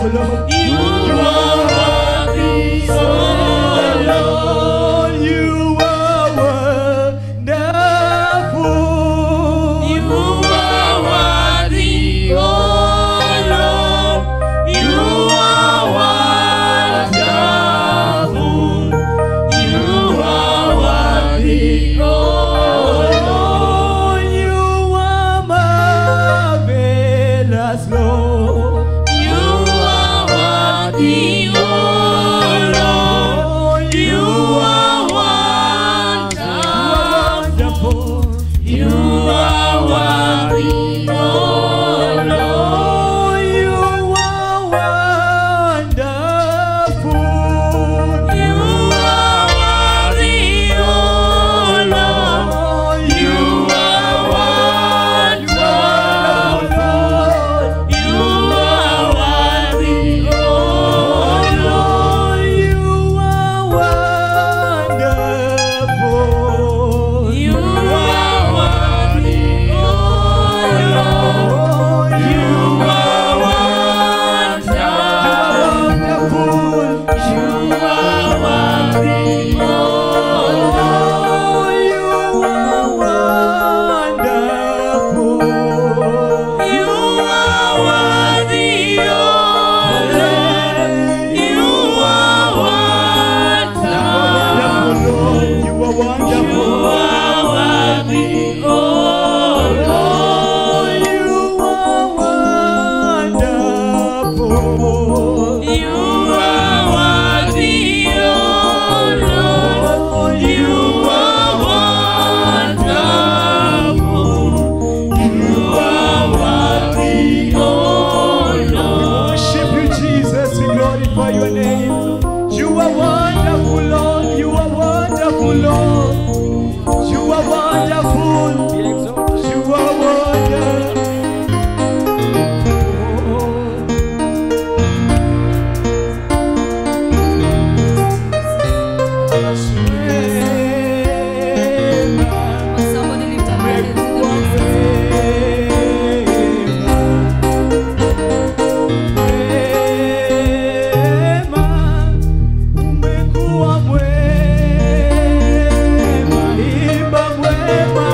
Lord. You are worthy, oh Lord. You are wonderful. You are worthy, oh Lord. You are wonderful. You are worthy, oh Lord. You are marvelous, Lord. You are worthy, oh Lord. You are wonderful. Wonderful. You are worthy, oh Lord. You are wonderful. You are worthy, oh Lord. You are wonderful. You are worthy, oh Lord. You are wonderful. You are worthy, oh Lord. You are wonderful. You are worthy, oh Lord. You are wonderful. You are worthy, oh Lord. You are wonderful. You are You wonderful. are worthy, oh Lord. You are wonderful. You are worthy, oh Lord. You are wonderful. You are worthy, oh Lord. Worship you, Jesus. We glorify your name. You are wonderful, Lord. You are wonderful, Lord. You are wonderful. You are wonderful. Somebody lift up your hands in the midst. Umekuwa mwema, imba mwema.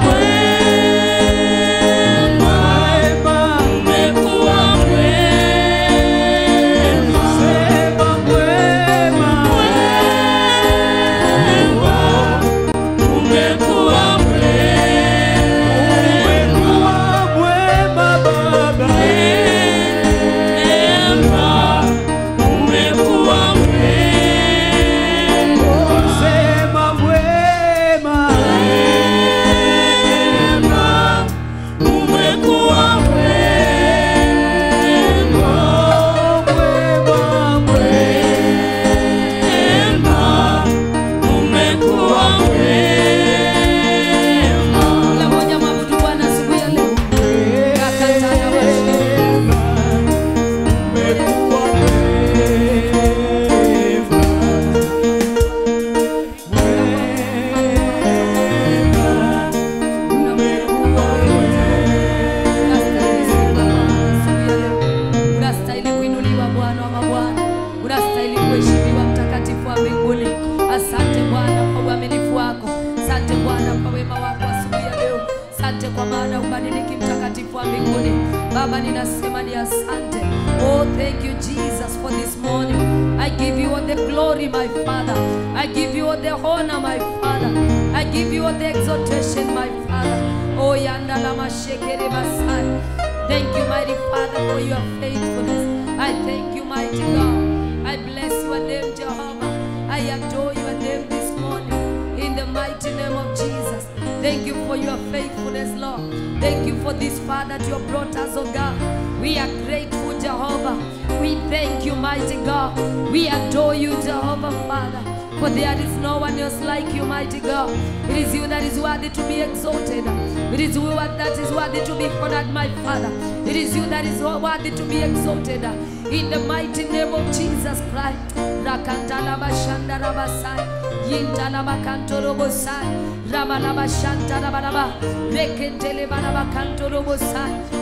Baba, ninasema ni asante. Oh, thank you Jesus for this morning. I give you all the glory, my Father. I give you all the honor, my Father. I give you all the exaltation, my Father. Oh, yanda lama shekere basai. Thank you, mighty Father, for your faithfulness. I thank you, mighty God. I bless your name, Jehovah. I adore your name this morning. In the mighty name of Jesus. Thank you for your faithfulness, Lord. Thank you for this far that you have brought us, oh God. We are grateful, Jehovah. We thank you, mighty God. We adore you, Jehovah, Father. For there is no one else like you, mighty God. It is you that is worthy to be exalted. It is you that is worthy to be honored, my Father. It is you that is worthy to be exalted. In the mighty name of Jesus Christ. Rakantala bashanda rabasai. Yintala bakanto robosai. Ramalaba shanta rabalaba. Rekentele balaba kanto robosai.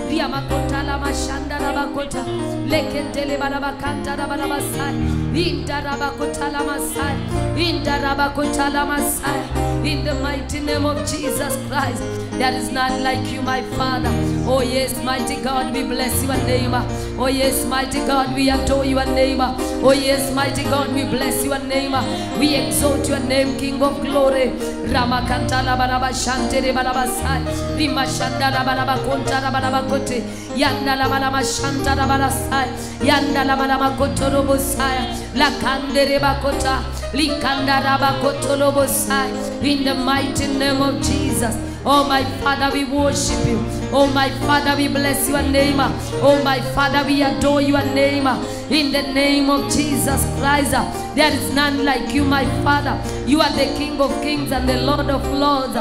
riamakota la mashanda rabakota lekentele barabakanta rabarabasai indarabakota la masai indarabakota la masai in the mighty name of Jesus Christ there is none like you my father oh yes mighty God we bless your name oh yes mighty God we adore your name oh yes mighty God we bless your name we exalt your name King of glory ramakanta la baraba shantere baraba sai rimashanda la baraba konta la baraba kote yanda la baraba shanta la baraba sai yanda la baraba kotorobo sai la kandere bakota likanda raba kotorobo sai in the mighty name of Jesus Oh my Father, we worship you. Oh my Father, we bless your name. Oh my Father, we adore your name. In the name of Jesus Christ, there is none like you, my Father. You are the King of kings and the Lord of lords.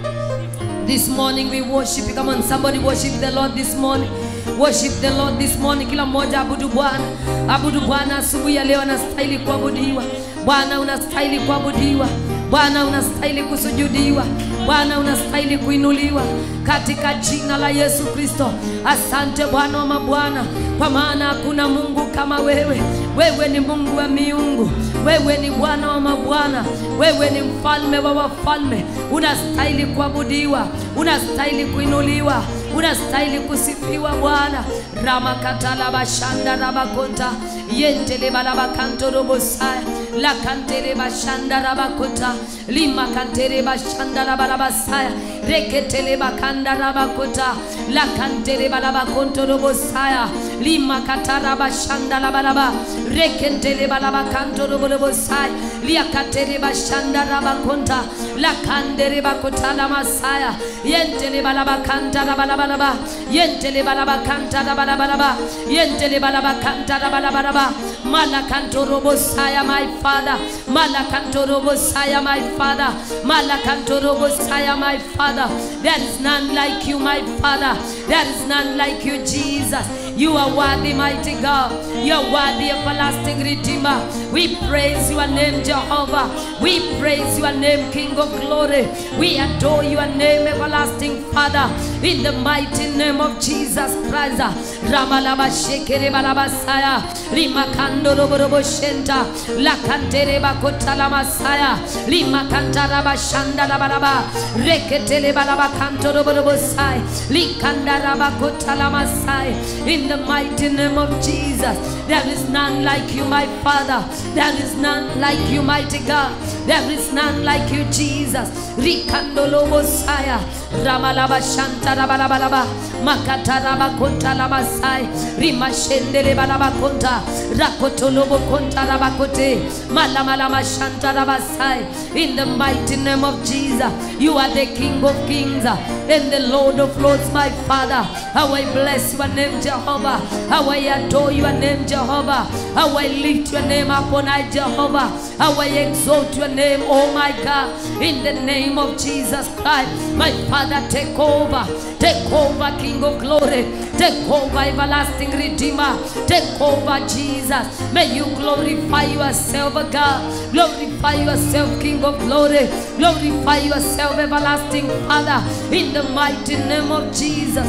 This morning we worship you. Come on, somebody worship the Lord this morning. Worship the Lord this morning. Kila mmoja abudu Bwana, abudu Bwana asubuhi ya leo. Anastahili kuabudiwa Bwana, unastahili kuabudiwa Bwana, unastahili kusujudiwa Bwana, unastahili kuinuliwa katika jina la Yesu Kristo. Asante Bwana wa mabwana, kwa maana hakuna Mungu kama wewe. Wewe ni Mungu wa miungu, wewe ni Bwana wa mabwana, wewe ni mfalme wa wafalme. Unastahili kuabudiwa, unastahili kuinuliwa, unastahili kusifiwa Bwana. ramakatala bashanda rabakonta yentele balabakanto robosaya lakantele bashanda rabakota limakantere bashanda rabarabasaya reketele bakanda rabakota lakantele balabakonto robosaya limakatara bashanda labaraba rekentele balabakanto roborobosaya liakatere bashanda rabakonta lakandere bakota lamasaya yentele balabakanta rabalabalaba yentele balabakanta rabalabalaba yentele balabakanta rabalabalaba malakanto robosaya my father malakanto robosaya my father malakanto robosaya my father there is none like you my father there is none like you jesus you are worthy mighty god you are worthy everlasting redeemer we praise your name jehovah we praise your name king of glory we adore your name everlasting father in the mighty name of jesus christ ramalaba shekere balabasaya limakando roborobo shenta lakantere bakota la masaya limakantara bashanda la balaba reketele balaba kanto roborobo sai likandara bakota la masai in the mighty name of jesus there is none like you my father there is none like you mighty god there is none like you jesus rikandolo bosaya ramalaba shanta rabalabalaba makataraba konta la masai rimashendele balaba konta rakotolobo konta rabakote malamalama shanta rabasai in the mighty name of jesus you are the king of kings and the lord of lords my father how i bless your name jehovah how i adore your name jehovah how i lift your name upon high jehovah how i exalt your name oh my god in the name of jesus christ my father take over take over king of glory take over everlasting redeemer take over jesus may you glorify yourself oh god glorify yourself king of glory glorify yourself everlasting father in the mighty name of jesus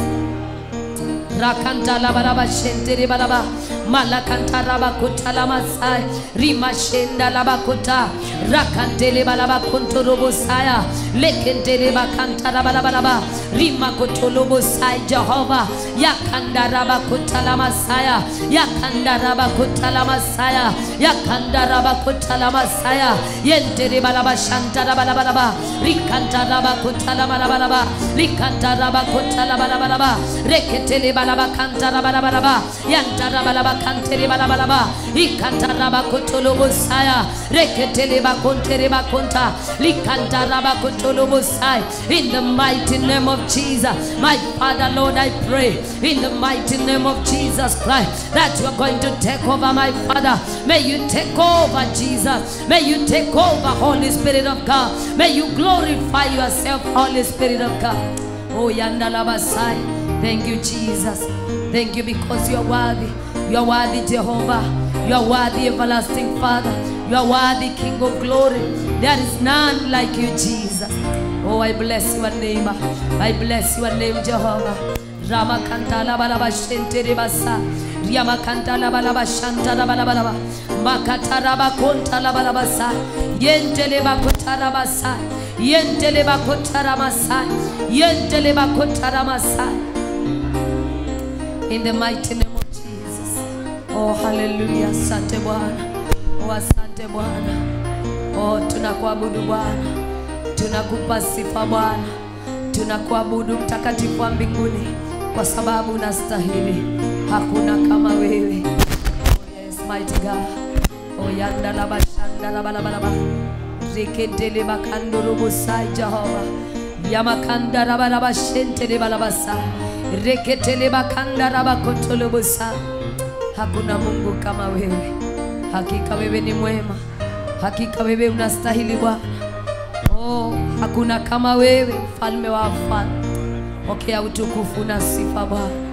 rakanta la baraba shentere baraba malakanta raba kota la masai rima shenda la bakota rakantele balaba kontorobo saya lekentele bakanta raba la baraba rima kotolobo sai jehova yakanda raba kota la masaya yakanda raba kota la masaya yakanda raba kota la masaya yentere balaba shanta raba la baraba rikanta raba kota la baraba raba rikanta raba kota la baraba raba reketele balaba kanta raba raba raba yanta raba raba kantere balaba raba ikanta raba kotolobo saya reketele bakontere bakonta likanta raba kotolobo sai in the mighty name of Jesus my father lord I pray in the mighty name of Jesus Christ that you are going to take over my father may you take over Jesus may you take over Holy Spirit of God may you glorify yourself Holy Spirit of God oh yandalabasai Thank you, Jesus. Thank you because you are worthy. You are worthy, Jehovah. You are worthy, everlasting Father. You are worthy, King of glory. There is none like you, Jesus. Oh, I bless your name. I bless your name, Jehovah. ramakantala balaba shentere basa riamakantala balaba shantala balabalaba makatara bakontala balabasa yentele bakotara basa yentele bakotara masa yentele bakotara masa in the mighty name of Jesus oh hallelujah asante bwana oh asante bwana oh tunakuabudu bwana tunakupa sifa bwana tunakuabudu mtakatifu wa mbinguni kwa sababu unastahili hakuna kama wewe oh yes mighty god oh yandalaba shandalabalabalaba rekendele bakandorobosai jehova yamakandarabalaba shentelebalabasa reketele bakandarabakontolobosa hakuna mungu kama wewe hakika wewe ni mwema hakika wewe unastahili bwana Oh, hakuna kama wewe mfalme wa wafalme. Pokea utukufu na sifa Bwana.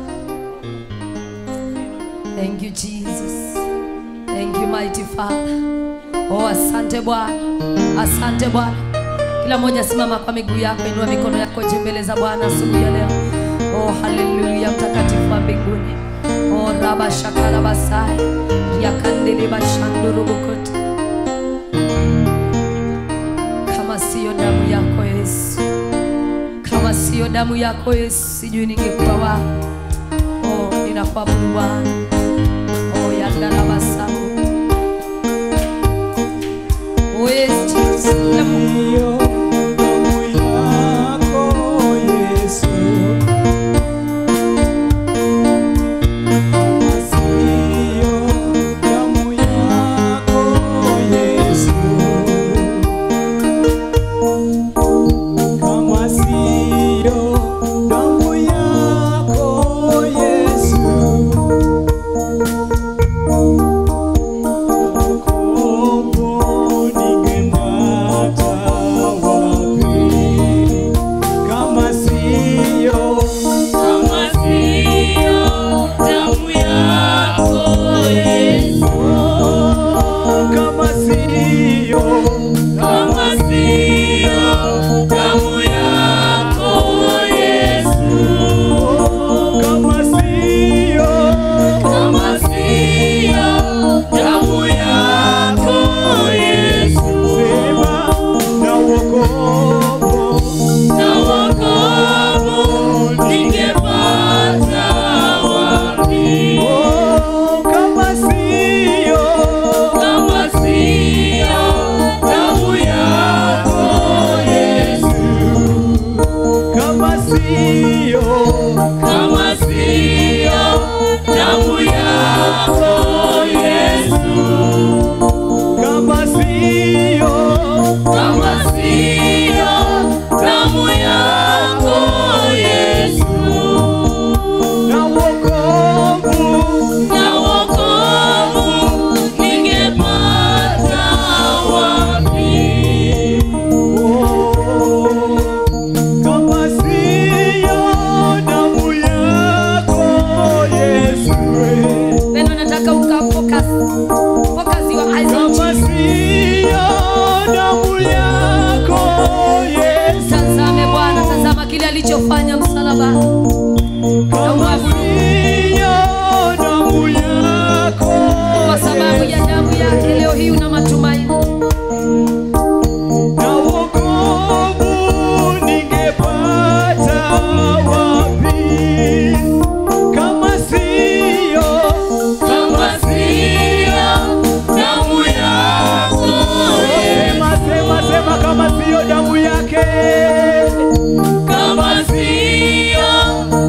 Thank you Jesus. Thank you mighty Father. Oh, asante Bwana. Asante Bwana. Kila mmoja simama kwa miguu yako, inua mikono yako juu mbele za Bwana asubuhi ya leo. Oh, haleluya, mtakatifu wa mbinguni. Oh, raba shakala basai. Yakandele bashanduru bukote. kama siyo damu yako Yesu, kama siyo damu yako Yesu, sijui ningekuwa wapi. Oh, ninakuabudu Bwana. Oh, yandalabasa. Oh, yes, Jesus. Kila Mungu. Kama siyo Kama siyo damu yako Yesu, kama siyo kama siyo damu yako Yesu, kama siyo kama siyo damu yako Yesu, sema na wokovu na wokovu ningepata wapi? Oh, kama siyo Kama siyo damu yako Yesu, kama siyo kama siyo damu yako Yesu, kama siyo kama siyo damu yako Yesu, na wokovu na wokovu ningepata wapi? Oh, kama siyo damu yako Yesu Pendo, nataka uka focus. Focus your eyes on kama Jesus. siyo damu yako Yesu Tazame Bwana, tazama kile alichofanya msalaba. kama siyo damu yako Kwa sababu ya damu yake leo hii una matumaini. na wokovu ningepata wapi kama siyo Kama siyo damu yako sema sema sema kama siyo damu yake Kama siyo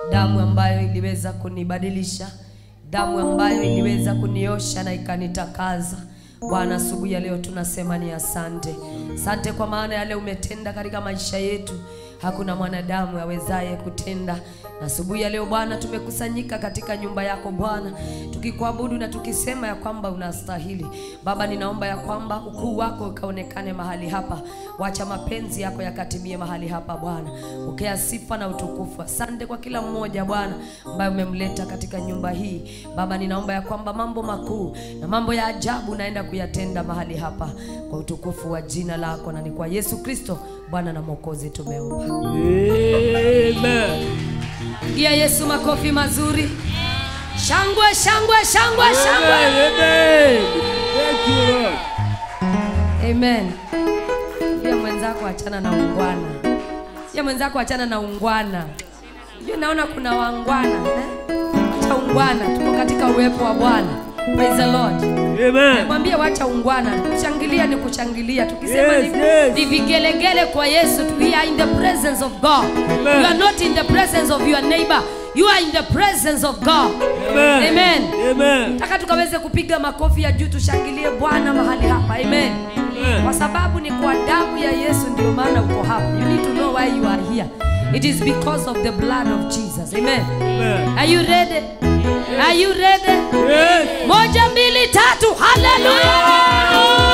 damu ambayo iliweza kunibadilisha, damu ambayo iliweza kuniosha na ikanitakaza. Bwana, asubuhi ya leo tunasema ni asante. Asante kwa maana yale umetenda katika maisha yetu, hakuna mwanadamu awezaye kutenda. Na asubuhi ya leo Bwana, tumekusanyika katika nyumba yako Bwana, tukikuabudu na tukisema ya kwamba unastahili. Baba, ninaomba ya kwamba ukuu wako ukaonekane mahali hapa, wacha mapenzi yako yakatimie mahali hapa Bwana. Pokea sifa na utukufu. Asante kwa kila mmoja Bwana ambaye umemleta katika nyumba hii. Baba, ninaomba ya kwamba mambo makuu na mambo ya ajabu naenda kuyatenda mahali hapa kwa utukufu wa jina lako, na ni kwa Yesu Kristo Bwana na Mwokozi tumeomba. Amen. Pigia Yesu makofi mazuri. Shangwe, shangwe, shangwe, shangwe. Amen. Amen. Thank you, Lord. Amen. Pia mwenzako achana na ungwana. Pia mwenzako achana na ungwana. Pia naona kuna wangwana eh? Acha ungwana, tuko katika uwepo wa Bwana. Praise the Lord. Amen. Mwambie wacha ungwana. Kushangilia ni kushangilia. Tukisema Yes, ni, yes. ni vigelegele kwa Yesu. We are in the presence of God. Amen. You are not in the presence of your neighbor. You are in the presence of God. Amen. Amen. Amen. Nataka tukaweze kupiga makofi ya juu tushangilie Bwana mahali hapa. Amen. Amen. Kwa sababu ni kwa damu ya Yesu ndio maana uko hapa. You need to know why you are here. It is because of the blood of Jesus. Amen. Amen. Are you ready? Are you ready? Yes. Moja, mbili, tatu. Hallelujah.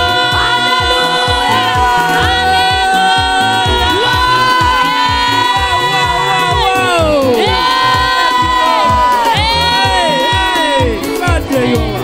Wow. Hey, hey. Asante Yola.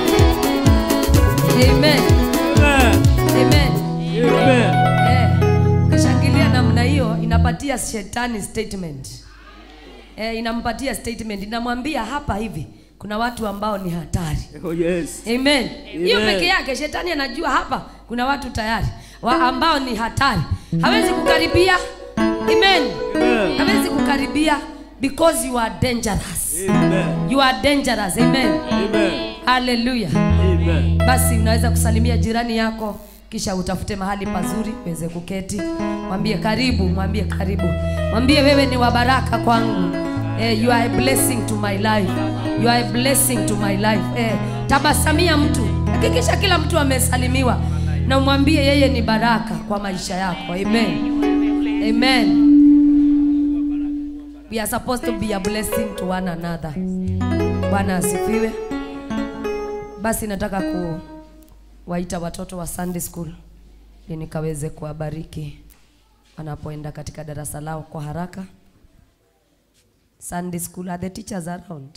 Amen. Amen. Amen. Amen. Eh, ukishangilia namna hiyo inapatia shetani statement. Eh, inampatia statement, inamwambia hapa hivi kuna watu ambao ni hatari. Oh, yes. Amen. Hiyo Amen. peke yake shetani anajua hapa kuna watu tayari wa ambao ni hatari. Hawezi kukaribia. Amen. Amen. Hawezi kukaribia because you are dangerous. Amen. You are dangerous. Amen. Amen. Hallelujah. Amen. Basi unaweza kusalimia jirani yako kisha utafute mahali pazuri uweze kuketi. Mwambie karibu, mwambie karibu. Mwambie wewe ni wa baraka kwangu. Eh, you are a blessing to my life. You are a blessing to my life. Eh, tabasamia mtu. Hakikisha kila mtu amesalimiwa na umwambie yeye ni baraka kwa maisha yako. Amen. Amen. We are supposed to be a blessing to one another. Bwana asifiwe. Basi nataka kuwaita watoto wa Sunday school ili nikaweze kuwabariki wanapoenda katika darasa lao kwa haraka. Sunday school, are the teachers around?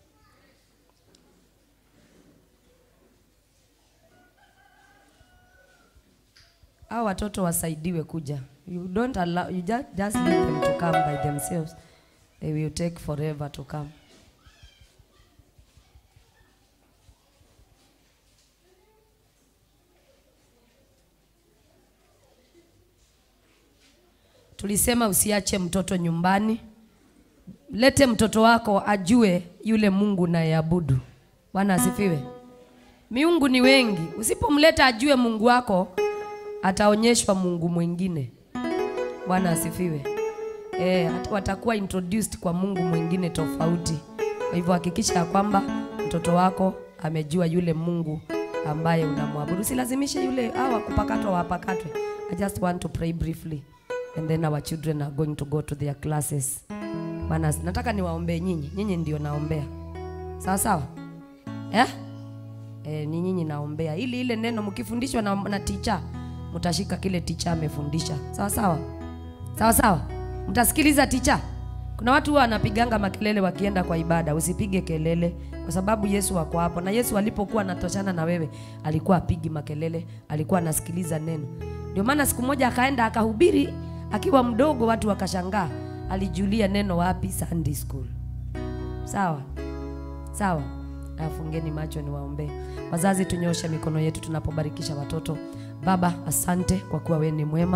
Hao watoto wasaidiwe kuja. You don't allow, you just, just leave them to come by themselves. They will take forever to come. Tulisema usiache mtoto nyumbani. Lete mtoto wako ajue yule Mungu nayeabudu. Bwana asifiwe. Miungu ni wengi. Usipomleta ajue Mungu wako, ataonyeshwa Mungu mwingine. Bwana asifiwe. Eh, hata watakuwa introduced kwa Mungu mwingine tofauti. Kwa hivyo hakikisha ya kwamba mtoto wako amejua yule Mungu ambaye unamwabudu. Usilazimishe yule hawa kupakatwa wapakatwe. I just want to pray briefly and then our children are going to go to their classes. Bwana, nataka niwaombee nyinyi. Nyinyi ndio naombea. Sawa sawa? Eh? Eh, ni nyinyi naombea. Ili ile neno mkifundishwa na, na ticha mtashika kile ticha amefundisha. Sawa sawa? Sawa sawa? Mtasikiliza ticha. Kuna watu huwa wanapiganga makelele wakienda kwa ibada. Usipige kelele kwa sababu Yesu wako hapo, na Yesu alipokuwa anatoshana na wewe alikuwa apigi makelele, alikuwa anasikiliza neno. Ndio maana siku moja akaenda akahubiri akiwa mdogo, watu wakashangaa, alijulia neno wapi? Sunday school. Sawa sawa. Afungeni macho niwaombee. Wazazi, tunyoshe mikono yetu tunapobarikisha watoto. Baba, asante kwa kuwa wewe ni mwema.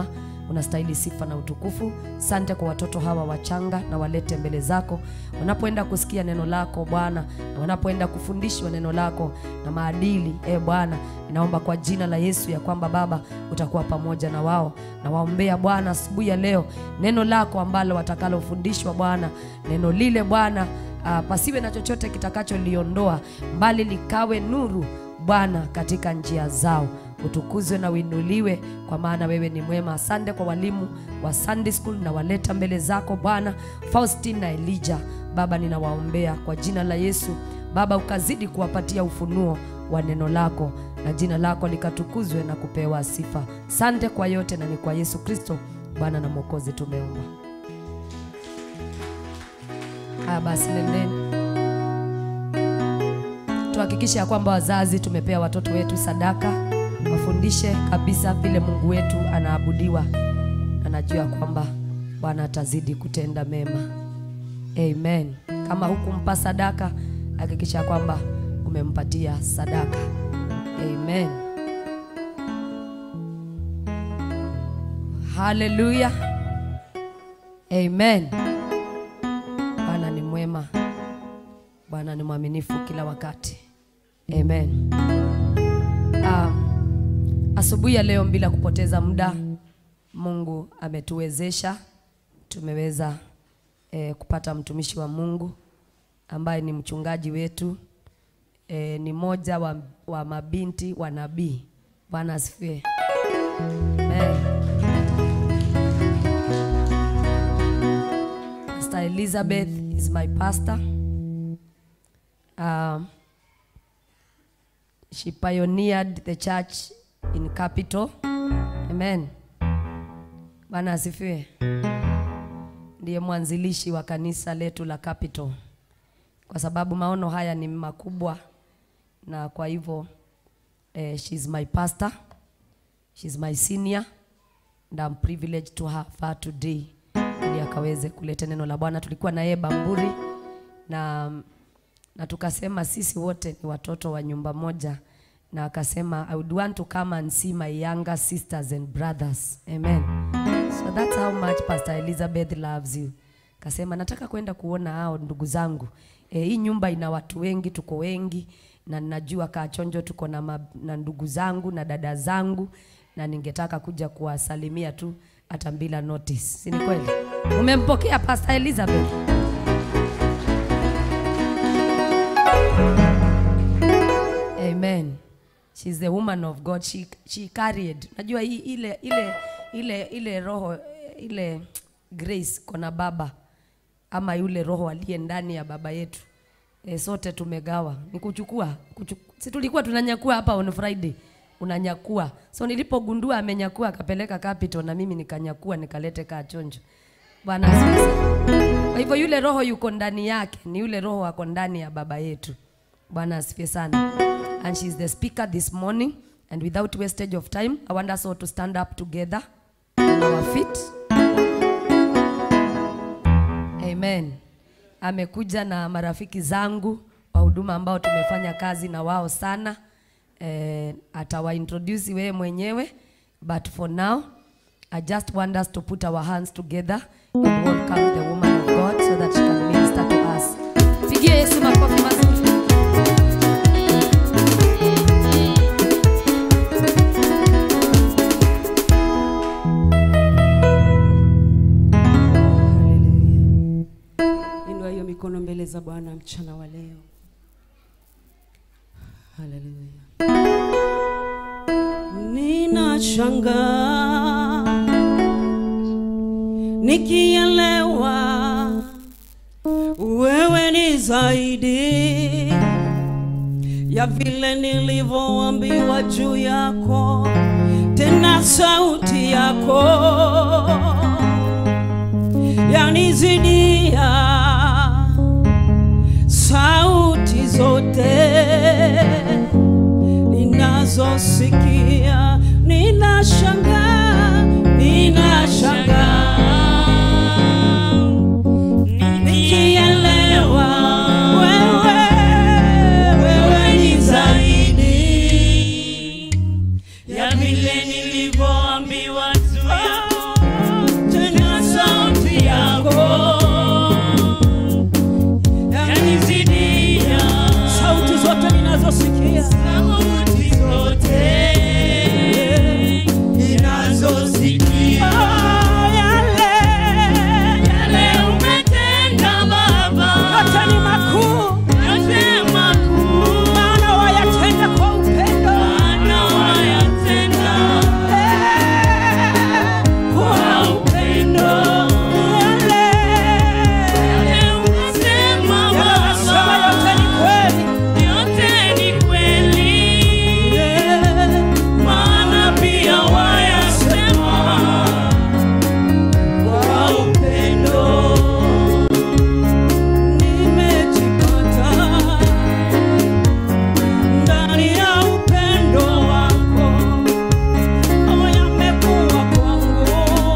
unastahili sifa na utukufu. Sante kwa watoto hawa wachanga na walete mbele zako wanapoenda kusikia neno lako Bwana, na wanapoenda kufundishwa neno lako na maadili. E Bwana, ninaomba kwa jina la Yesu ya kwamba Baba utakuwa pamoja na wao, na waombea Bwana asubuhi ya leo neno lako ambalo watakalofundishwa Bwana, neno lile Bwana uh, pasiwe na chochote kitakacholiondoa, mbali likawe nuru Bwana katika njia zao. Utukuzwe na uinuliwe, kwa maana wewe ni mwema. Asante kwa walimu wa Sunday school na waleta mbele zako Bwana, Faustin na Elijah. Baba, ninawaombea kwa jina la Yesu. Baba, ukazidi kuwapatia ufunuo wa neno lako na jina lako likatukuzwe na kupewa sifa. Sante kwa yote, na ni kwa Yesu Kristo Bwana na Mwokozi tumeomba. Haya basi, nendeni tuhakikishe ya kwamba wazazi tumepea watoto wetu sadaka, wafundishe kabisa vile Mungu wetu anaabudiwa. Anajua kwamba Bwana atazidi kutenda mema. Amen. Kama hukumpa sadaka, hakikisha ya kwamba umempatia sadaka. Amen. Haleluya. Amen. Bwana ni mwema. Bwana ni mwaminifu kila wakati. Amen. Um, asubuhi ya leo bila kupoteza muda, Mungu ametuwezesha tumeweza eh, kupata mtumishi wa Mungu ambaye ni mchungaji wetu eh, ni moja wa, wa mabinti wa nabii. Bwana asifiwe. Amen. Pastor Elizabeth is my pastor. Um, she pioneered the church in capital. Amen. Bwana asifiwe. Ndiye mwanzilishi wa kanisa letu la Capital, kwa sababu maono haya ni makubwa, na kwa hivyo eh, she's my pastor, she's my senior and I'm privileged to have her today, ili akaweze kuleta neno la Bwana. Tulikuwa na yeye Bamburi na na tukasema sisi wote ni watoto wa nyumba moja, na akasema I would want to come and see my younger sisters and brothers. Amen. So that's how much Pastor Elizabeth loves you. Kasema nataka kwenda kuona hao ndugu zangu. E, hii nyumba ina watu wengi, tuko wengi na ninajua Kachonjo tuko na, ma, na ndugu zangu na dada zangu na ningetaka kuja kuwasalimia tu hata bila notice. Si ni kweli? Umempokea Pastor Elizabeth? Amen. She's the woman of God. She, she carried. Najua hii ile ile ile ile roho ile grace kona baba ama yule roho aliye ndani ya baba yetu. E, sote tumegawa. Ni kuchukua, kuchukua. Si tulikuwa tunanyakua hapa on Friday. Unanyakua. So nilipogundua amenyakua akapeleka capital na mimi nikanyakua nikalete kaa chonjo. Bwana asifiwe. sana. Kwa hivyo yule roho yuko ndani yake, ni yule roho ako ndani ya baba yetu. Bwana asifiwe sana. And she's the speaker this morning. And without wastage of time, I want us all to stand up together on our feet. Amen. Amekuja na marafiki zangu wa huduma ambao tumefanya kazi na wao sana. Eh, atawaintroduce wewe mwenyewe but for now I just want us to put our hands together and welcome the woman of God so that she can minister to us. Pigie Yesu makofi mazuri. Inua hiyo mikono mbele za Bwana mchana wa leo. Haleluya. Ninashangaa nikielewa wewe ni zaidi ya vile nilivyoambiwa juu yako, tena sauti yako yanizidia sauti zote ninazosikia. Ninashangaa, ninashangaa nikielewa wewe, wewe ni zaidi ya vile nilivyoambiwa juu yako ninazosikia sauti zote ninazosikia Oh, yale yale umetenda Baba, yote ni makuu yote makuu, maana wayatenda kwa upendo Bwana wayatenda Eh, kwa upendo. yale Yale umesema yanasema Baba, yote ni kweli yote ni kweli, Eh, maana pia wayasema kwa upendo. nimejipata ndani ya upendo wako ama yamekuwa kwangu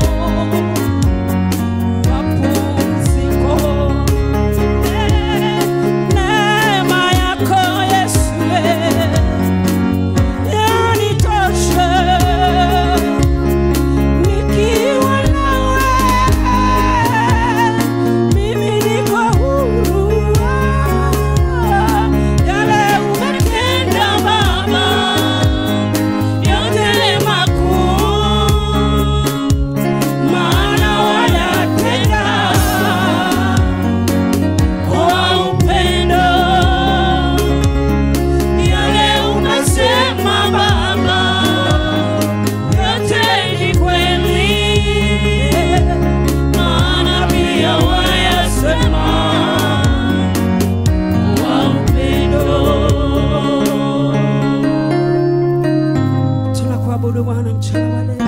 mapumziko neema yako Yesu yanitosha nikiwa nawe mimi niko huru yale Umetenda Baba, yote makuu, maana wayatenda kwa upendo. Yale umesema Baba, yote ni kweli, maana pia wayasema kwa upendo. tunakuabudu Bwana mchana wa leo,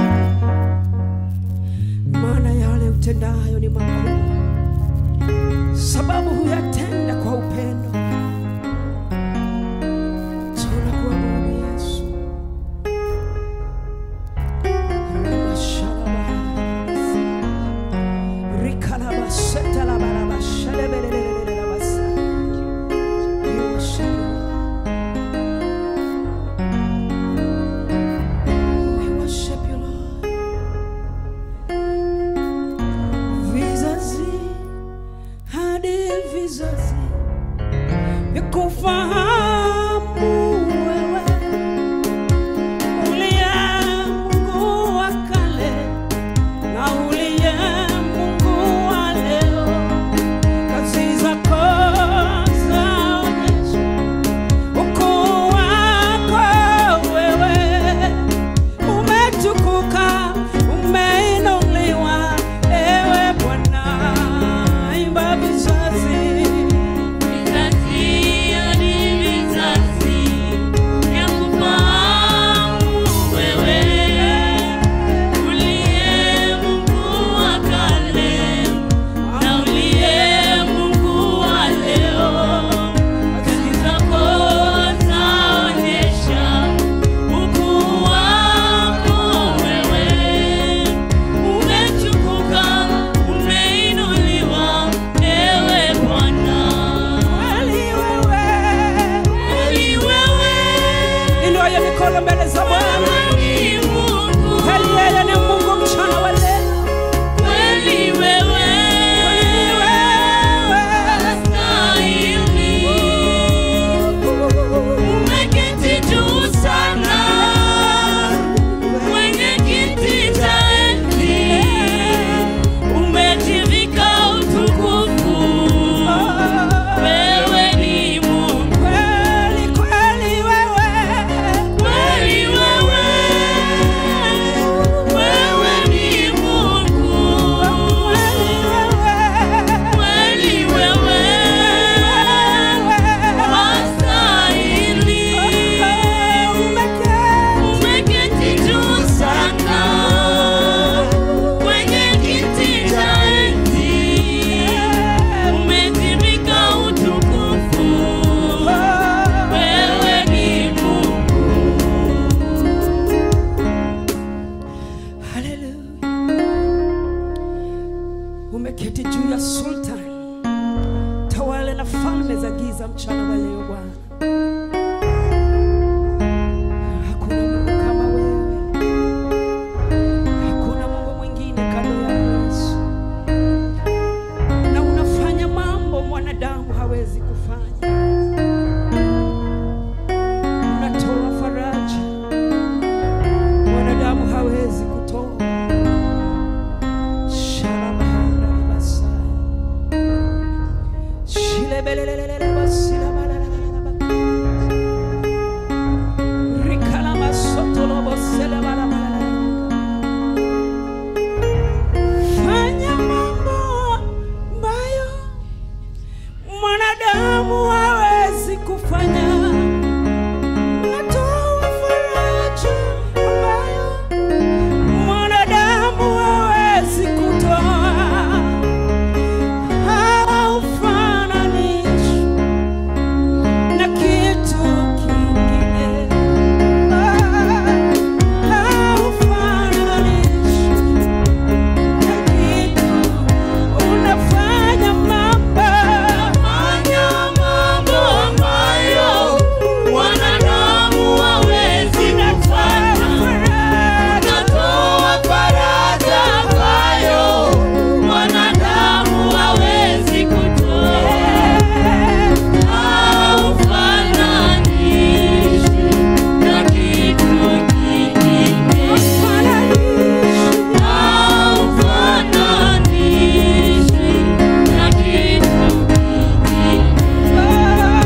maana yale utendayo ni makuu, sababu huyatenda kwa upendo. Tunakuabudu Yesu. Ramashalaba. Rikalabashetalabalabashalebelelelelelabasa. We worship you. We worship you, Lord. Vizazi hadi vizazi vikufahamu wewe, uliye Mungu wa kale na uliye Mungu wa leo. Kazi zako zaonyesha ukuu wako wewe umetukuka, umeinuliwa, ewe Bwana, imba vizazi. Vizazi hadi vizazi vyakufahamu wewe, uliye Mungu wa kale na uliye Mungu wa leo. Kazi zako zaonyesha ukuu wako wewe, umetukuka, umeinuliwa, ewe Bwana. Kweli wewe, Kweli wewe inua hiyo mikono mbele za Bwana. ni Mungu, Kweli yeye ni Mungu mchana wa leo. kweli wewe Kweli wewe, unastahili. Umeketi juu sana kwenye kiti cha enzi, umejivika utukufu. Wewe ni Mungu, kweli kweli wewe, kweli wewe, wewe ni Mungu. kweli wewe, Kweli wewe wastahili, umeketi juu sana kwenye kiti cha enzi, umejivika utukufu. Wewe ni Mungu, Haleluya. Umeketi juu ya sultan, tawala na falme za giza mchana wa leo Bwana. Hakuna Mungu kama wewe, hakuna Mungu mwingine kando yako Yesu, na unafanya mambo mwanadamu hawezi kufanya. Fanya mambo ambayo mwanadamu hawezi kufanya. Natoa faraja ambayo mwanadamu hawezi kutoa. Haufananishwi na kitu kingine. Haufananishwi na kitu. Unafanya mambo Fanya mambo ambayo mwanadamu hawezi kufanya. Unatoa faraja ambayo mwanadamu hawezi kutoa. Haufananishwi na kitu kingine. Haufananishwi na kitu kingine.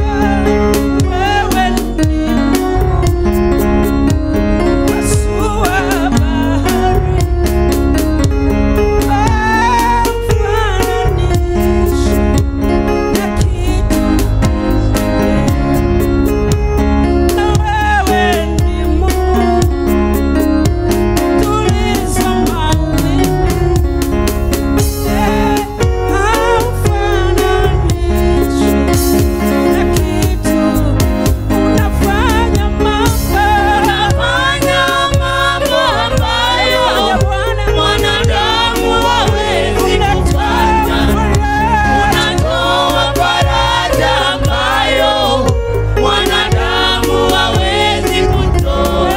Unafanya mambo ambayo mwanadamu hawezi kufanya. Unatoa faraja ambayo mwanadamu hawezi kutoa.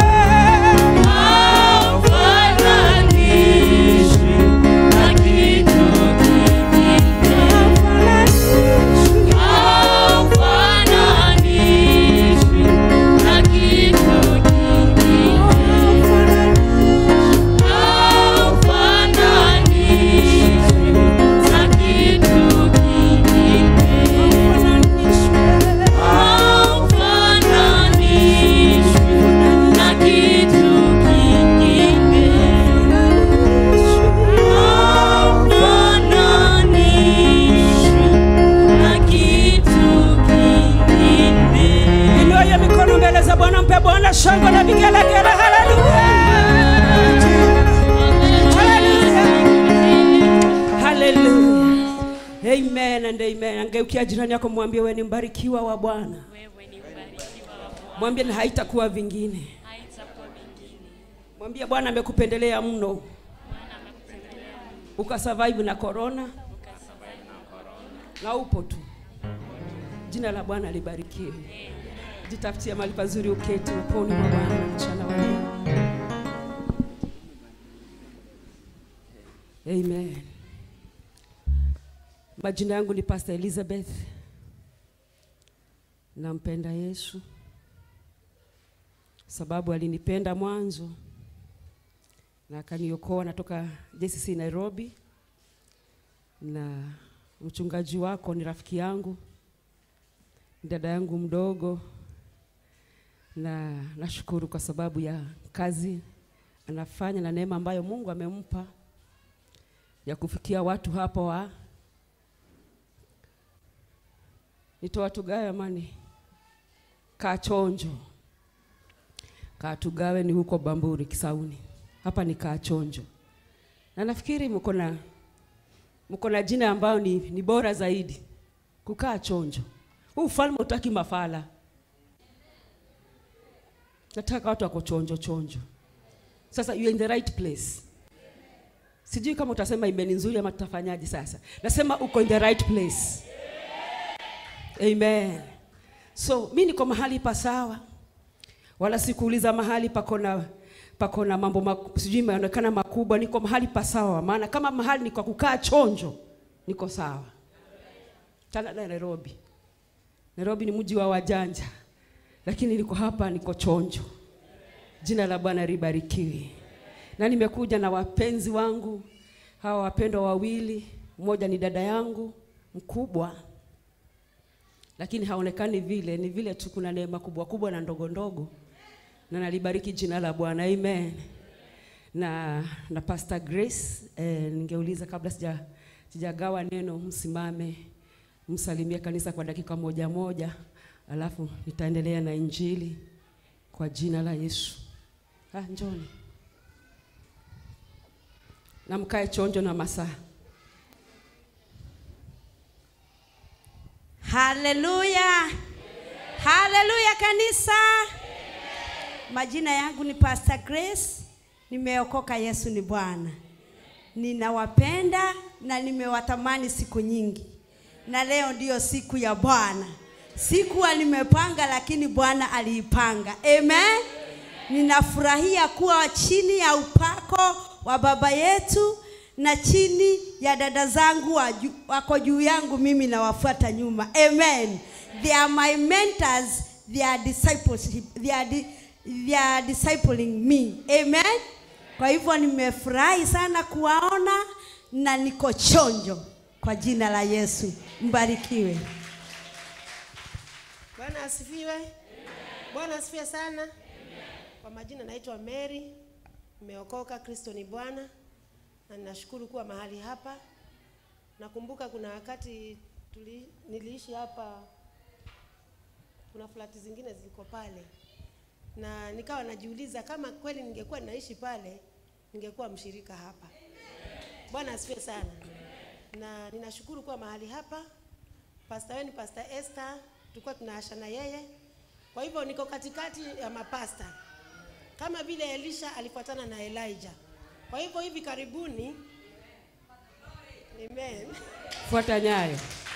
Haufananishwi na kitu kingine. Haufananishwi na kitu kingine. Haufananishwi na kitu kingine. Haufananishwi na kitu kingine. Haufananishwi na kitu kingine. Inua hiyo mikono mbele za Bwana, mpe Bwana shangwe na vigelegele. Haleluya, haleluya, amen and amen. Angeukia jirani yako, mwambie wewe ni mbarikiwa wa Bwana, mwambie na haitakuwa vingine. Mwambie Bwana amekupendelea mno, ukasurvive na corona na upo tu. Jina la Bwana libarikiwe. Jitafutie mahali pazuri uketi uponi mwa Bwana mchana wa leo. Amen. Majina yangu ni Pastor Elizabeth. Nampenda Yesu sababu alinipenda mwanzo na akaniokoa. Natoka JCC Nairobi, na mchungaji wako ni rafiki yangu, ni dada yangu mdogo, na nashukuru kwa sababu ya kazi anafanya na neema ambayo Mungu amempa ya kufikia watu hapa wa nitoa watu gawe amani Kachonjo. Katugawe ni huko Bamburi Kisauni, hapa ni Kachonjo, na nafikiri mko na mko na jina ambayo ni, ni bora zaidi kukaa chonjo. Huu ufalme utaki mafala, nataka watu wako chonjo chonjo. Sasa you are in the right place. Sijui kama utasema imeni nzuri ama tutafanyaje sasa. Nasema uko in the right place. Amen. So mi niko mahali pa sawa, wala sikuuliza mahali pako na pako na mambo maku- sijui imeonekana makubwa. Niko mahali pa sawa, maana kama mahali ni kwa kukaa chonjo, niko sawa. Tana na Nairobi. Nairobi ni mji wa wajanja, lakini niko hapa, niko chonjo. Jina la Bwana libarikiwe. Na nimekuja na wapenzi wangu hawa wapendwa wawili, mmoja ni dada yangu mkubwa lakini haonekani vile, ni vile tu kuna neema kubwa kubwa na ndogo ndogo, na nalibariki jina la Bwana, amen. Na na Pastor Grace eh, ningeuliza kabla sija sijagawa neno, msimame msalimie kanisa kwa dakika moja moja, alafu nitaendelea na injili kwa jina la Yesu. Ah, njoni na mkae chonjo na masaa. Haleluya, haleluya kanisa. Majina yangu ni Pastor Grace, nimeokoka. Yesu ni Bwana. Ninawapenda na nimewatamani siku nyingi, na leo ndiyo siku ya Bwana. Sikuwa nimepanga, lakini Bwana aliipanga. Amen. Ninafurahia kuwa chini ya upako wa baba yetu na chini ya dada zangu wa ju- wako juu yangu, mimi nawafuata nyuma. Amen. They are my mentors, they are discipleship, they are, di, they are discipling me. Amen. Kwa hivyo nimefurahi sana kuwaona na niko chonjo kwa jina la Yesu. Mbarikiwe. Bwana asifiwe. Bwana asifiwe sana. Kwa majina naitwa Mary, nimeokoka, Kristo ni Bwana, na ninashukuru kuwa mahali hapa. Nakumbuka kuna wakati tuli, niliishi hapa, kuna flati zingine ziko pale, na nikawa najiuliza kama kweli ningekuwa naishi pale, ningekuwa mshirika hapa. Bwana asifiwe sana, na ninashukuru kuwa mahali hapa. Pastor wenu Pastor Esther tulikuwa tunaasha na yeye, kwa hivyo niko katikati ya mapasta kama vile Elisha alifuatana na Elijah. Kwa hivyo hivi karibuni, amen, Fuata nyayo.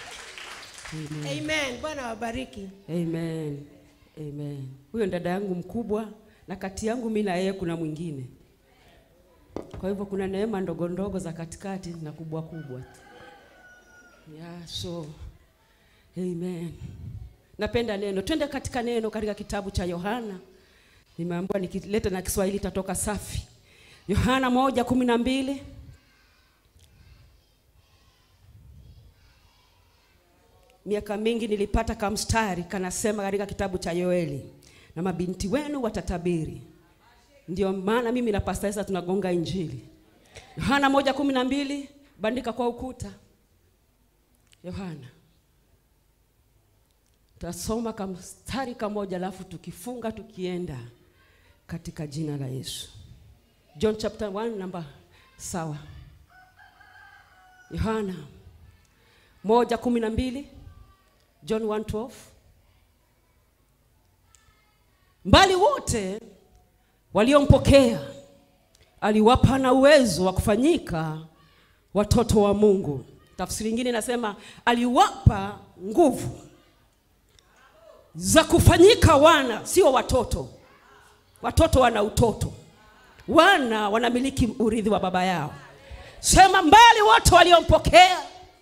amen. Bwana wabariki. Amen. Amen. Huyo dada yangu mkubwa na kati yangu mimi na yeye kuna mwingine. Kwa hivyo kuna neema ndogo ndogo za katikati na kubwa kubwa. Yeah, so Amen. Napenda neno. Twende katika neno katika kitabu cha Yohana. Nimeambiwa nikileta na Kiswahili tatoka safi. Yohana moja kumi na mbili. Miaka mingi nilipata kamstari kanasema katika kitabu cha Yoeli, na mabinti wenu watatabiri. Ndio maana mimi na Pastor Esther tunagonga injili. Yohana moja kumi na mbili, bandika kwa ukuta. Yohana Tutasoma kamstari kamoja alafu tukifunga tukienda katika jina la Yesu. John chapter 1 namba sawa. Yohana moja kumi na mbili John 1:12 mbali wote waliompokea aliwapa na uwezo wa kufanyika watoto wa Mungu. Tafsiri nyingine inasema aliwapa nguvu za kufanyika wana, sio watoto. Watoto wana utoto, wana wanamiliki urithi wa baba yao. Sema mbali wote waliompokea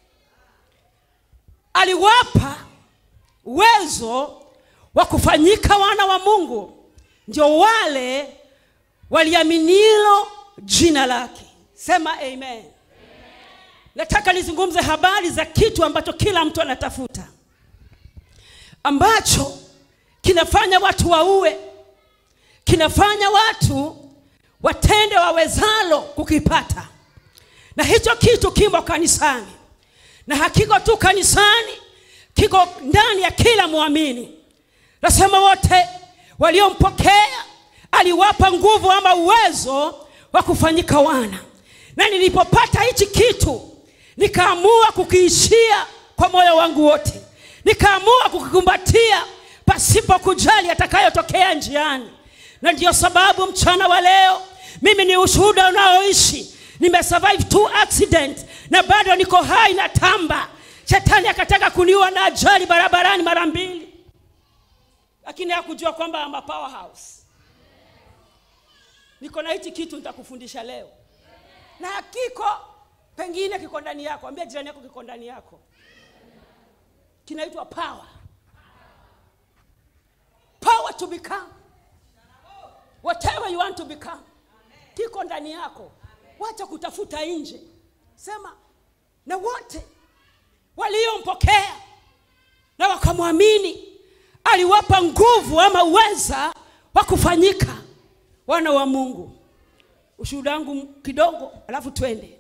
aliwapa uwezo wa kufanyika wana wa Mungu, ndio wale waliaminilo jina lake. Sema amen. Nataka nizungumze habari za kitu ambacho kila mtu anatafuta ambacho kinafanya watu waue, kinafanya watu watende wawezalo kukipata, na hicho kitu kimo kanisani, na hakiko tu kanisani, kiko ndani ya kila mwamini. Nasema wote waliompokea aliwapa nguvu ama uwezo wa kufanyika wana, na nilipopata hichi kitu nikaamua kukiishia kwa moyo wangu wote nikaamua kukikumbatia pasipo kujali atakayotokea njiani. Na ndiyo sababu mchana wa leo mimi ni ushuhuda unaoishi. Nimesurvive two accident na bado niko hai na tamba. Shetani akataka kuniua na ajali barabarani mara mbili, lakini hakujua kwamba I'm a powerhouse. Niko na hichi kitu nitakufundisha leo, na hakiko pengine kiko ndani yako. Ambia jirani yako kiko ndani yako kinaitwa power power to become whatever you want to become kiko ndani yako wacha kutafuta nje sema na wote waliompokea na waka wakamwamini aliwapa nguvu ama uweza wa kufanyika wana wa mungu ushuhuda wangu kidogo alafu twende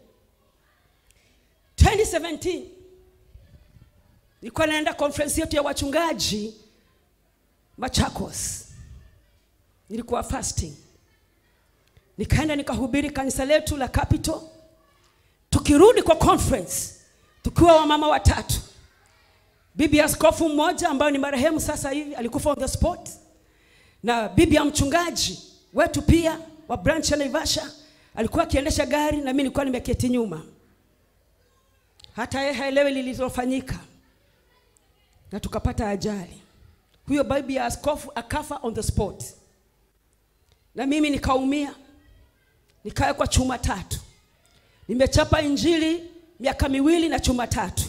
2017 nilikuwa naenda conference yetu ya wachungaji machakos nilikuwa fasting nikaenda nikahubiri kanisa letu la capital tukirudi kwa conference tukiwa wamama watatu bibi ya askofu mmoja ambayo ni marehemu sasa hivi alikufa on the spot na bibi ya mchungaji wetu pia wa branch ya naivasha alikuwa akiendesha gari na mi nilikuwa nimeketi nyuma hata yeye haelewi lililofanyika na tukapata ajali huyo bibi ya askofu akafa on the spot na mimi nikaumia nikawekwa chuma tatu nimechapa injili miaka miwili na chuma tatu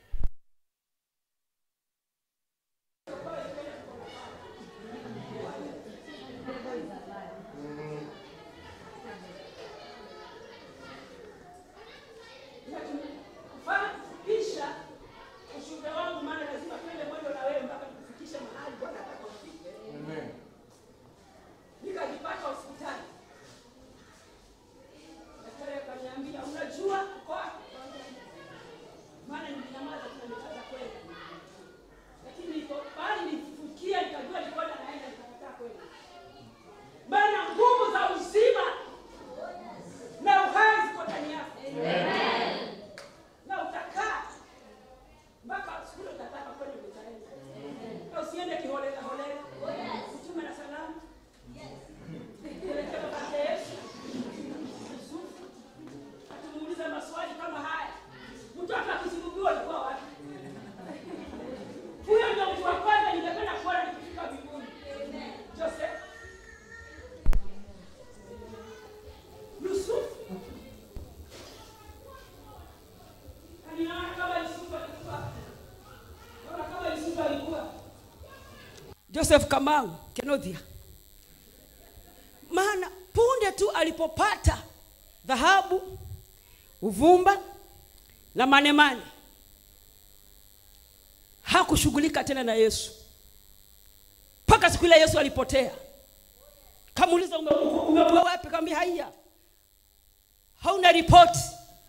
kufupisha ushuhuda wangu maana lazima twende mwendo na wewe mpaka tukufikishe mahali bwana ataka ufike nikajipata hospitali daktari akaniambia unajua uko wapi maana nilinyamaza tunanikaza kwenda lakini niko bali nifikia nikajua nilikuwa naenda nikakataa kwenda maana nguvu za uzima na uhai ziko ndani yako na utakaa mpaka siku ile utataka kwenda utaenda na usiende kiholela holela utume na salamu Elekea kwa Yesu. Yusufu. Atumuulize maswali kama haya mtoto akisulubiwa alikuwa wapi huyo ndio mtu wa kwanza ningependa kuona nikifika mbinguni joseph yusufu Ninaona kama Yusufu alikuwa. Naona kama Yusufu alikuwa. Joseph Kamau Kenothia. Maana punde tu alipopata dhahabu, uvumba na manemane, hakushughulika tena na Yesu mpaka siku ile Yesu alipotea. Kamuuliza, ume- umekuwa wapi? Kaambia haya, hauna ripoti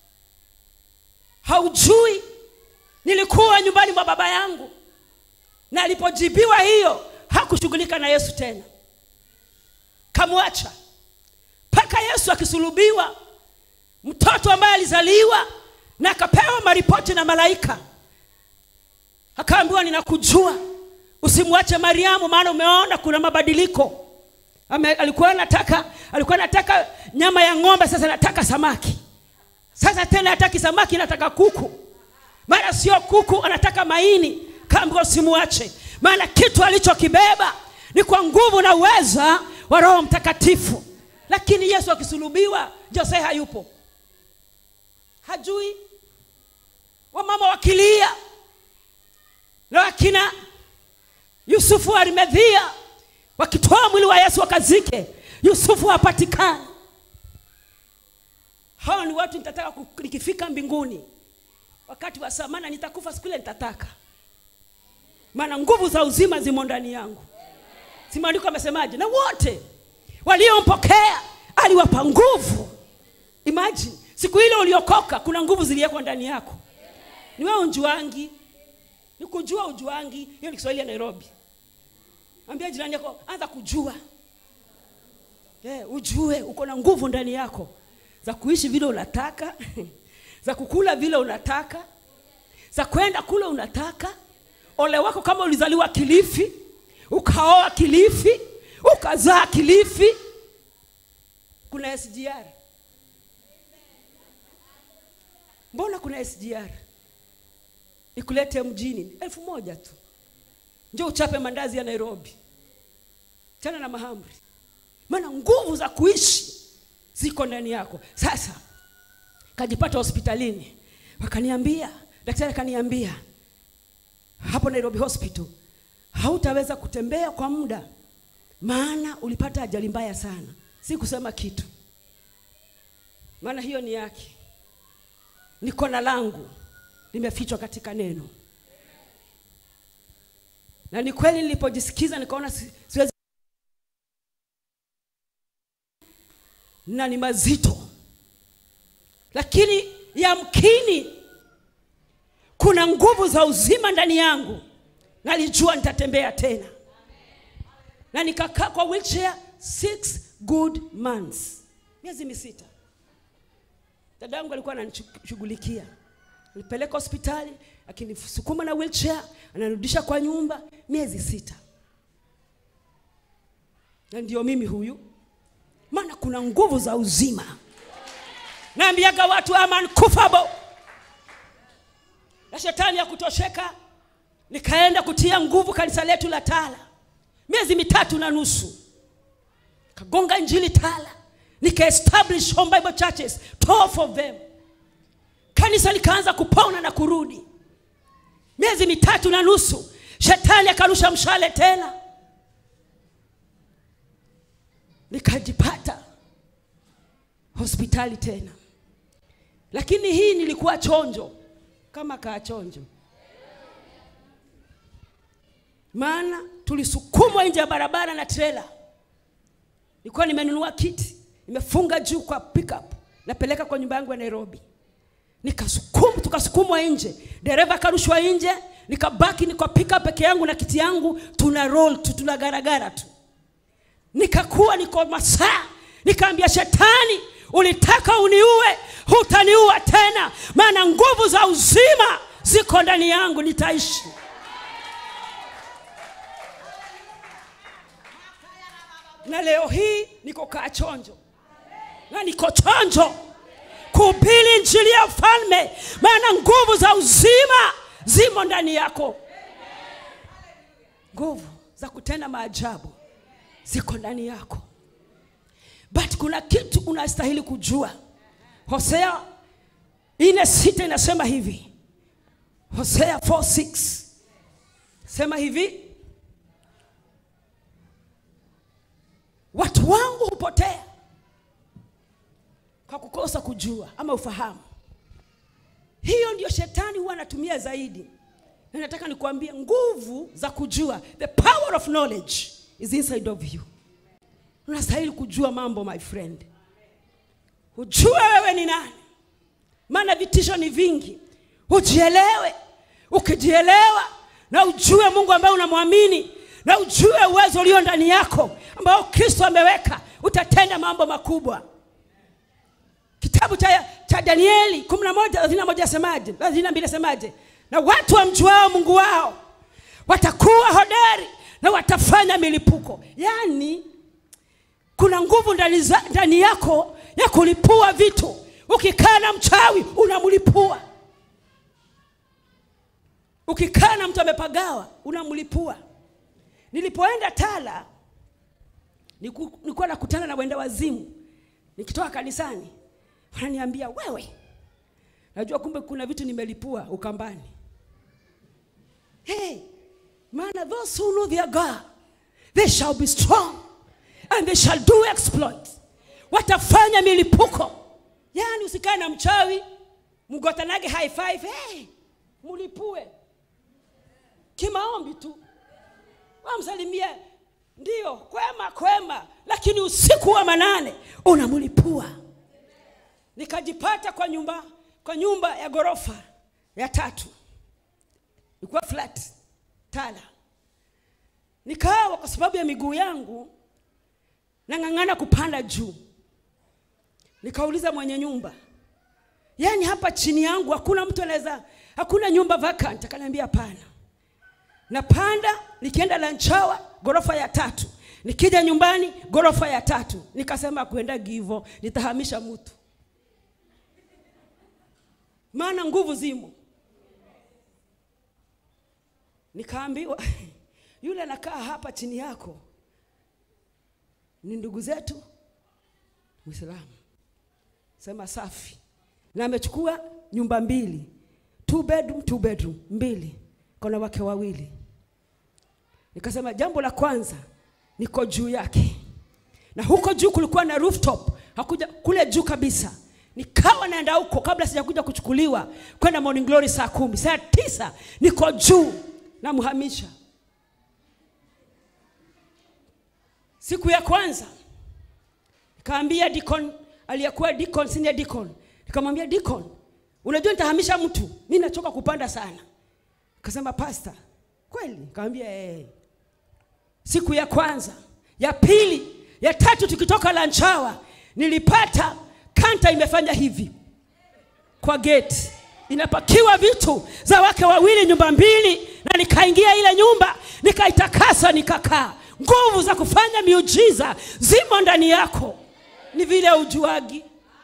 haujui nilikuwa nyumbani mwa baba yangu na alipojibiwa hiyo hakushughulika na yesu tena kamwacha mpaka yesu akisulubiwa mtoto ambaye alizaliwa na akapewa maripoti na malaika akaambiwa ninakujua usimwache mariamu maana umeona kuna mabadiliko Ame, alikuwa anataka alikuwa anataka nyama ya ng'ombe sasa anataka samaki sasa tena hataki samaki nataka kuku mara sio kuku anataka maini kaambiwa usimuache maana kitu alichokibeba ni kwa nguvu na uweza wa roho mtakatifu lakini yesu akisulubiwa jose hayupo hajui wamama wakilia na wakina yusufu wa arimedhia wakitoa mwili wa yesu wakazike yusufu hapatikani hao ni watu nitataka ku- nikifika mbinguni wakati wa saa maana nitakufa siku ile nitataka maana nguvu za uzima zimo ndani yangu si maandiko amesemaje na wote waliompokea aliwapa nguvu imagine siku ile uliokoka kuna nguvu ziliwekwa ndani yako ni wewe unjuangi ni kujua ujuangi hiyo ni kiswahili ya nairobi ambia jirani yako anza kujua yeah, ujue uko na nguvu ndani yako za kuishi vile unataka za kukula vile unataka za kwenda kule unataka ole wako kama ulizaliwa kilifi ukaoa kilifi ukazaa kilifi kuna sgr mbona kuna sgr ikulete mjini elfu moja tu njo uchape mandazi ya nairobi tena na mahamri maana nguvu za kuishi ziko ndani yako sasa kajipata hospitalini wakaniambia daktari akaniambia hapo nairobi hospital hautaweza kutembea kwa muda maana ulipata ajali mbaya sana si kusema kitu maana hiyo ni yake niko na langu limefichwa katika neno na ni kweli nilipojisikiza nikaona si- siwezi na ni mazito lakini yamkini kuna nguvu za uzima ndani yangu nalijua nitatembea tena na nikakaa kwa wheelchair six good months miezi misita dada yangu alikuwa ananishughulikia nilipeleka hospitali akinisukuma na wheelchair anarudisha kwa nyumba miezi sita na ndio mimi huyu maana kuna nguvu za uzima naambiaga watu I'm uncoughable na shetani ya kutosheka nikaenda kutia nguvu kanisa letu la tala miezi mitatu na nusu kagonga injili tala nikaestablish home bible churches 12 of them kanisa likaanza kupona na kurudi miezi mitatu na nusu shetani akarusha mshale tena nikajipata hospitali tena lakini hii nilikuwa chonjo kama kaa chonjo maana tulisukumwa nje ya barabara na trela nilikuwa nimenunua kiti nimefunga juu kwa pickup napeleka kwa nyumba yangu ya nairobi nikasukum tukasukumwa nje dereva akarushwa nje nikabaki niko pickup peke yangu na kiti yangu tuna roll tu tuna garagara tu nikakuwa niko masaa nikaambia shetani ulitaka uniue hutaniua tena maana nguvu za uzima ziko ndani yangu nitaishi na leo hii niko kaa chonjo na niko chonjo kuhubiri injili ya ufalme maana nguvu za uzima zimo ndani yako nguvu za kutenda maajabu ziko ndani yako but kuna kitu unastahili kujua hosea ine sita inasema hivi hosea 46 sema hivi watu wangu hupotea kwa kukosa kujua ama ufahamu hiyo ndio shetani huwa anatumia zaidi na nataka nikuambie nguvu za kujua the power of knowledge is inside of you unastahili kujua mambo my friend ujue wewe ni nani maana vitisho ni vingi ujielewe ukijielewa na ujue mungu ambaye unamwamini na ujue uwezo ulio ndani yako ambao kristo ameweka utatenda mambo makubwa kitabu cha, cha danieli kumi na moja thelathini na moja asemaje thelathini na mbili asemaje na watu wamjuao mungu wao watakuwa hodari na watafanya milipuko yaani kuna nguvu ndani, za, ndani yako ya kulipua vitu ukikaa na mchawi unamlipua ukikaa na mtu amepagawa unamlipua nilipoenda tala niku- nilikuwa nakutana na wenda wazimu nikitoka kanisani wananiambia wewe najua kumbe kuna vitu nimelipua ukambani hey, maana those who know their god they shall be strong and they shall do exploit watafanya milipuko yaani usikae na mchawi mgotanage high five hey, mulipue kimaombi tu wamsalimie ndio kwema kwema lakini usiku wa manane unamlipua nikajipata kwa nyumba kwa nyumba ya ghorofa ya tatu ilikuwa flat tala nikawa kwa sababu ya miguu yangu nang'ang'ana kupanda juu nikauliza mwenye nyumba yaani hapa chini yangu hakuna mtu anaweza hakuna nyumba vacant akaniambia hapana napanda nikienda lanchawa ghorofa ya tatu nikija nyumbani ghorofa ya tatu nikasema kuenda givo nitahamisha mtu maana nguvu zimo nikaambiwa yule anakaa hapa chini yako ni ndugu zetu mwislamu sema safi na amechukua nyumba mbili two bedroom, two bedroom mbili kona wake wawili nikasema jambo la kwanza niko juu yake na huko juu kulikuwa na rooftop hakuja kule juu kabisa nikawa naenda huko kabla sijakuja kuchukuliwa kwenda morning glory saa kumi saa tisa niko juu namhamisha siku ya kwanza nikaambia deacon aliyekuwa deacon senior deacon nikamwambia deacon unajua nitahamisha mtu mi nachoka kupanda sana akasema pasta kweli nikamwambia eh. siku ya kwanza ya pili ya tatu tukitoka lanchawa nilipata kanta imefanya hivi kwa geti inapakiwa vitu za wake wawili nyumba mbili na nikaingia ile nyumba nikaitakasa nikakaa nguvu za kufanya miujiza zimo ndani yako ni vile ujuagi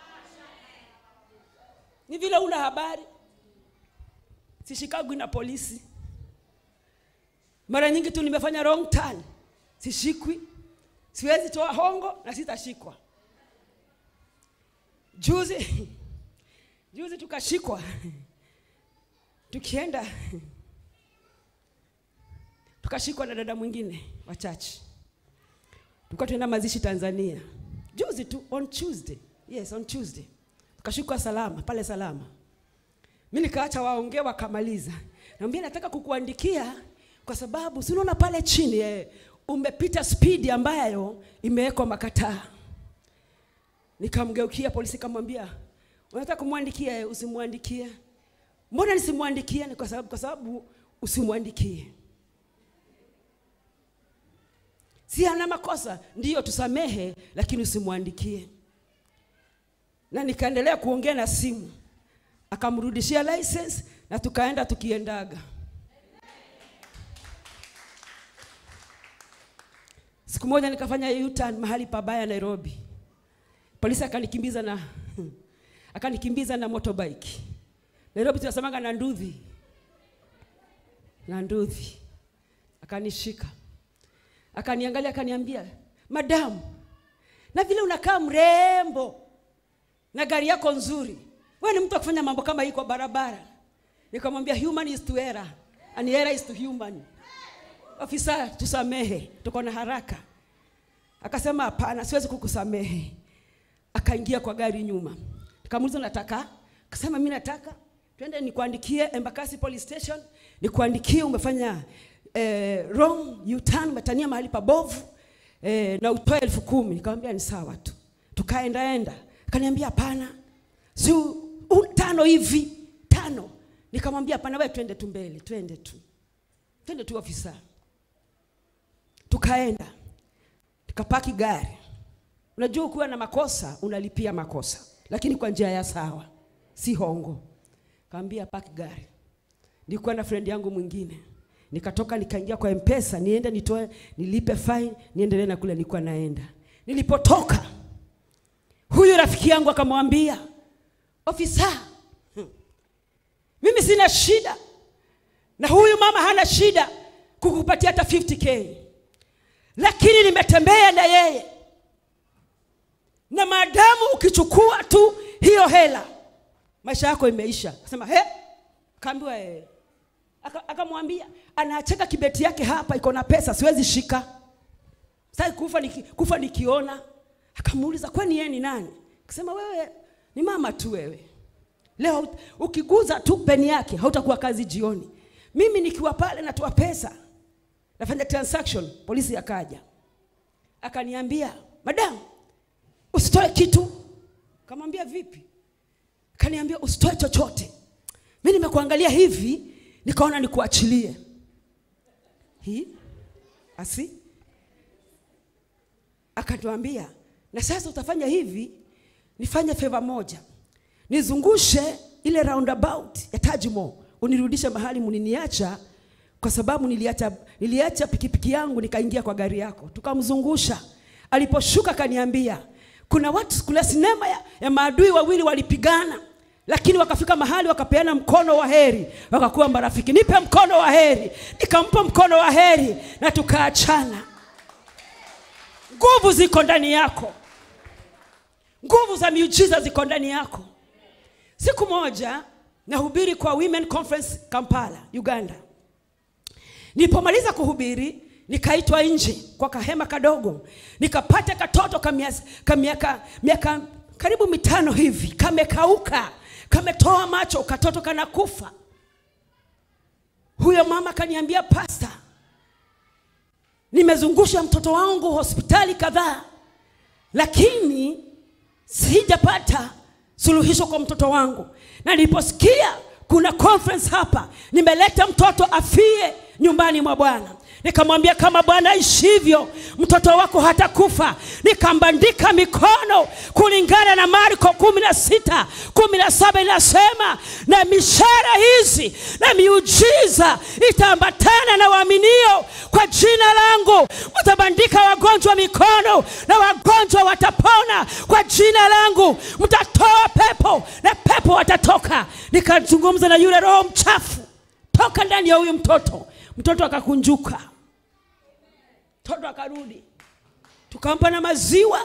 ni vile una habari sishikagwi na polisi mara nyingi tu nimefanya wrong turn sishikwi siwezi toa hongo na sitashikwa juzi juzi tukashikwa tukienda tukashikwa na dada mwingine wa chachi tulikuwa tuenda mazishi tanzania juzi tu on tuesday yes on tuesday tukashikwa salama pale salama mi nikaacha waongee wakamaliza naambia nataka kukuandikia kwa sababu si unaona pale chini eh, umepita spidi ambayo imewekwa makataa nikamgeukia polisi kamwambia unataka kumwandikia eh, usimwandikie mbona nisimwandikie ni kwa sababu kwa sababu usimwandikie si ana makosa ndiyo tusamehe lakini usimwandikie na nikaendelea kuongea na simu akamrudishia license na tukaenda tukiendaga siku moja nikafanya U-turn mahali pabaya nairobi polisi akanikimbiza na akanikimbiza na motorbike nairobi tunasemanga na nduthi na nduthi akanishika akaniangalia akaniambia madamu na vile unakaa mrembo na gari yako nzuri wewe ni mtu wa kufanya mambo kama hii kwa barabara nikamwambia human is to error and error is to human ofisa tusamehe tuko na haraka akasema hapana siwezi kukusamehe akaingia kwa gari nyuma nikamuuliza nataka akasema mi nataka twende nikuandikie embakasi police station nikuandikie umefanya eh, wrong U-turn umetania mahali pabovu eh, na utoe elfu kumi nikamwambia ni sawa tu tukaendaenda akaniambia hapana si u- u- tano hivi tano nikamwambia hapana wewe twende tu mbele twende tu twende tu ofisa tukaenda tukapaki gari unajua ukiwa na makosa unalipia makosa lakini kwa njia ya sawa si hongo kaambia paki gari nilikuwa na friend yangu mwingine nikatoka nikaingia kwa mpesa niende nitoe nilipe fine niendelee na kule nilikuwa naenda nilipotoka huyu rafiki yangu akamwambia ofisa hmm, mimi sina shida na huyu mama hana shida kukupatia hata 50k lakini nimetembea na yeye na maadamu ukichukua tu hiyo hela maisha yako imeisha akasema he kaambiwa eh. Aka- akamwambia anacheka kibeti yake hapa iko na pesa siwezi shika sasa kufa niki, kufa nikiona akamuuliza kwani yeye ni nani akasema wewe ni mama tu wewe leo ukiguza tu peni yake hautakuwa kazi jioni mimi nikiwa pale natoa pesa nafanya transaction polisi akaja akaniambia madam usitoe kitu kamwambia vipi kaniambia usitoe chochote mi nimekuangalia hivi nikaona nikuachilie hii asi akatuambia na sasa utafanya hivi nifanye feva moja nizungushe ile roundabout ya tajimo unirudishe mahali muniniacha kwa sababu niliacha, niliacha pikipiki yangu nikaingia kwa gari yako tukamzungusha aliposhuka kaniambia kuna watu kuna sinema ya, ya maadui wawili walipigana lakini wakafika mahali wakapeana mkono wa heri wakakuwa marafiki nipe mkono wa heri nikampa mkono wa heri na tukaachana nguvu ziko ndani yako nguvu za miujiza ziko ndani yako siku moja nahubiri kwa women conference kampala uganda nilipomaliza kuhubiri nikaitwa nje kwa kahema kadogo nikapata katoto ka mias- ka miaka miaka karibu mitano hivi kamekauka kametoa macho katoto kanakufa huyo mama kaniambia pasta nimezungusha mtoto wangu hospitali kadhaa lakini sijapata suluhisho kwa mtoto wangu na niliposikia kuna conference hapa nimeleta mtoto afie nyumbani mwa bwana nikamwambia kama bwana ishivyo mtoto wako hatakufa nikambandika mikono kulingana na marko kumi na sita kumi na saba inasema na mishara hizi na miujiza itaambatana na waaminio kwa jina langu mtabandika wagonjwa mikono na wagonjwa watapona kwa jina langu mtatoa pepo na pepo watatoka nikazungumza na yule roho mchafu toka ndani ya huyu mtoto mtoto akakunjuka mtoto akarudi tukampa na maziwa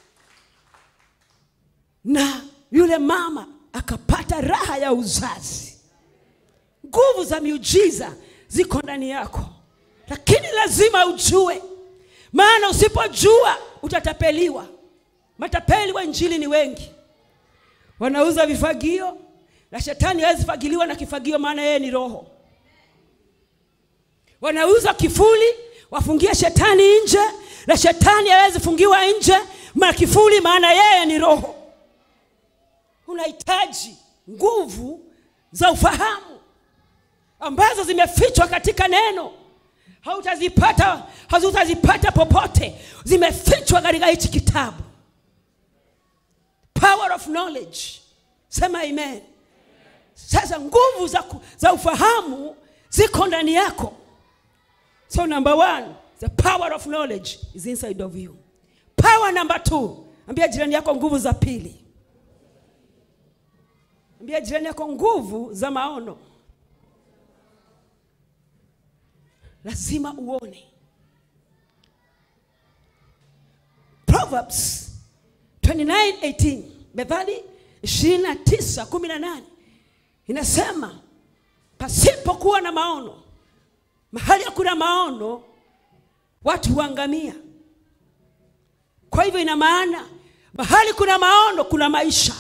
na yule mama akapata raha ya uzazi nguvu za miujiza ziko ndani yako lakini lazima ujue maana usipojua utatapeliwa matapeli wa injili ni wengi wanauza vifagio na shetani hawezi fagiliwa na kifagio maana yeye ni roho wanauza kifuli wafungie shetani nje na shetani hawezi fungiwa nje na kifuli maana yeye ni roho unahitaji nguvu za ufahamu ambazo zimefichwa katika neno hautazipata hazutazipata popote zimefichwa katika hichi kitabu power of knowledge sema amen sasa nguvu za, ku- za ufahamu ziko ndani yako so number one the power of knowledge is inside of you power number two ambia jirani yako nguvu za pili ambia jirani yako nguvu za maono lazima uone proverbs 29:18 methali 29:18 inasema pasipokuwa na maono mahali hakuna maono watu huangamia kwa hivyo ina maana mahali kuna maono kuna maisha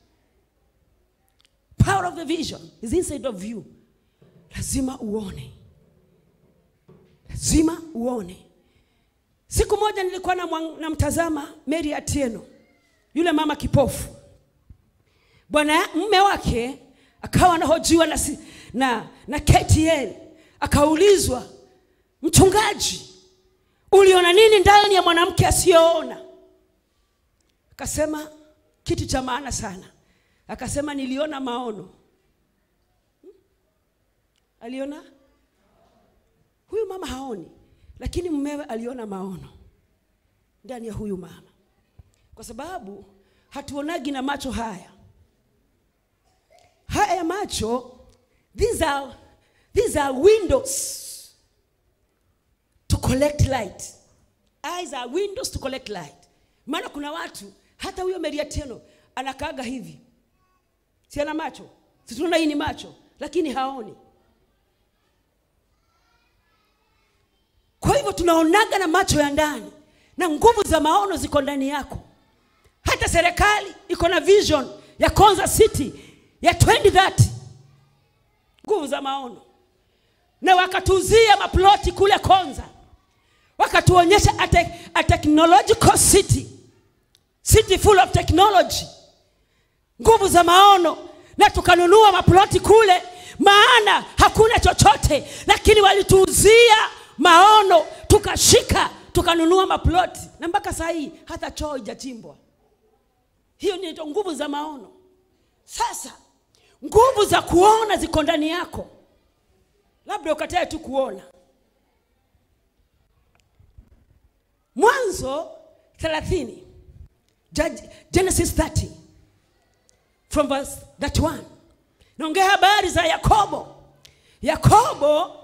power of the vision is inside of you lazima uone lazima uone siku moja nilikuwa namwang- namtazama mary atieno yule mama kipofu bwana mme wake akawa anahojiwa na, si- na, na ktn akaulizwa mchungaji uliona nini ndani ya mwanamke asiyoona akasema kitu cha maana sana akasema niliona maono Hmm? aliona huyu mama haoni lakini mmewe aliona maono ndani ya huyu mama kwa sababu hatuonagi na macho haya haya macho these are, these are windows to collect light eyes are windows to collect light maana kuna watu hata huyo meriateno anakaaga hivi si ana macho si tunaona hii ni macho lakini haoni kwa hivyo tunaonaga na macho ya ndani na nguvu za maono ziko ndani yako hata serikali iko na vision ya konza city ya 2030 nguvu za maono na wakatuzia maploti kule konza wakatuonyesha a, te, a technological city city full of technology nguvu za maono na tukanunua maploti kule maana hakuna chochote lakini walituuzia maono tukashika tukanunua maploti na mpaka saa hii hata choo ijachimbwa hiyo ni ndio nguvu za maono sasa nguvu za kuona ziko ndani yako labda ukatae tu kuona mwanzo 30 Judge- genesis 30 from verse 31 naongea habari za yakobo yakobo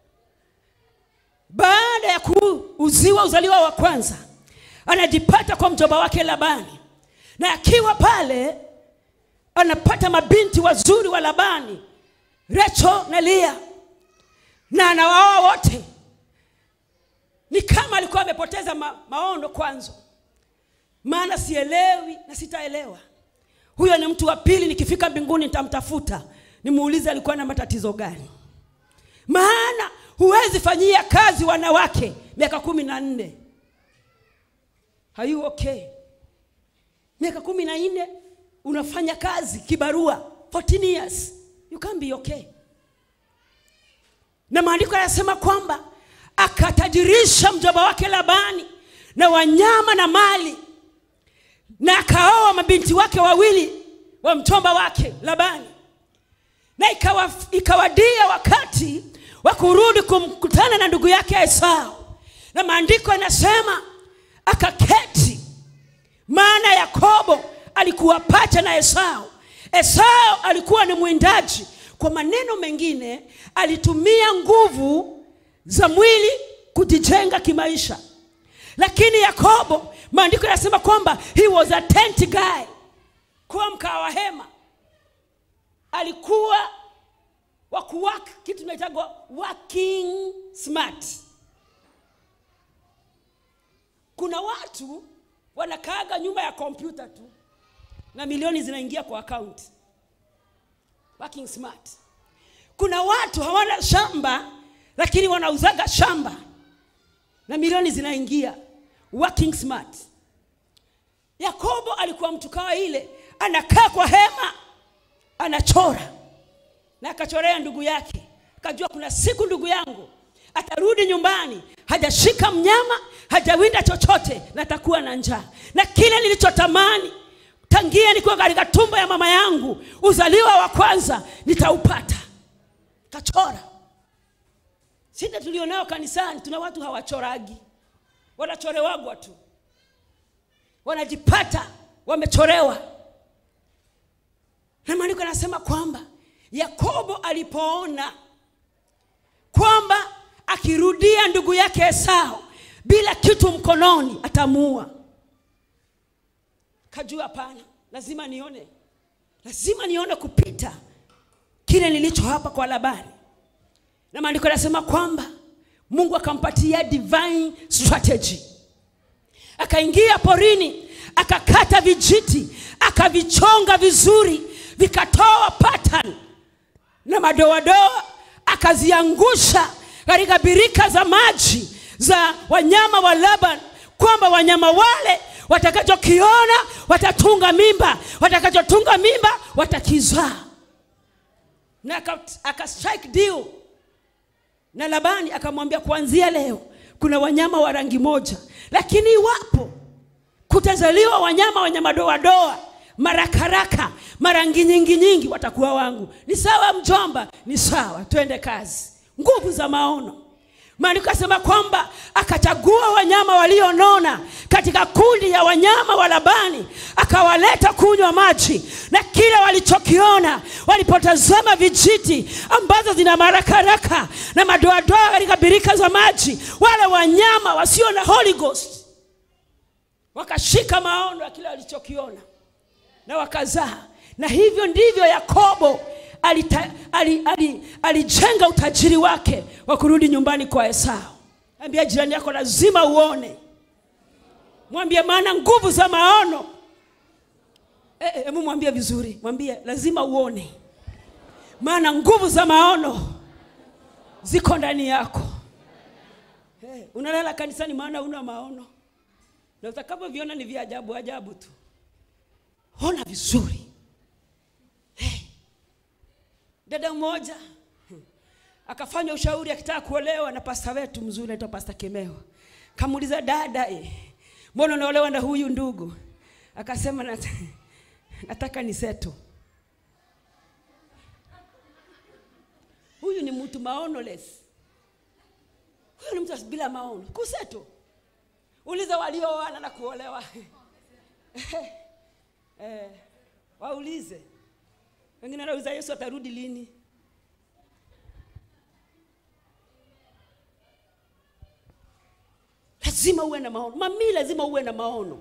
baada ya kuuziwa uzaliwa wa kwanza anajipata kwa mjomba wake labani na akiwa pale anapata mabinti wazuri wa labani recho na lia na anawaoa wote ni kama alikuwa amepoteza ma, maono kwanza maana sielewi na sitaelewa huyo ni mtu wa pili nikifika mbinguni nitamtafuta nimuulize alikuwa na matatizo gani maana huwezi fanyia kazi wanawake miaka kumi na nne Are you okay miaka kumi na nne unafanya kazi kibarua 14 years you can't be okay na maandiko yanasema kwamba akatajirisha mjomba wake labani na wanyama na mali na akaoa mabinti wake wawili wa mchomba wake labani na ikawa, ikawadia wakati wa kurudi kumkutana na ndugu yake esau na maandiko yanasema akaketi maana yakobo alikuwa pacha na esau esau alikuwa ni mwindaji kwa maneno mengine alitumia nguvu za mwili kujijenga kimaisha lakini yakobo maandiko yanasema kwamba he was a tent guy kuwa mkaa wa hema alikuwa wa kuwaka kitu inaitagwa working smart kuna watu wanakaaga nyuma ya kompyuta tu na milioni zinaingia kwa akaunti working smart kuna watu hawana shamba lakini wanauzaga shamba na milioni zinaingia working smart yakobo alikuwa mtu kawa ile anakaa kwa hema anachora na akachorea ndugu yake akajua kuna siku ndugu yangu atarudi nyumbani hajashika mnyama hajawinda chochote na atakuwa na njaa na kile nilichotamani tangia nikiwa katika tumbo ya mama yangu uzaliwa wa kwanza nitaupata kachora shida tulionao kanisani tuna watu hawachoragi wanachorewagwa tu wanajipata wamechorewa na maandiko yanasema kwamba yakobo alipoona kwamba akirudia ndugu yake esau bila kitu mkononi atamuua kajua hapana lazima nione lazima nione kupita kile nilicho hapa kwa labani na maandiko yanasema kwamba mungu akampatia divine strategy akaingia porini akakata vijiti akavichonga vizuri vikatoa pattern na madoadoa akaziangusha katika birika za maji za wanyama wa laban kwamba wanyama wale watakachokiona watatunga mimba watakachotunga mimba watakizaa na aka, aka strike deal na labani akamwambia kuanzia leo kuna wanyama wa rangi moja lakini iwapo kutazaliwa wanyama wenye madoadoa marakaraka marangi nyingi nyingi watakuwa wangu ni sawa mjomba ni sawa twende kazi nguvu za maono maandiko asema kwamba akachagua wanyama walionona katika kundi ya wanyama wa labani akawaleta kunywa maji na kile walichokiona walipotazama vijiti ambazo zina marakaraka na madoadoa katika birika za maji wale wanyama wasio na holy ghost wakashika maono ya kile walichokiona na wakazaa na hivyo ndivyo yakobo alijenga ali, ali, alijenga utajiri wake wa kurudi nyumbani kwa esau ambia jirani yako lazima uone mwambie maana nguvu za maono hebu e, e, mwambie vizuri mwambie lazima uone maana nguvu za maono ziko ndani yako hey, unalala kanisani maana una maono na utakapoviona ni vya ajabu ajabu tu ona vizuri hey. dada mmoja hmm, akafanya ushauri akitaka kuolewa na pasta wetu mzuri naitwa pasta kemeo kamuuliza dada eh, mbona unaolewa na huyu ndugu akasema nat nataka ni seto huyu ni mtu maonoless huyu ni mtu bila maono kuseto uliza walioana na kuolewa eh, waulize wengine wanauliza yesu atarudi lini lazima uwe na maono mami lazima uwe na maono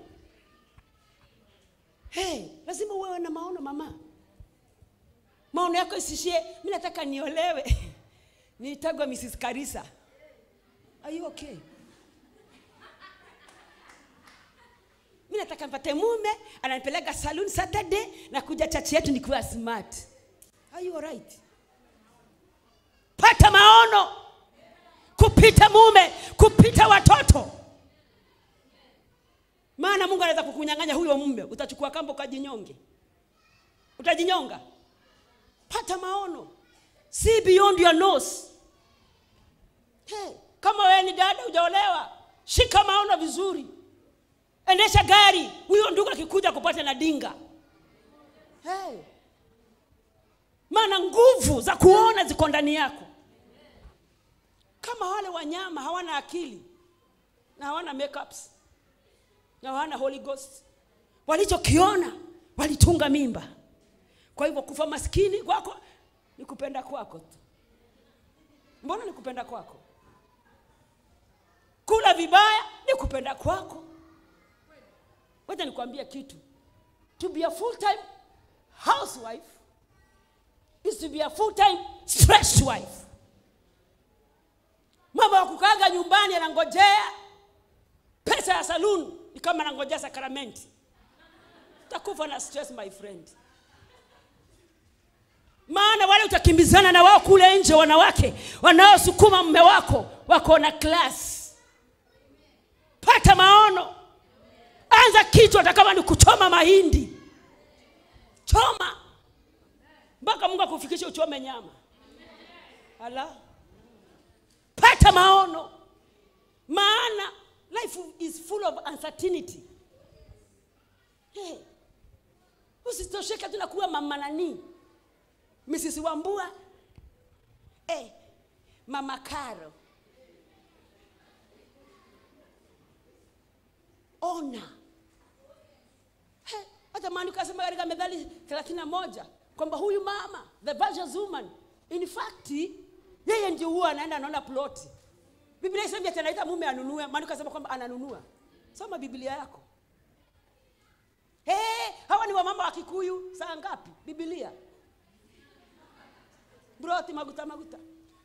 hey, lazima uwe na maono mama maono yako isishie mi nataka niolewe niitagwa mrs karisa are you okay mi nataka mpate mume ananipeleka saloon saturday na kuja chachi yetu nikiwa smart are you alright pata maono kupi kupita mume kupita watoto maana mungu anaweza kukunyang'anya huyo mume utachukua kamba ukajinyonge utajinyonga pata maono see beyond your nose hey, kama wewe ni dada hujaolewa shika maono vizuri endesha gari huyo ndugu akikuja kupata na dinga hey. maana nguvu za kuona ziko ndani yako kama wale wanyama hawana akili na hawana makeups na hawana holy ghost walichokiona walitunga mimba kwa hivyo kufa maskini kwako ni kupenda kwako tu mbona ni kupenda kwako kula vibaya ni kupenda kwako wacha nikwambie kitu to be a full time housewife is to be a full time stress wife mama wa kukaga nyumbani anangojea pesa ya saloon ni kama anangojea sakramenti utakufa na stress my friend maana wale utakimbizana na wao kule nje wanawake wanaosukuma mme wako wako na class pata maono anza kichwa hata kama ni kuchoma mahindi choma mpaka mungu akufikishe uchome nyama ala pata maono maana life is full of uncertainty hey. usitosheke tu na kuwa mama nanii mrs wambua hey. mama karo ona He, hata maandiko asema katika methali thelathini na moja kwamba huyu mama the virtuous woman in fact yeye ndio huwa anaenda anaona ploti biblia isemi ati anaita mume anunue maandiko asema kwamba ananunua soma biblia yako hey, hawa ni wamama wa kikuyu saa ngapi biblia broti maguta maguta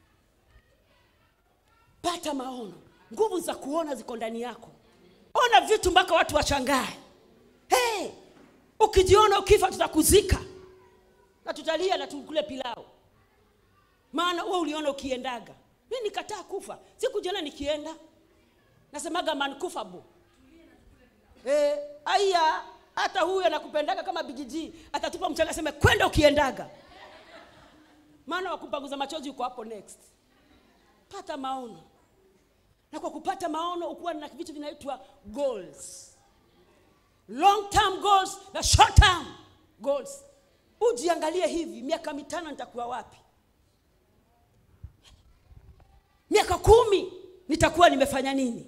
pata maono nguvu za kuona ziko ndani yako ona vitu mpaka watu washangae hey, ukijiona ukifa tutakuzika na tutalia na tukule pilau maana wewe uliona ukiendaga mi nikataa kufa sikujiona nikienda nasemaga mankufabo eh, aya hata huyu anakupendaga kama bigiji atatupa mchanga aseme kwenda ukiendaga maana wakupanguza machozi uko hapo next pata maono na kwa kupata maono ukuwa na vitu vinaitwa goals long term goals na short term goals ujiangalie hivi miaka mitano nitakuwa wapi miaka kumi nitakuwa nimefanya nini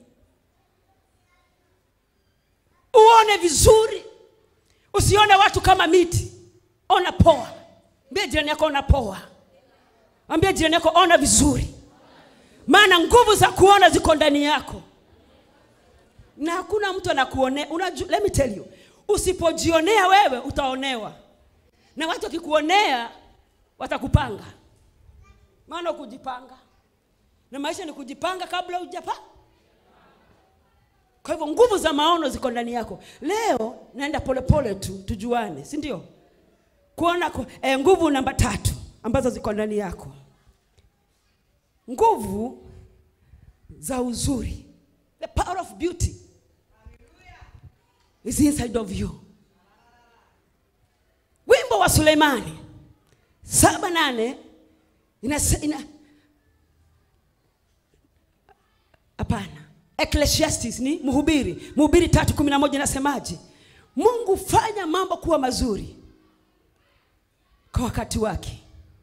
uone vizuri usione watu kama miti ona poa ambie jirani yako ona poa ambie jirani yako ona vizuri maana nguvu za kuona ziko ndani yako na hakuna mtu anakuonea unaju, let me tell you usipojionea wewe utaonewa na watu wakikuonea watakupanga maana kujipanga na maisha ni kujipanga kabla hujapa kwa hivyo nguvu za maono ziko ndani yako leo naenda polepole tu tujuane si ndio kuona ku, eh, nguvu namba tatu ambazo ziko ndani yako nguvu za uzuri the power of beauty is inside of you wimbo wa suleimani saba nane inase- ina hapana ecclesiastes ni mhubiri mhubiri tatu kumi na moja inasemaje mungu fanya mambo kuwa mazuri kwa wakati wake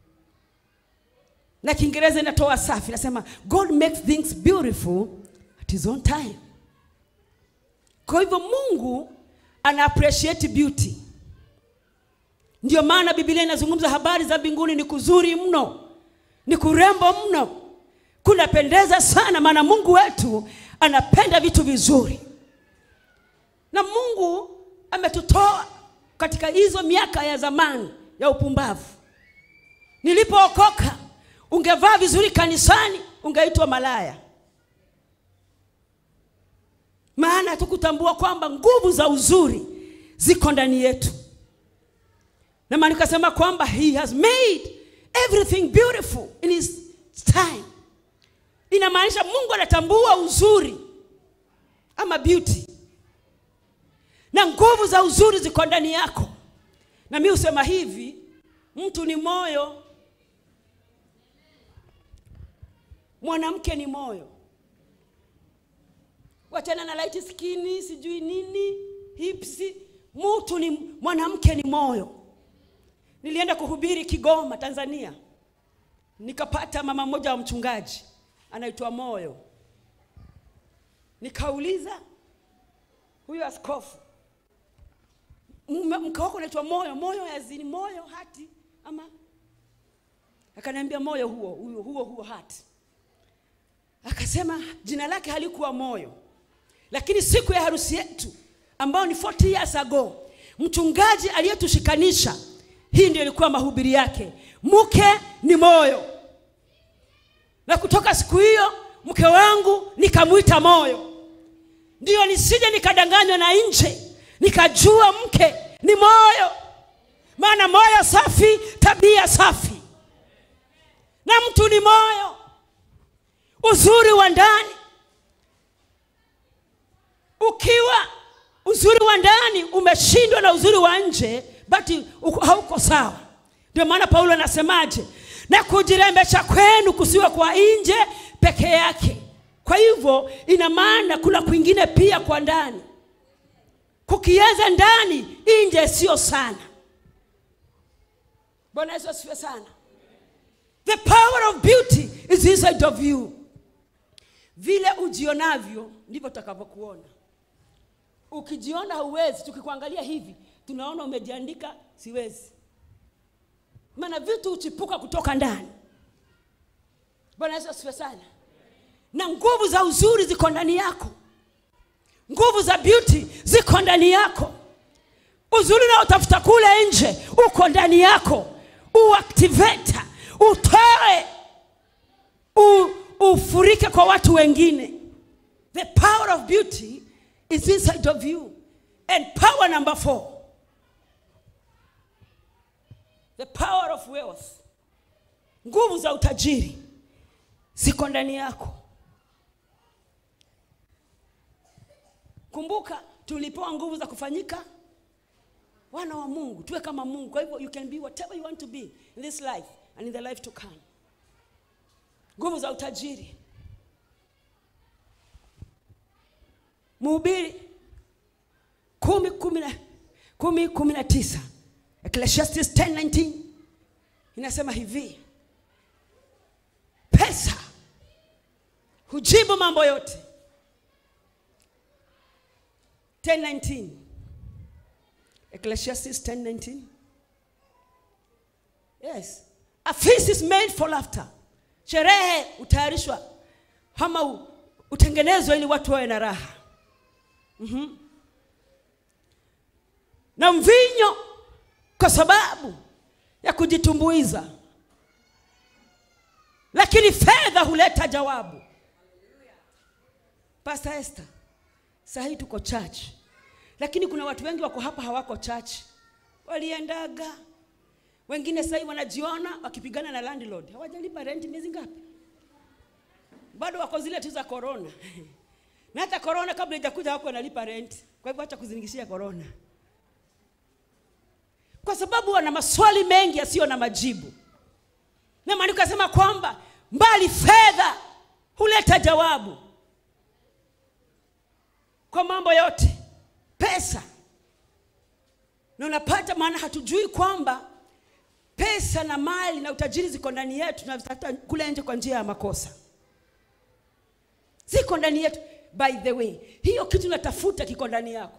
na kiingereza inatoa safi inasema god makes things beautiful at his own time kwa hivyo mungu ana appreciate beauty ndio maana biblia inazungumza habari za mbinguni ni kuzuri mno ni kurembo mno kunapendeza sana maana mungu wetu anapenda vitu vizuri na mungu ametutoa katika hizo miaka ya zamani ya upumbavu nilipookoka ungevaa vizuri kanisani ungeitwa malaya maana hatukutambua kwamba nguvu za uzuri ziko ndani yetu na maana nikasema kwamba he has made everything beautiful in his time inamaanisha mungu anatambua uzuri ama beauty na nguvu za uzuri ziko ndani yako na mi husema hivi mtu ni moyo mwanamke ni moyo wachana na light skini sijui nini hipsi mtu ni mwanamke ni moyo nilienda kuhubiri kigoma tanzania nikapata mama mmoja wa mchungaji anaitwa moyo nikauliza huyo askofu mume- mke wako unaitwa moyo moyo yazini moyo hati ama akaniambia moyo huo huo huo huo hati akasema jina lake halikuwa moyo lakini siku ya harusi yetu ambayo ni 40 years ago mchungaji aliyetushikanisha hii ndio ilikuwa mahubiri yake mke ni moyo na kutoka siku hiyo mke wangu nikamwita moyo ndiyo nisije nikadanganywa na nje nikajua mke ni moyo maana moyo safi tabia safi na mtu ni moyo uzuri wa ndani ukiwa uzuri wa ndani umeshindwa na uzuri wa nje bati uko- hauko sawa ndio maana paulo anasemaje na kujirembesha kwenu kusiwe kwa nje peke yake kwa hivyo ina maana kuna kwingine pia kwa ndani kukianza ndani nje sio sana bwana yesu asifiwe sana the power of beauty is inside of you vile ujionavyo ndivyo utakavyokuona ukijiona hauwezi tukikuangalia hivi tunaona umejiandika siwezi maana vitu huchipuka kutoka ndani bwana yesu asifiwe sana na nguvu za uzuri ziko ndani yako nguvu za beauty ziko ndani yako uzuri unaotafuta kule nje uko ndani yako uactiveta utoe u, ufurike kwa watu wengine the power of beauty is inside of you and power number four the power of wealth nguvu za utajiri ziko ndani yako kumbuka tulipewa nguvu za kufanyika wana wa mungu tuwe kama mungu kwa hivyo you can be whatever you want to be in this life and in the life to come nguvu za utajiri mhubiri kumi kumi na kumi kumi na tisa ecclesiastes 10:19 inasema hivi pesa hujibu mambo yote 10:19 ecclesiastes 10:19 yes a feast is made for laughter sherehe hutayarishwa ama u- utengenezwa ili watu wawe na raha Mhm. na mvinyo kwa sababu ya kujitumbuiza lakini fedha huleta jawabu pastor esther saa hii tuko church lakini kuna watu wengi wako hapa hawako church waliendaga wengine sahii wanajiona wakipigana na landlord hawajalipa renti miezi ngapi bado wako zile tu za corona na hata corona kabla ijakuja wako wanalipa renti kwa hivyo acha kuzingishia corona kwa sababu wana maswali mengi yasiyo na majibu na maandiko yasema kwamba mbali fedha huleta jawabu kwa mambo yote pesa na unapata maana hatujui kwamba pesa na mali na utajiri ziko ndani yetu tunazitafuta kule nje kwa njia ya makosa ziko ndani yetu by the way hiyo kitu natafuta kiko ndani yako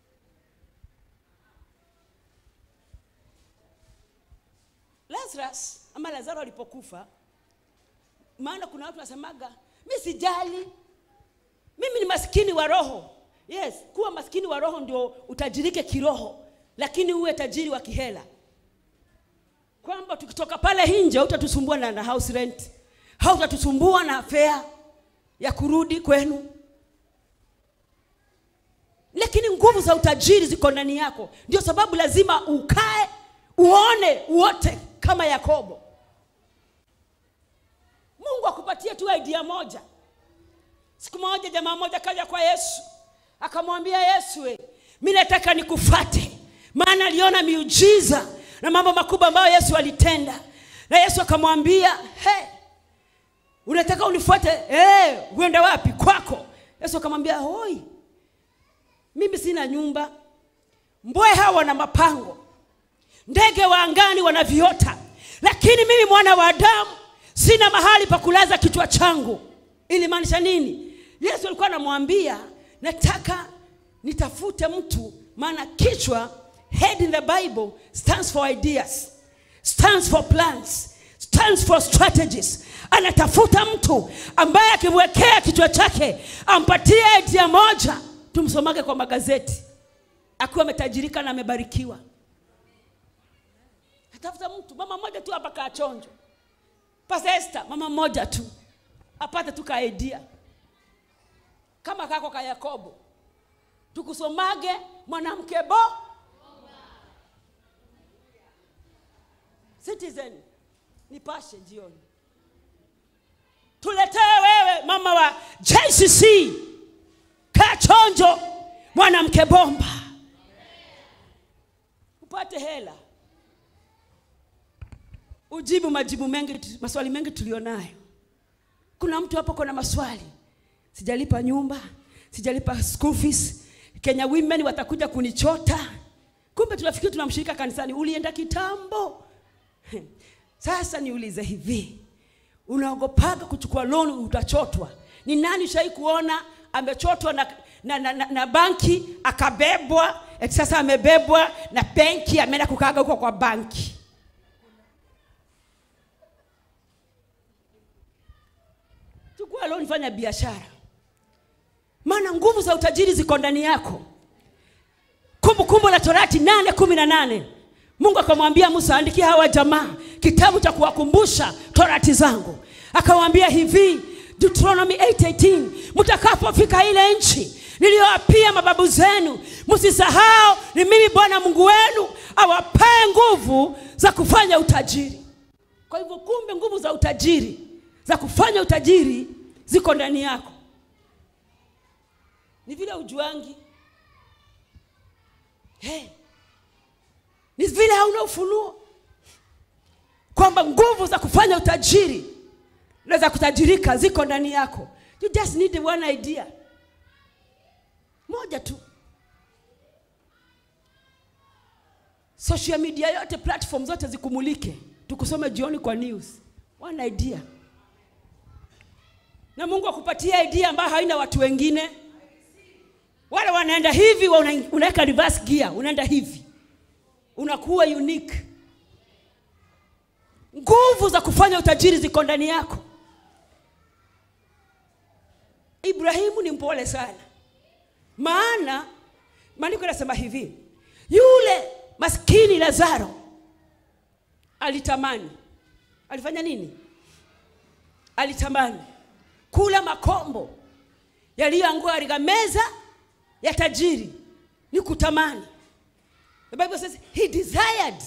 lazarus ama lazaro alipokufa maana kuna watu nasemaga mi sijali mimi ni maskini wa roho yes kuwa maskini wa roho ndio utajirike kiroho lakini uwe tajiri wa kihela kwamba tukitoka pale nje hautatusumbua na, na house rent hautatusumbua na fea ya kurudi kwenu lakini nguvu za utajiri ziko ndani yako ndio sababu lazima ukae uone uote kama yakobo mungu akupatie nikupatie tu idea moja siku moja jamaa moja kaja kwa yesu akamwambia yesu we, mi nataka nikufate maana aliona miujiza na mambo makubwa ambayo yesu alitenda na yesu akamwambia hey, unataka unifuate hey, uende wapi kwako yesu akamwambia hoi mimi sina nyumba mbweha wana mapango ndege wa angani wana viota lakini mimi mwana wa adamu sina mahali pa kulaza kichwa changu ilimaanisha nini yesu alikuwa anamwambia nataka nitafute mtu maana kichwa head in the bible stands for ideas stands for plans stands for strategies anatafuta mtu ambaye akimwekea kichwa chake ampatie idea moja tumsomage kwa magazeti akiwa ametajirika na amebarikiwa atafuta mtu mama mmoja tu hapa kaachonjo Pastor Esther, mama mmoja tu apate tu kaidea kama kako ka Yakobo, tukusomage mwanamke bo Citizen, nipashe jioni, tuletee wewe mama wa JCC Kachonjo, mwanamke bomba, upate hela ujibu majibu mengi maswali mengi tulionayo kuna mtu hapo kona maswali sijalipa nyumba sijalipa school fees kenya women watakuja kunichota kumbe tunafikiri tunamshirika kanisani ulienda kitambo sasa niulize hivi unaogopaga kuchukua loan utachotwa ni nani shai kuona amechotwa na, na, na, na, na banki akabebwa eti sasa amebebwa na benki ameenda kukaga huko kwa banki chukua loan fanya biashara maana nguvu za utajiri ziko ndani yako kumbukumbu la torati nane kumi na nane mungu akamwambia musa andikia hawa jamaa kitabu cha kuwakumbusha torati zangu akawaambia hivi deuteronomy 8:18 mtakapofika ile nchi niliyowapia mababu zenu msisahau ni mimi bwana mungu wenu awapae nguvu za kufanya utajiri kwa hivyo kumbe nguvu za utajiri za kufanya utajiri ziko ndani yako ni vile ujuangi hey. ni vile hauna ufunuo kwamba nguvu za kufanya utajiri na za kutajirika ziko ndani yako you just need one idea moja tu social media yote platform zote zikumulike tukusome jioni kwa news one idea na mungu akupatia idea ambayo haina watu wengine wale wanaenda hivi wa una- unaweka reverse gear unaenda hivi unakuwa unique nguvu za kufanya utajiri ziko ndani yako ibrahimu ni mpole sana maana maandiko yanasema hivi yule maskini lazaro alitamani alifanya nini alitamani kula makombo yaliyoangua katika meza ya tajiri ni kutamani the bible says he desired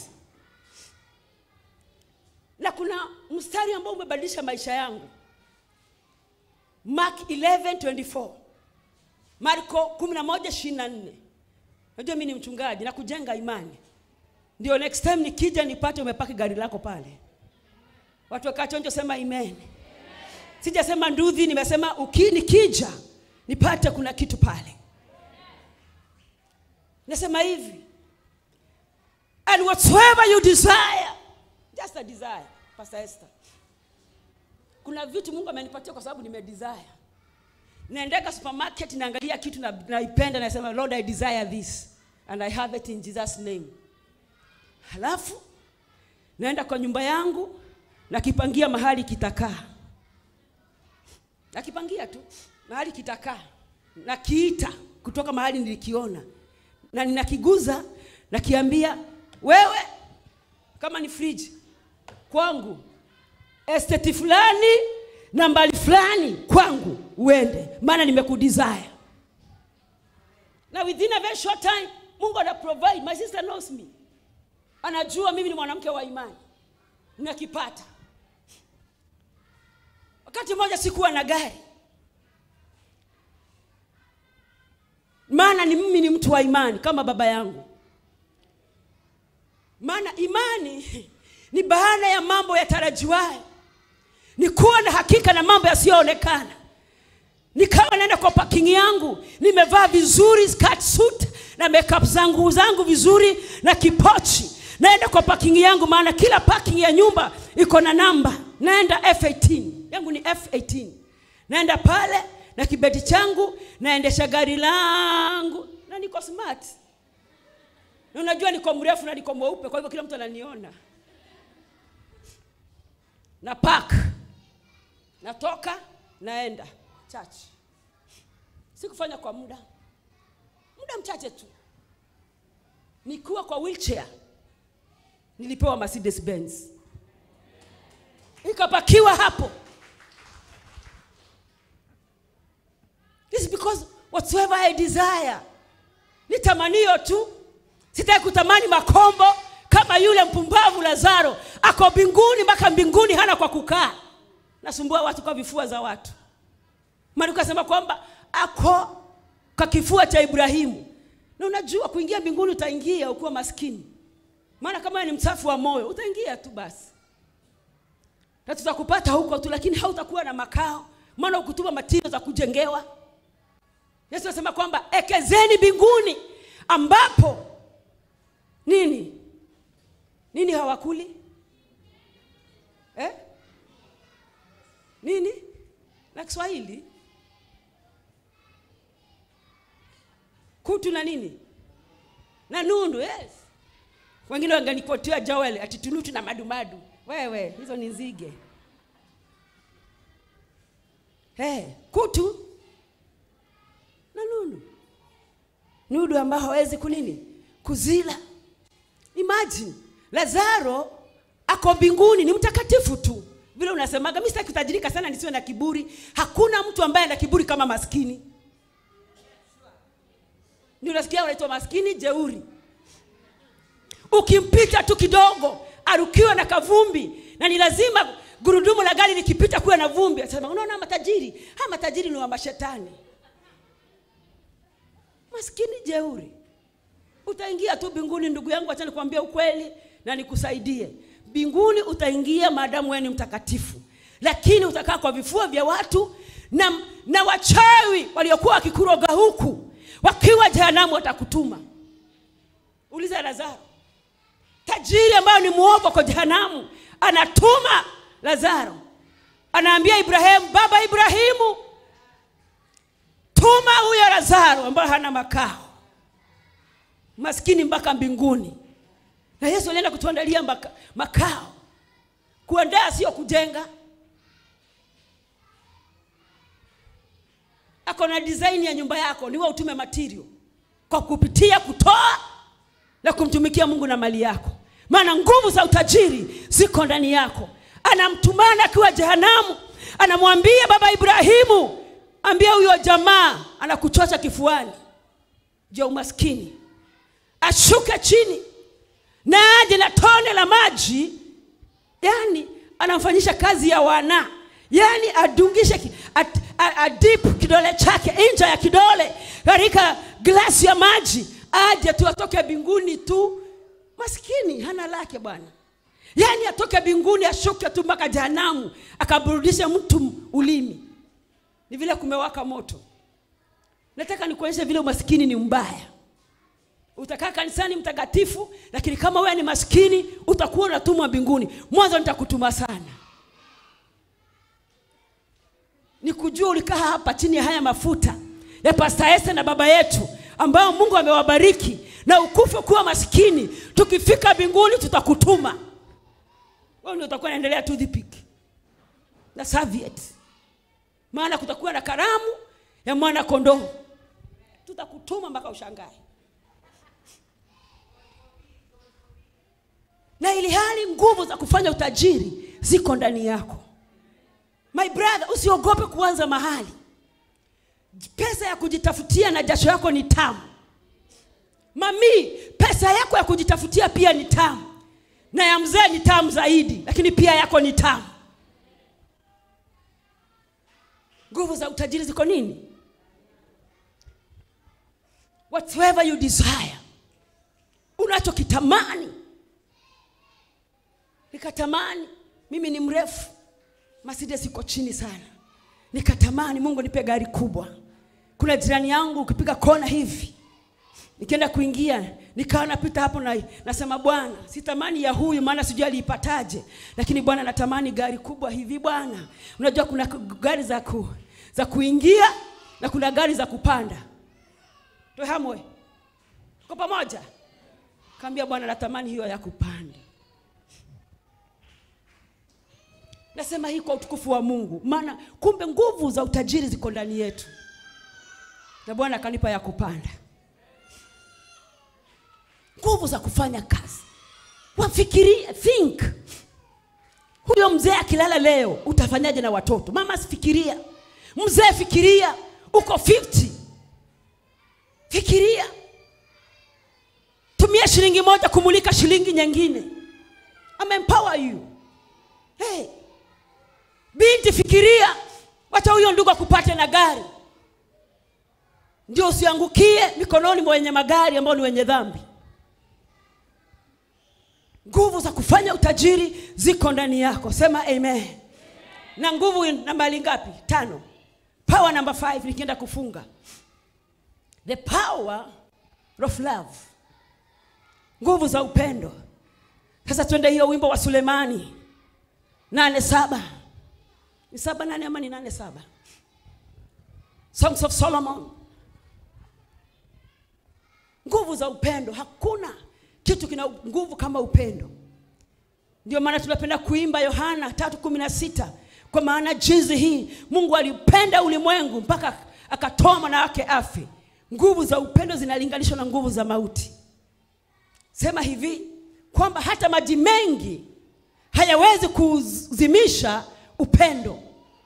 na kuna mstari ambao umebadilisha maisha yangu mark 11:24 marko 11:24 najua mi ni mchungaji na kujenga imani ndio next time nikija nipate umepaki gari lako pale watu wakachonjo sema amen sijasema ndudhi nimesema uki nikija nipate kuna kitu pale nasema hivi and whatsoever you desire just a desire pastor esther kuna vitu mungu amenipatia kwa sababu nimedesire naendeka supermarket naangalia kitu na- naipenda nasema lord i desire this and i have it in jesus name halafu naenda kwa nyumba yangu nakipangia mahali kitakaa nakipangia tu mahali kitakaa nakiita kutoka mahali nilikiona na ninakiguza nakiambia wewe kama ni friji kwangu esteti fulani na mbali fulani kwangu uende maana nimekudesire na within a very short time mungu ana provide my sister knows me anajua mimi ni mwanamke wa imani nakipata wakati mmoja sikuwa na gari maana ni mimi ni mtu wa imani kama baba yangu maana imani ni baada ya mambo yatarajiwayo ni kuwa na hakika na mambo yasiyoonekana nikawa naenda kwa parking yangu nimevaa vizuri skirt suit na makeup zangu zangu vizuri na kipochi naenda kwa parking yangu maana kila parking ya nyumba iko na namba naenda f18 yangu ni f18 naenda pale na kibeti changu naendesha gari langu na niko smart na unajua niko mrefu na niko mweupe kwa hivyo kila mtu ananiona na park natoka naenda church sikufanya kwa muda muda mchache tu nikiwa kwa wheelchair nilipewa mercedes benz ikapakiwa hapo This is because whatsoever I desire ni tamanio tu sitaki kutamani makombo kama yule mpumbavu lazaro ako mbinguni mpaka mbinguni hana kwa kukaa nasumbua watu kwa vifua za watu maana ukasema kwamba ako kwa kifua cha ibrahimu na unajua kuingia mbinguni utaingia ukiwa maskini maana kama wewe ni msafu wa moyo utaingia tu basi na tutakupata huko tu lakini hautakuwa na makao maana ukutuma matiro za kujengewa yesu anasema kwamba ekezeni mbinguni ambapo nini nini hawakuli eh? nini na kiswahili kutu na nini na nundu yes wengine wanganikotia joel ati tunutu na madumadu wewe hizo ni nzige hey, kutu na nundu nudu ambao hawezi kunini kuzila imagine lazaro ako mbinguni ni mtakatifu tu vile unasemaga mi sitaki kutajirika sana nisiwe na kiburi hakuna mtu ambaye ana kiburi kama maskini ndio unasikia unaitwa maskini jeuri ukimpita tu kidogo arukiwa na kavumbi na ni lazima gurudumu la gari likipita kuwa na vumbi asema unaona matajiri ha matajiri ni wa mashetani maskini jeuri utaingia tu mbinguni ndugu yangu acha nikwambia ukweli na nikusaidie mbinguni utaingia maadamu wewe ni mtakatifu lakini utakaa kwa vifua vya watu na, na wachawi waliokuwa wakikuroga huku wakiwa jehanamu watakutuma uliza lazaro tajiri ambayo ni mwovu kwa jehanamu anatuma lazaro anaambia ibrahimu baba ibrahimu tuma huyo lazaro ambayo hana makao maskini mpaka mbinguni na yesu alienda kutuandalia maka, makao kuandaa sio kujenga ako na design ya nyumba yako niwe utume material kwa kupitia kutoa na kumtumikia mungu na mali yako maana nguvu za utajiri ziko ndani yako anamtumana akiwa jehanamu anamwambia baba ibrahimu ambia huyo jamaa anakuchocha kifuani juu ya umaskini ashuke chini na aje na tone la maji yani anamfanyisha kazi ya wana yani adungishe ki- ad- a- adip kidole chake nje ya kidole katika glasi ya maji aje tu atoke mbinguni tu maskini hana lake bwana yaani atoke mbinguni ashuke tu mpaka jehanamu akaburudishe mtu ulimi ni vile kumewaka moto nataka nikuonyeshe vile umaskini ni mbaya utakaa kanisani mtakatifu lakini kama wewe ni maskini utakuwa unatumwa mbinguni mwanzo nitakutuma sana nikujua ulikaa hapa chini ya haya mafuta ya pasta Esther na baba yetu ambao mungu amewabariki na ukufe kuwa maskini tukifika mbinguni tutakutuma wewe ndio utakuwa naendelea tu dhipik na serviette maana kutakuwa na karamu ya mwana kondoo tutakutuma mpaka ushangae na ili hali nguvu za kufanya utajiri ziko ndani yako my brother usiogope kuanza mahali pesa ya kujitafutia na jasho yako ni tamu mami pesa yako ya kujitafutia pia ni tamu na ya mzee ni tamu zaidi lakini pia yako ni tamu nguvu za utajiri ziko nini whatever you desire unachokitamani nikatamani mimi ni mrefu Mercedes iko chini sana nikatamani mungu nipe gari kubwa kuna jirani yangu ukipiga kona hivi nikienda kuingia nikawa napita hapo na nasema bwana sitamani ya huyu maana sijui aliipataje lakini bwana natamani gari kubwa hivi bwana unajua kuna ku- gari za ku, za kuingia na kuna gari za kupanda tohamwe tuko pamoja kaambia bwana natamani hiyo ya kupanda nasema hii kwa utukufu wa mungu maana kumbe nguvu za utajiri ziko ndani yetu na bwana akanipa ya kupanda nguvu za kufanya kazi wafikirie think huyo mzee akilala leo utafanyaje na watoto mama sifikiria mzee fikiria uko 50 fikiria tumia shilingi moja kumulika shilingi nyingine amempower you hey. binti fikiria wacha huyo ndugu akupate na gari ndio usiangukie mikononi mwa wenye magari ambao ni wenye dhambi nguvu za kufanya utajiri ziko ndani yako sema amen na nguvu nambali ngapi tano power number five nikienda kufunga the power of love nguvu za upendo sasa twende hiyo wimbo wa sulemani nane saba ni saba nane ama ni nane saba songs of solomon nguvu za upendo hakuna kitu kina nguvu kama upendo ndio maana tunapenda kuimba yohana tatu kumi na sita kwa maana jinsi hii mungu alipenda ulimwengu mpaka akatoa mwana wake afe nguvu za upendo zinalinganishwa na nguvu za mauti sema hivi kwamba hata maji mengi hayawezi kuzimisha upendo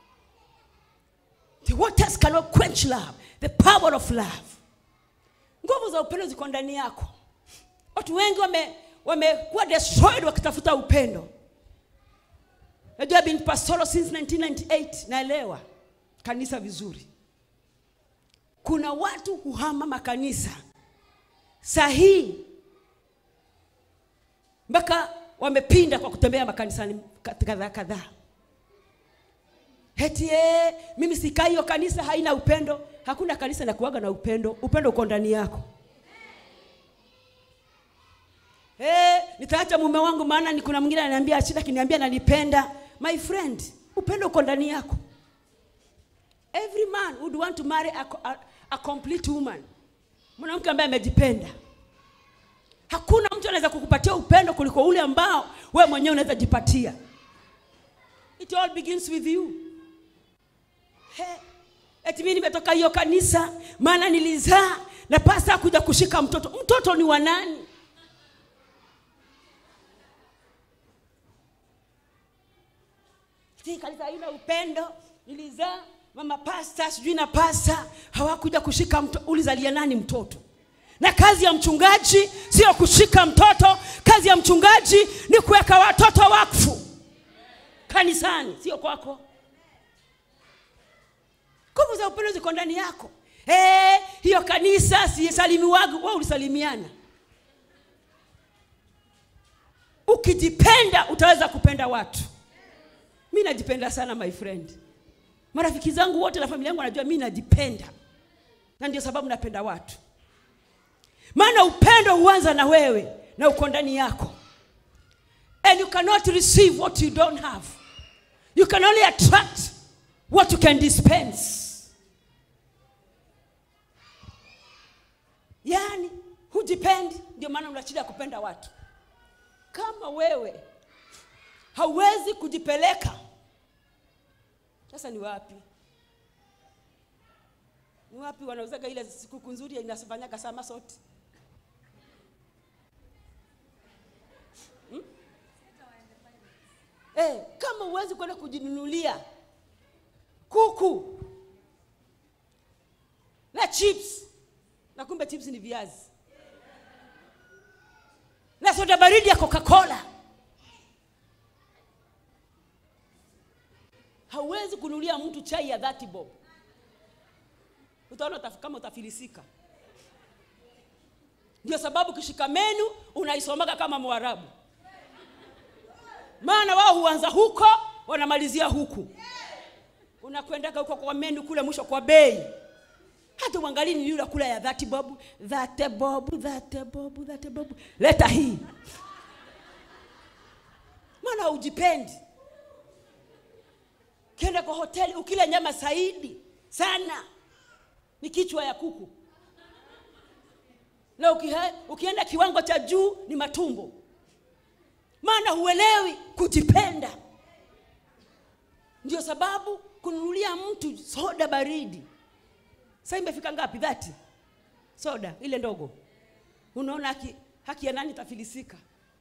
the waters cannot quench love the power of love nguvu za upendo ziko ndani yako watu wengi wame wamekuwa destroyed wakitafuta upendo najua been pastoral since 1998 naelewa kanisa vizuri kuna watu huhama makanisa sahihi mpaka wamepinda kwa kutembea makanisani kadhaa kadhaa heti ee, mimi sikai hiyo kanisa haina upendo hakuna kanisa inakuaga na upendo upendo uko ndani yako hey, nitaacha mume wangu maana ni kuna mwingine ananiambia shida kiniambia nanipenda my friend upendo uko ndani yako every man would want to marry a, a, a complete woman mwanamke ambaye amejipenda hakuna mtu anaweza kukupatia upendo kuliko ule ambao wewe mwenyewe unaweza jipatia it all begins with you He, eti mimi nimetoka hiyo kanisa maana nilizaa na pasa kuja kushika mtoto mtoto ni wa nani hii kanisa haina upendo nilizaa mama pasta sijui na pasta hawakuja kushika mtoto ulizalia nani mtoto na kazi ya mchungaji sio kushika mtoto kazi ya mchungaji ni kuweka watoto wakfu kanisani sio kwako nguvu za upendo ziko ndani yako hey, hiyo kanisa sisalimiwagu wa ulisalimiana ukijipenda utaweza kupenda watu mi najipenda sana my friend marafiki zangu wote na familia yangu wanajua mi najipenda na ndio sababu napenda watu maana upendo huanza na wewe na uko ndani yako and you cannot receive what you don't have you can only attract what you can dispense yaani hujipendi ndio maana una shida ya kupenda watu kama wewe hauwezi kujipeleka sasa ni wapi ni wapi wanauzaga ile sikukuu nzuri inafanyaga sama sote hmm? eh, kama huwezi kwenda kujinunulia kuku na chips na kumbe chips ni viazi na soda baridi ya coca-cola hauwezi kununulia mtu chai ya dhati bob utaona utaf, kama utafilisika ndio sababu kishika menu unaisomaga kama mwarabu maana wao huanza huko wanamalizia huku unakwendaga huko kwa menu kule mwisho kwa bei hata uangalii ni yule kula ya dhati bobu dhate bobu dhate bobu dhate bobu leta hii maana haujipendi kienda kwa hoteli ukila nyama zaidi sana ni kichwa ya kuku na ukiha, ukienda kiwango cha juu ni matumbo maana huelewi kujipenda ndio sababu kununulia mtu soda baridi sasa imefika ngapi dhati soda ile ndogo unaona haki, haki ya nani itafilisika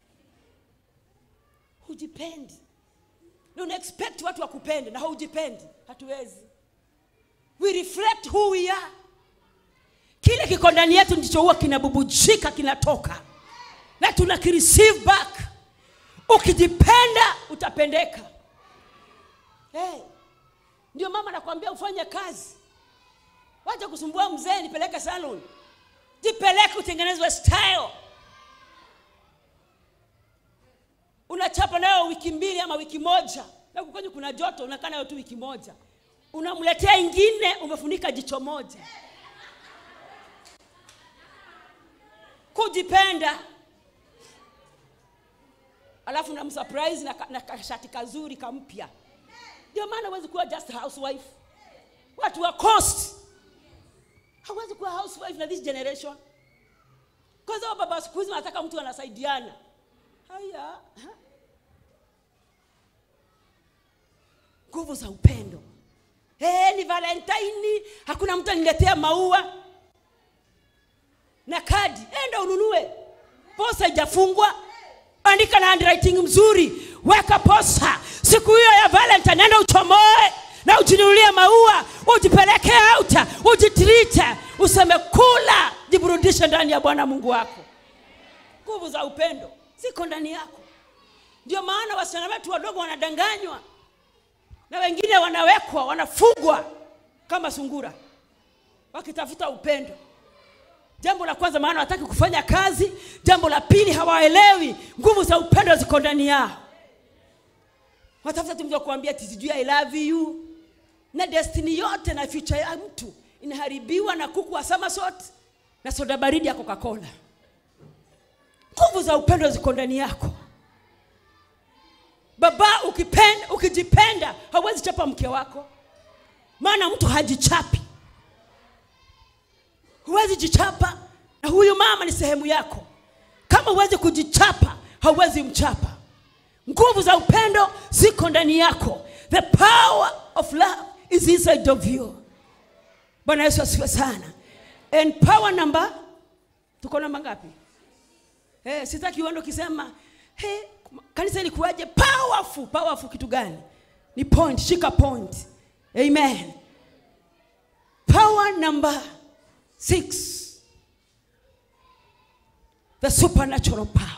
hujipendi na una expect watu wakupende na haujipendi hatuwezi we reflect who we are kile kiko ndani yetu ndicho huwa kinabubujika kinatoka na tuna kireceive back ukijipenda utapendeka hey. ndio mama nakwambia ufanye kazi wacha kusumbua mzee nipeleke salon jipeleke utengenezwe style unachapa nayo wiki mbili ama wiki moja na kwenye kuna joto unakaa nayo tu wiki moja unamletea ingine umefunika jicho moja kujipenda alafu namsurprise na, ka- na kashati kazuri kampya ndio maana huwezi kuwa just housewife watu wa cost hawezi kuwa housewife na this generation kwanza wa baba siku hizi wanataka mtu anasaidiana haya ha? nguvu za upendo hey, ni valentine hakuna mtu aniletea maua na kadi enda ununue posa ijafungwa andika na handwriting mzuri weka posa siku hiyo ya valentine enda uchomoe na ujinunulie maua ujipeleke auta ujitrite useme kula jiburudishe ndani ya bwana mungu wako nguvu za upendo ziko ndani yako ndio maana wasichana wetu wadogo wanadanganywa na wengine wanawekwa wanafugwa kama sungura wakitafuta upendo jambo la kwanza maana wataki kufanya kazi jambo la pili hawaelewi nguvu za upendo ziko ndani yao watafuta tu mtu wa kuambia ati sijui i love you na destiny yote na future ya mtu inaharibiwa na kuku wa samasot na soda baridi ya coca-cola nguvu za upendo ziko ndani yako baba ukipenda ukijipenda hauwezi chapa mke wako maana mtu hajichapi huwezi jichapa na huyu mama ni sehemu yako kama huwezi kujichapa hauwezi mchapa nguvu za upendo ziko ndani yako the power of love is inside of you bwana yesu asifiwe sana and power number tuko namba ngapi hey, sitaki uende ukisema hey, kanisa ilikuwaje powerful powerful kitu gani ni point shika point amen power number six the supernatural power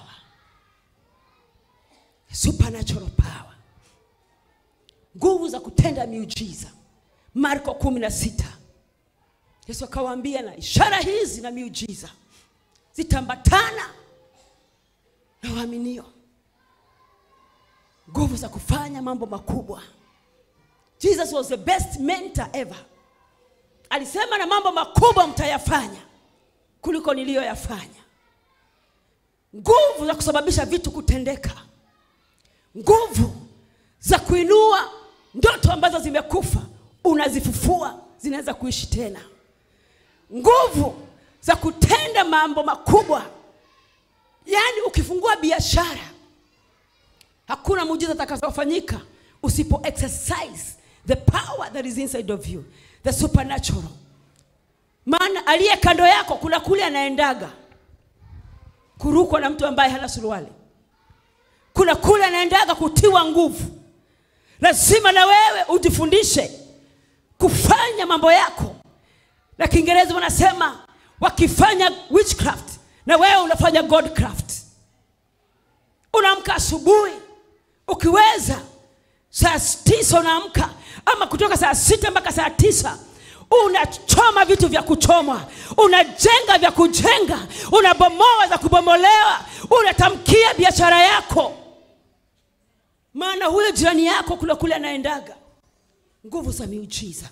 supernatural power nguvu za kutenda miujiza marko kumi na sita yesu akawaambia na ishara hizi na miujiza zitambatana na waaminio nguvu za kufanya mambo makubwa jesus was the best mentor ever alisema na mambo makubwa mtayafanya kuliko niliyoyafanya nguvu za kusababisha vitu kutendeka nguvu za kuinua ndoto ambazo zimekufa unazifufua zinaweza kuishi tena nguvu za kutenda mambo makubwa yaani ukifungua biashara hakuna muujiza atakazofanyika usipo exercise the power that is inside of you the supernatural maana aliye kando yako kuna kule anaendaga kurukwa na mtu ambaye hana suruali kuna kule anaendaga kutiwa nguvu lazima na wewe ujifundishe kufanya mambo yako na kiingereza wanasema wakifanya witchcraft na wewe unafanya godcraft unaamka asubuhi ukiweza saa tisa unaamka ama kutoka saa sita mpaka saa tisa unachoma vitu vya kuchomwa unajenga vya kujenga unabomoa za kubomolewa unatamkia biashara yako maana huyo jirani yako kule kule anaendaga nguvu za miujiza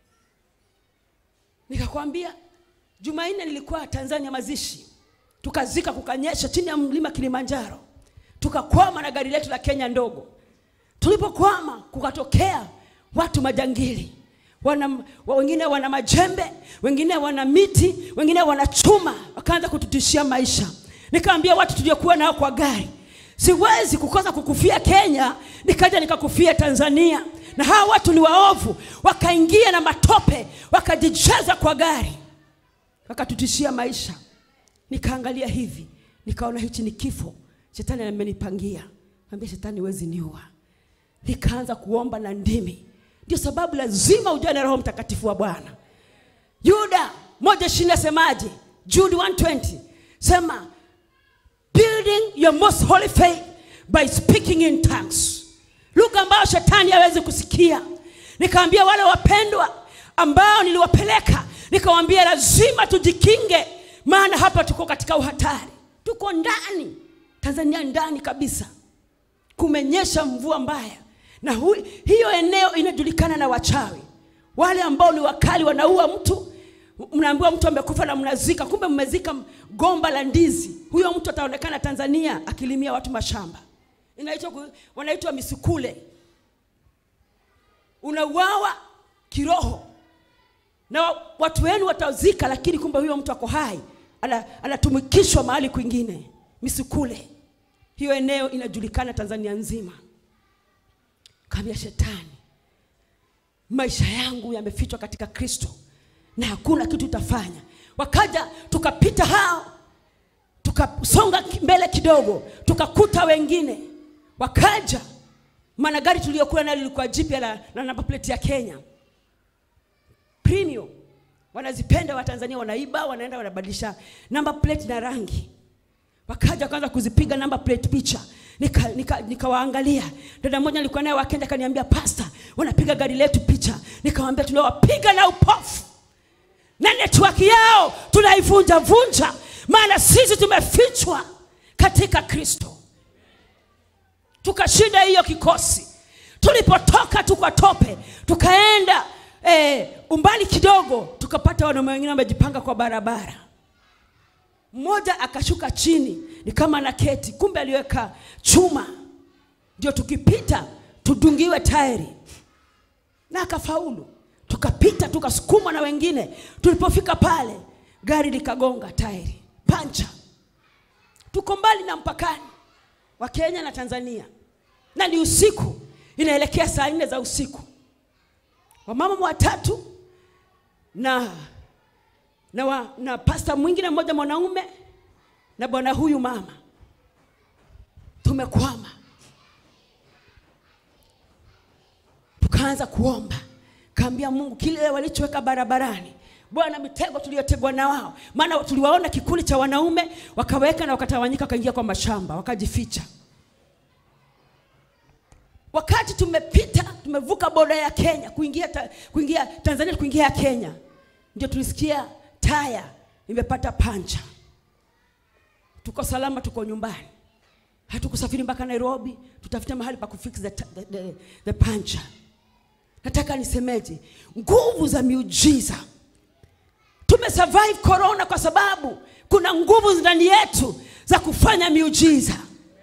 nikakwambia jumanne nilikuwa tanzania mazishi tukazika kukanyesha chini ya mlima kilimanjaro tukakwama na gari letu la kenya ndogo tulipokwama kukatokea watu majangili wana, wa- wengine wana majembe wengine wana miti wengine wana chuma wakaanza kututishia maisha nikaambia watu tuliokuwa nao kwa gari siwezi kukosa kukufia kenya nikaja nikakufia tanzania na hawa watu ni waovu wakaingia na matope wakajijaza kwa gari wakatutishia maisha nikaangalia hivi nikaona hichi ni kifo shetani amenipangia ambia shetani wezi niua nikaanza kuomba na ndimi ndio sababu lazima ujue na roho mtakatifu wa bwana yuda moja ishirini asemaje jude 120 sema building your most holy faith by speaking in tongues lugha ambayo shetani hawezi kusikia nikaambia wale wapendwa ambao niliwapeleka nikawambia lazima tujikinge maana hapa tuko katika uhatari tuko ndani tanzania ndani kabisa kumenyesha mvua mbaya na hu, hiyo eneo inajulikana na wachawi wale ambao ni wakali wanaua mtu mnaambiwa mtu amekufa na mnazika kumbe mmezika gomba la ndizi huyo mtu ataonekana tanzania akilimia watu mashamba inaitwa ku- wanaitwa misukule unauawa kiroho na wa- watu wenu watazika lakini kumbe huyo mtu ako hai ana- anatumikishwa mahali kwingine misukule hiyo eneo inajulikana tanzania nzima kaambia shetani maisha yangu yamefichwa katika kristo na hakuna kitu utafanya wakaja tukapita hao tukasonga ki- mbele kidogo tukakuta wengine wakaja maana gari tuliyokuwa nalo lilikuwa jipya la, la namba plate ya kenya premium wanazipenda watanzania wanaiba wanaenda wanabadilisha namba plate na rangi wakaja wakaanza kuzipiga namba plate picha nikawaangalia nika, nika nikawaangalia. dada mmoja nilikuwa naye wakenda akaniambia pasta wanapiga gari letu picha nikawambia tunawapiga na upofu na network yao tunaivunja vunja maana sisi tumefichwa katika kristo tukashinda hiyo kikosi tulipotoka tukatope tukaenda eh, umbali kidogo tukapata wanaume wengine wamejipanga kwa barabara mmoja akashuka chini ni kama na keti kumbe aliweka chuma ndio tukipita tudungiwe tairi na akafaulu tukapita tukasukumwa na wengine tulipofika pale gari likagonga tairi pancha tuko mbali na mpakani wa kenya na tanzania na ni usiku inaelekea saa nne za usiku wamama watatu na na, wa, na pasta mwingine mmoja mwanaume na bwana huyu mama tumekwama tukaanza kuomba kaambia mungu kile walichoweka barabarani bwana mitego tuliyotegwa na wao maana tuliwaona kikundi cha wanaume wakaweka na wakatawanyika wakaingia kwa mashamba wakajificha wakati tumepita tumevuka boda ya kenya kuingia, ta, kuingia tanzania kuingia ya kenya ndio tulisikia taya imepata pancha tuko salama tuko nyumbani hatukusafiri mpaka nairobi tutafute mahali pa kufix the, the, the, the pancha nataka nisemeje nguvu za miujiza tumesurvive corona kwa sababu kuna nguvu ndani yetu za kufanya miujiza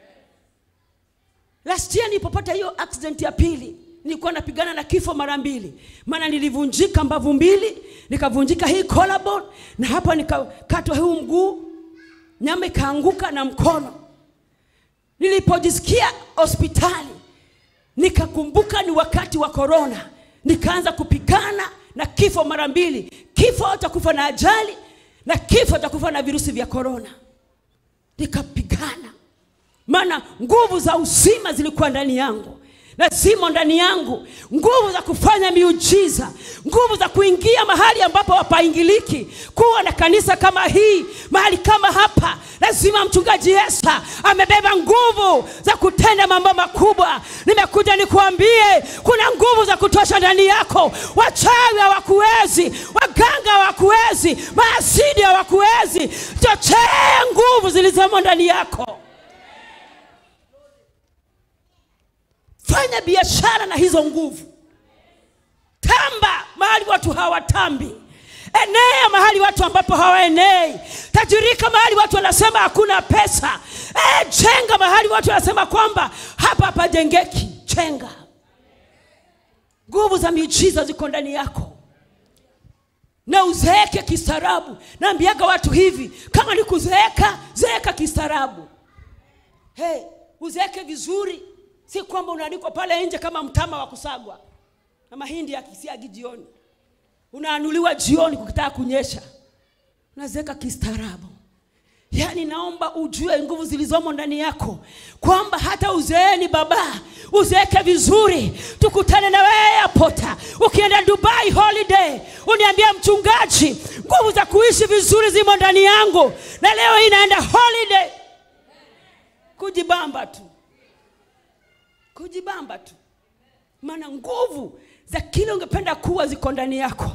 last year nilipopata hiyo accident ya pili nilikuwa napigana na kifo mara mbili maana nilivunjika mbavu mbili nikavunjika hii collarbone na hapa nikakatwa huu mguu nyama ikaanguka na mkono nilipojisikia hospitali nikakumbuka ni wakati wa korona nikaanza kupigana na kifo mara mbili kifo cha kufa na ajali na kifo cha kufa na virusi vya korona nikapigana maana nguvu za uzima zilikuwa ndani yangu na zimo ndani yangu nguvu za kufanya miujiza nguvu za kuingia mahali ambapo hapaingiliki kuwa na kanisa kama hii mahali kama hapa lazima mchungaji yesa amebeba nguvu za kutenda mambo makubwa nimekuja nikuambie kuna nguvu za kutosha ndani yako wachawi hawakuwezi waganga hawakuwezi maasidi hawakuwezi chochee nguvu zilizomo ndani yako fanya biashara na hizo nguvu tamba mahali watu hawatambi enea mahali watu ambapo hawaenei tajirika mahali watu wanasema hakuna pesa e, chenga mahali watu wanasema kwamba hapa hapajengeki chenga nguvu za miujiza ziko ndani yako na uzeeke kistaarabu naambiaga watu hivi kama ni kuzeeka zeeka kistaarabu hey, uzeeke vizuri si kwamba unaandikwa pale nje kama mtama wa kusagwa na mahindi yakisiagi jioni unaanuliwa jioni kukitaka kunyesha unazeeka kistaarabu yaani naomba ujue nguvu zilizomo ndani yako kwamba hata uzeeni baba uzeeke vizuri tukutane na wewe apota ukienda dubai holiday uniambie mchungaji nguvu za kuishi vizuri zimo ndani yangu na leo hii naenda holiday kujibamba tu kujibamba tu maana nguvu za kile ungependa kuwa ziko ndani yako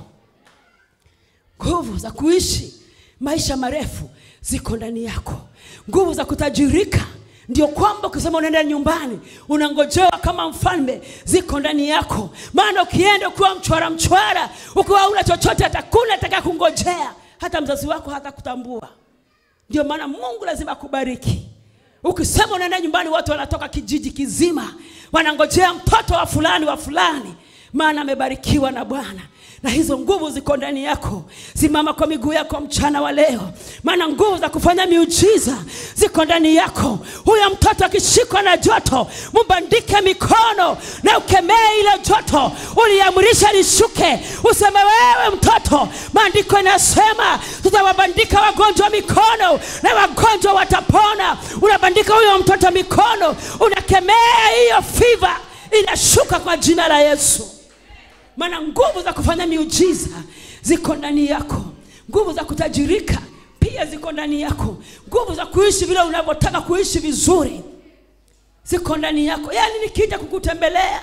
nguvu za kuishi maisha marefu ziko ndani yako nguvu za kutajirika ndio kwamba ukisema unaenda nyumbani unangojewa kama mfalme ziko ndani yako maana ukienda ukiwa mchwara mchwara ukiwa una chochote atakuna ataka kungojea hata mzazi wako hata kutambua ndio maana mungu lazima akubariki ukisema unaenda nyumbani watu wanatoka kijiji kizima wanangojea mtoto wa fulani wa fulani maana amebarikiwa na bwana na hizo nguvu ziko ndani yako simama kwa miguu yako mchana wa leo maana nguvu za kufanya miujiza ziko ndani yako huyo mtoto akishikwa na joto mbandike mikono na ukemee ile joto uliamrisha lishuke useme wewe mtoto maandiko inasema tutawabandika wagonjwa mikono na wagonjwa watapona unabandika huyo mtoto mikono unakemea hiyo fiva inashuka kwa jina la yesu maana nguvu za kufanya miujiza ziko ndani yako nguvu za kutajirika pia ziko ndani yako nguvu za kuishi vile unavyotaka kuishi vizuri ziko ndani yako yaani nikija kukutembelea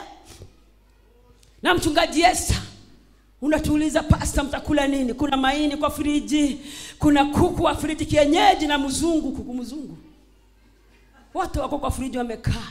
na mchungaji Esta unatuuliza pasta mtakula nini kuna maini kwa friji kuna kuku wa friji kienyeji na mzungu kuku mzungu wote wako kwa friji wamekaa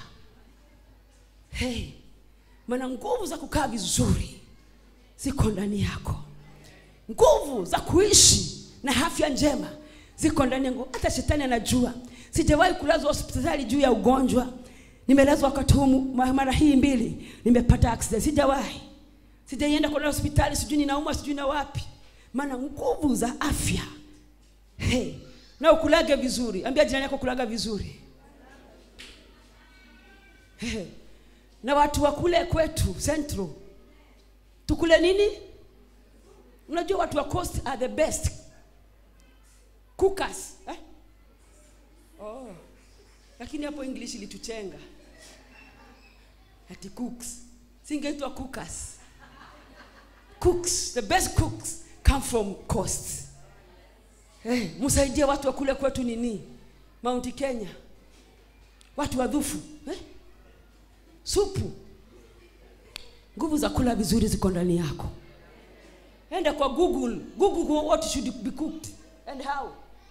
hey, maana nguvu za kukaa vizuri ziko ndani yako nguvu za kuishi na afya njema ziko ndani yangu hata shetani anajua sijawahi kulazwa hospitali juu ya ugonjwa nimelazwa wakati huu ma- mara hii mbili nimepata accident sijawahi sijaienda kwenda hospitali sijui ninauma sijui na wapi maana nguvu za afya hey, na ukulage vizuri ambia jirani yako kulaga vizuri hey. na watu wa kule kwetu central tukule nini unajua watu wa coast are the best cookers eh? oh. lakini hapo english ilituchenga ati cooks singeitwa cookers cooks the best cooks come from coast hey, msaidie watu wa kule kwetu nini mount kenya watu wadhufu eh? supu nguvu za kula vizuri ziko ndani yako enda kwa google google what should be cooked and how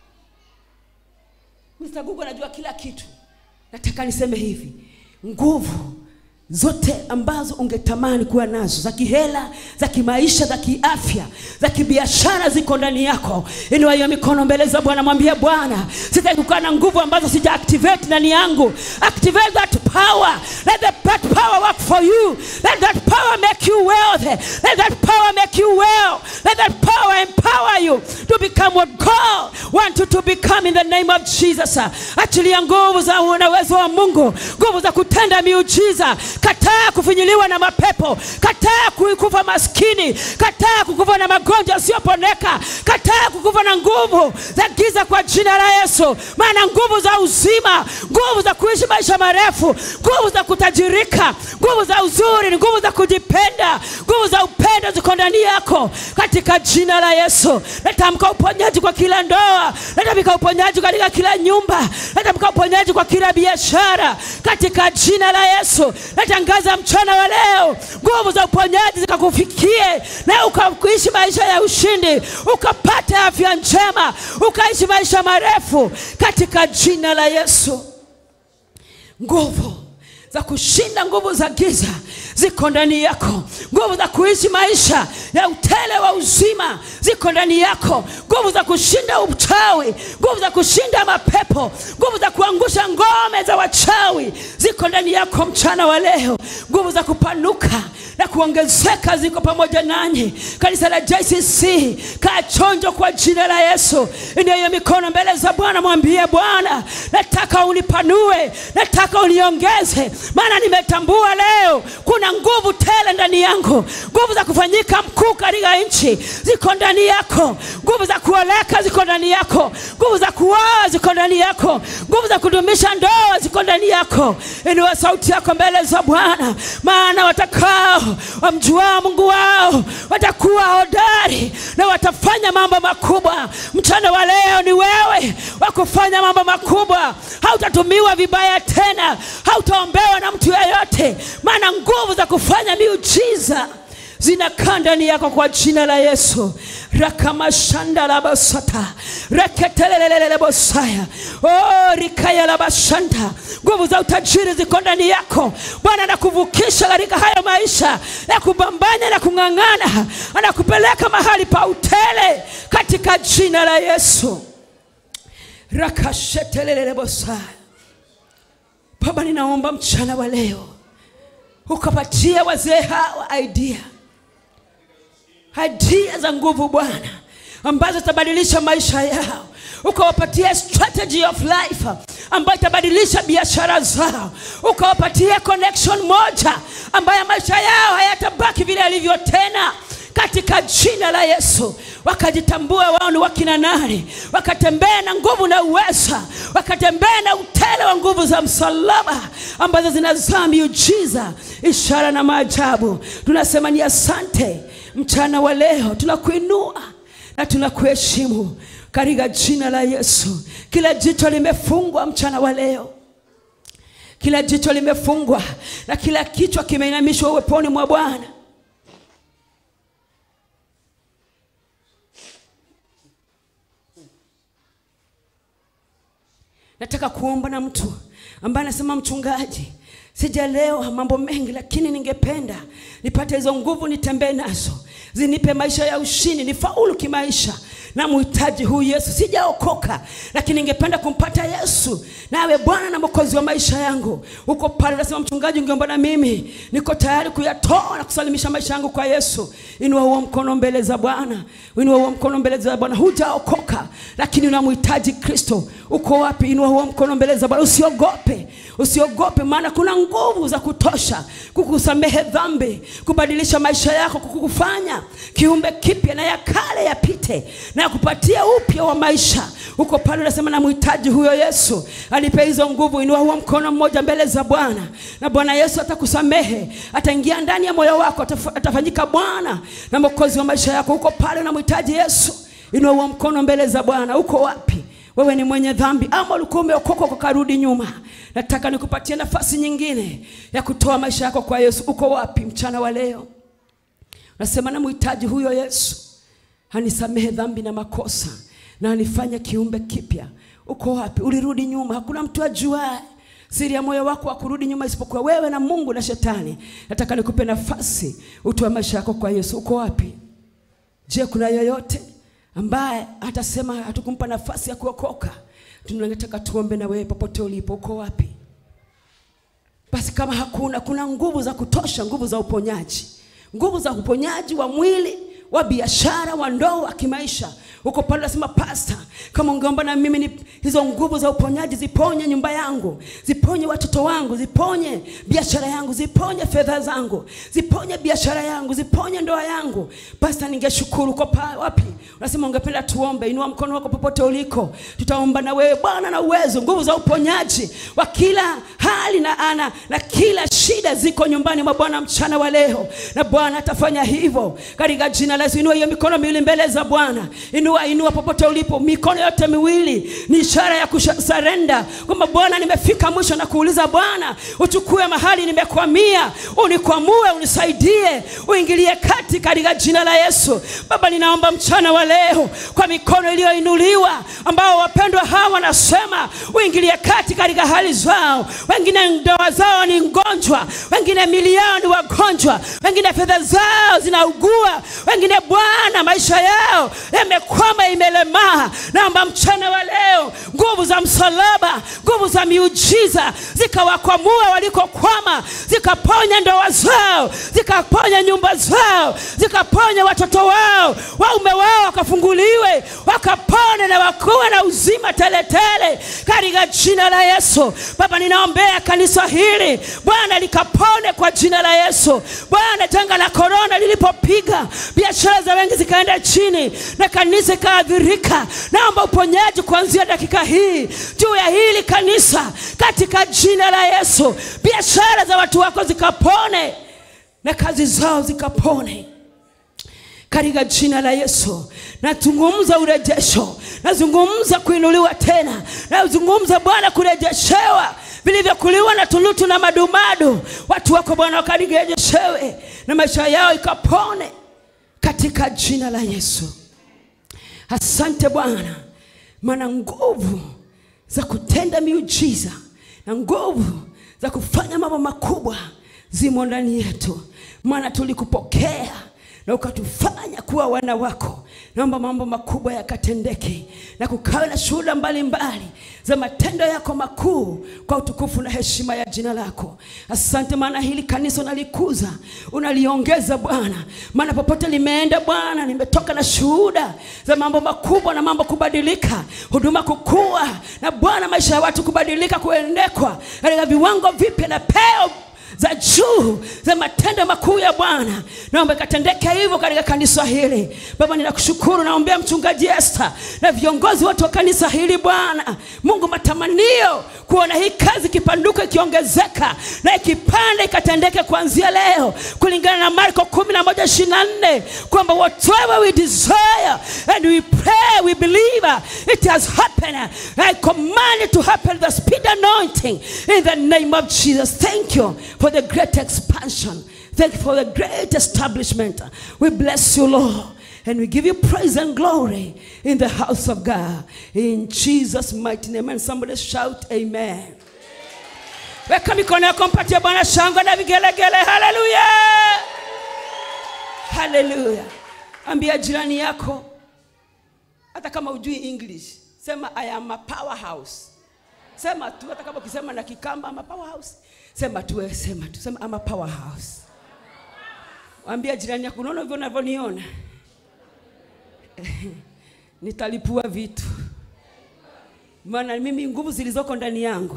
mr google anajua kila kitu nataka niseme hivi nguvu zote ambazo ungetamani kuwa nazo za kihela za kimaisha za kiafya za kibiashara ziko ndani yako inua hiyo mikono mbele za bwana mwambie bwana sitaki kukaa na nguvu ambazo sija activate ndani yangu activate that power let the, that power work for you let that power make you wealthy let that power make you well let that power empower you to become what god want you to become in the name of jesus achilia nguvu za na uwezo wa mungu nguvu za kutenda miujiza kataa kufinyiliwa na mapepo kataa ku- kufa maskini kataa kukufa na magonjwa yasiyoponeka kataa kukufa kukufa na nguvu za giza kwa jina la Yesu, maana nguvu za uzima, nguvu za kuishi maisha marefu, nguvu za kutajirika, nguvu za uzuri, nguvu za kujipenda, nguvu za upendo ziko ndani yako katika jina la Yesu. Natamka uponyaji kwa kila ndoa, natamka uponyaji katika kila nyumba, natamka uponyaji kwa kila biashara katika jina la Yesu. Natangaza mchana wa leo, nguvu za uponyaji zikakufikie na ukaishi maisha ya ushindi, ukapata afya njema, ukaishi maisha marefu katika jina la Yesu. Nguvu za kushinda nguvu za giza ziko ndani yako. Nguvu za kuishi maisha ya utele wa uzima ziko ndani yako. Nguvu za kushinda uchawi, nguvu za kushinda mapepo, nguvu za kuangusha ngome za wachawi ziko ndani yako mchana wa leo. Nguvu za kupanuka na kuongezeka ziko pamoja nanyi. Kanisa la JCC, kaa chonjo kwa jina la Yesu. Inua hiyo mikono mbele za Bwana, mwambie Bwana, nataka unipanue, nataka uniongeze, maana nimetambua leo kuna nguvu tele ndani yangu. Nguvu za kufanyika mkuu katika nchi ziko ndani yako. Nguvu za kuoleka ziko ndani yako. Nguvu za kuoa ziko ndani yako. Nguvu za kudumisha ndoa ziko ndani yako. Inua sauti yako mbele za Bwana, maana watakao wamjuao Mungu wao watakuwa hodari na watafanya mambo makubwa. Mchana wa leo ni wewe wa kufanya mambo makubwa. Hautatumiwa vibaya tena, hautaombewa na mtu yeyote, maana nguvu za kufanya miujiza zinakaa ndani yako kwa jina la Yesu. rakamashanda la basata reketelelelele bosaya oh, rikaya la bashanda. Nguvu za utajiri ziko ndani yako. Bwana anakuvukisha katika hayo maisha ya kubambanya na kung'ang'ana, anakupeleka mahali pa utele katika jina la Yesu. rakashetelelele bosaya. Baba, ninaomba mchana wa leo ukapatia wazee hawa idea idea za nguvu Bwana ambazo zitabadilisha maisha yao, ukawapatia strategy of life ambayo itabadilisha biashara zao, ukawapatia connection moja ambayo maisha yao hayatabaki vile yalivyo tena katika jina la Yesu, wakajitambua wao ni wakina nani, wakatembea na nguvu na uweza, wakatembea na utele wa nguvu za msalaba ambazo zinazaa miujiza, ishara na maajabu. Tunasema ni asante mchana wa leo, tunakuinua na tunakuheshimu katika jina la Yesu. Kila jicho limefungwa mchana wa leo kila jicho limefungwa na kila kichwa kimeinamishwa uweponi mwa Bwana. Nataka kuomba na mtu ambaye anasema mchungaji, sijalewa mambo mengi, lakini ningependa nipate hizo nguvu, nitembee nazo, zinipe maisha ya ushindi, nifaulu kimaisha. Na muhitaji huyu Yesu, sijaokoka, lakini ningependa kumpata Yesu nawe Bwana na Mwokozi wa maisha yangu. Uko pale unasema, mchungaji, ungeomba na mimi, niko tayari kuyatoa na kusalimisha maisha yangu kwa Yesu. Inua huo mkono mbele za Bwana, inua huo mkono mbele za Bwana. Hujaokoka, lakini unamhitaji Kristo. Uko wapi? Inua huo mkono mbele za Bwana. Usiogope, usiogope, maana kuna nguvu za kutosha kukusamehe dhambi, kubadilisha maisha yako, kukufanya kiumbe kipya, na ya kale yapite na kupatia upya wa maisha. Uko pale unasema, namhitaji huyo Yesu, anipe hizo nguvu. Inua huo mkono mmoja mbele za Bwana, na Bwana Yesu atakusamehe, ataingia ndani ya moyo wako, ataf- atafanyika Bwana na Mwokozi wa maisha yako. Uko pale unamhitaji Yesu, inua huo mkono mbele za Bwana. Uko wapi? Wewe ni mwenye dhambi ama ulikuwa umeokoka ukarudi nyuma? Nataka nikupatie nafasi nyingine ya kutoa maisha yako kwa Yesu. Uko wapi mchana wa leo? Nasema namhitaji huyo Yesu, anisamehe dhambi na makosa na anifanye kiumbe kipya. Uko wapi? Ulirudi nyuma, hakuna mtu ajuae siri ya moyo wako wa kurudi nyuma isipokuwa wewe na Mungu na Shetani. Nataka nikupe nafasi utoe maisha yako kwa Yesu. Uko wapi? Je, kuna yoyote ambaye atasema hatukumpa nafasi ya kuokoka? Tunataka tuombe na wewe popote ulipo. Uko wapi? Basi kama hakuna, kuna nguvu za kutosha, nguvu za uponyaji, nguvu za uponyaji wa mwili, wa biashara, wa ndoa, wa kimaisha. uko pale unasema pasta kama ungeomba na mimi ni hizo nguvu za uponyaji ziponye nyumba yangu ziponye watoto wangu ziponye biashara yangu ziponye fedha zangu ziponye biashara yangu ziponye ndoa yangu pasta ningeshukuru uko pa wapi unasema ungependa tuombe inua mkono wako popote uliko tutaomba na wewe bwana na uwezo nguvu za uponyaji wa kila hali na ana na kila shida ziko nyumbani mwa bwana mchana wa leo na bwana atafanya hivyo katika jina la Yesu inua hiyo mikono miwili mbele za bwana inua inua popote ulipo mikono yote miwili ni ishara ya kusarenda kwamba bwana nimefika mwisho na kuuliza bwana uchukue mahali nimekwamia unikwamue unisaidie uingilie kati katika jina la yesu baba ninaomba mchana wa leo kwa mikono iliyoinuliwa ambao wapendwa hawa wanasema uingilie kati katika hali zao wengine ndoa zao ni ngonjwa wengine mili yao ni wagonjwa wengine fedha zao zinaugua wengine bwana maisha yao yamekwama imelemaa naomba mchana wa leo nguvu za msalaba nguvu za miujiza zikawakwamua walikokwama zikaponya ndoa zao zikaponya nyumba zao zikaponya watoto wao waume wao wakafunguliwe wakapone na wakuwe na uzima teletele katika jina la yesu baba ninaombea kanisa hili bwana likapone kwa jina la yesu bwana janga la korona lilipopiga biashara za wengi zikaenda chini na kanisa ikaadhirika naomba uponyaji kuanzia dakika hii juu ya hili kanisa katika jina la yesu biashara za watu wako zikapone na kazi zao zikapone katika jina la yesu nazungumza urejesho nazungumza kuinuliwa tena nazungumza bwana kurejeshewa vilivyokuliwa na tulutu na madumadu watu wako bwana wakalirejeshewe na maisha yao ikapone katika jina la yesu asante bwana maana nguvu za kutenda miujiza na nguvu za kufanya mambo makubwa zimo ndani yetu maana tulikupokea na ukatufanya kuwa wana wako naomba mambo makubwa yakatendeke na kukawe na shuhuda mbalimbali za matendo yako makuu kwa utukufu na heshima ya jina lako asante maana hili kanisa unalikuza unaliongeza bwana maana popote limeenda bwana nimetoka na shuhuda za mambo makubwa na mambo kubadilika huduma kukua na bwana maisha ya watu kubadilika kuendekwa katika viwango vipya na peo za juu za matendo makuu ya bwana naomba ikatendeke hivyo katika kanisa hili baba ninakushukuru naombea mchungaji esta na viongozi wote wa kanisa hili bwana mungu matamanio kuona hii kazi ikipanduka ikiongezeka na ikipanda ikatendeke kuanzia leo kulingana na marko kumi na moja ishiri na nne kwamba whatever we desire and we pray we believe it has happened i command it to happen the speed anointing in the name of jesus thank you for the great expansion thank you for the great establishment we bless you lord and we give you praise and glory in the house of God. In Jesus' mighty name. And somebody shout, Amen. Weka mikono yako mpatie Bwana shangwe na vigelegele. Haleluya, haleluya. Ambia jirani yako, hata kama ujui English, sema I am a powerhouse. Sema tu, hata kama ukisema na Kikamba, I'm a powerhouse. Sema tu, wewe sema tu, sema I'm a powerhouse. Ambia jirani yako, unaona hivyo unavyoniona nitalipua vitu maana mimi nguvu zilizoko ndani yangu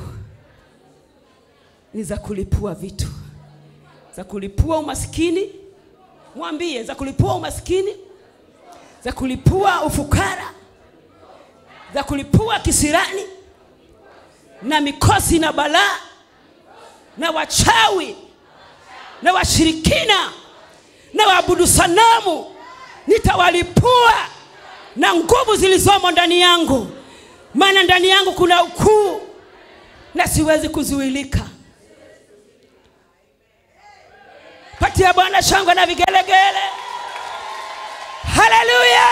ni za kulipua vitu za kulipua umaskini mwambie za kulipua umaskini za kulipua ufukara za kulipua kisirani na mikosi na balaa na wachawi na washirikina na waabudu sanamu nitawalipua na nguvu zilizomo ndani yangu maana ndani yangu kuna ukuu na siwezi kuzuilika patia bwana shangwe na vigelegele haleluya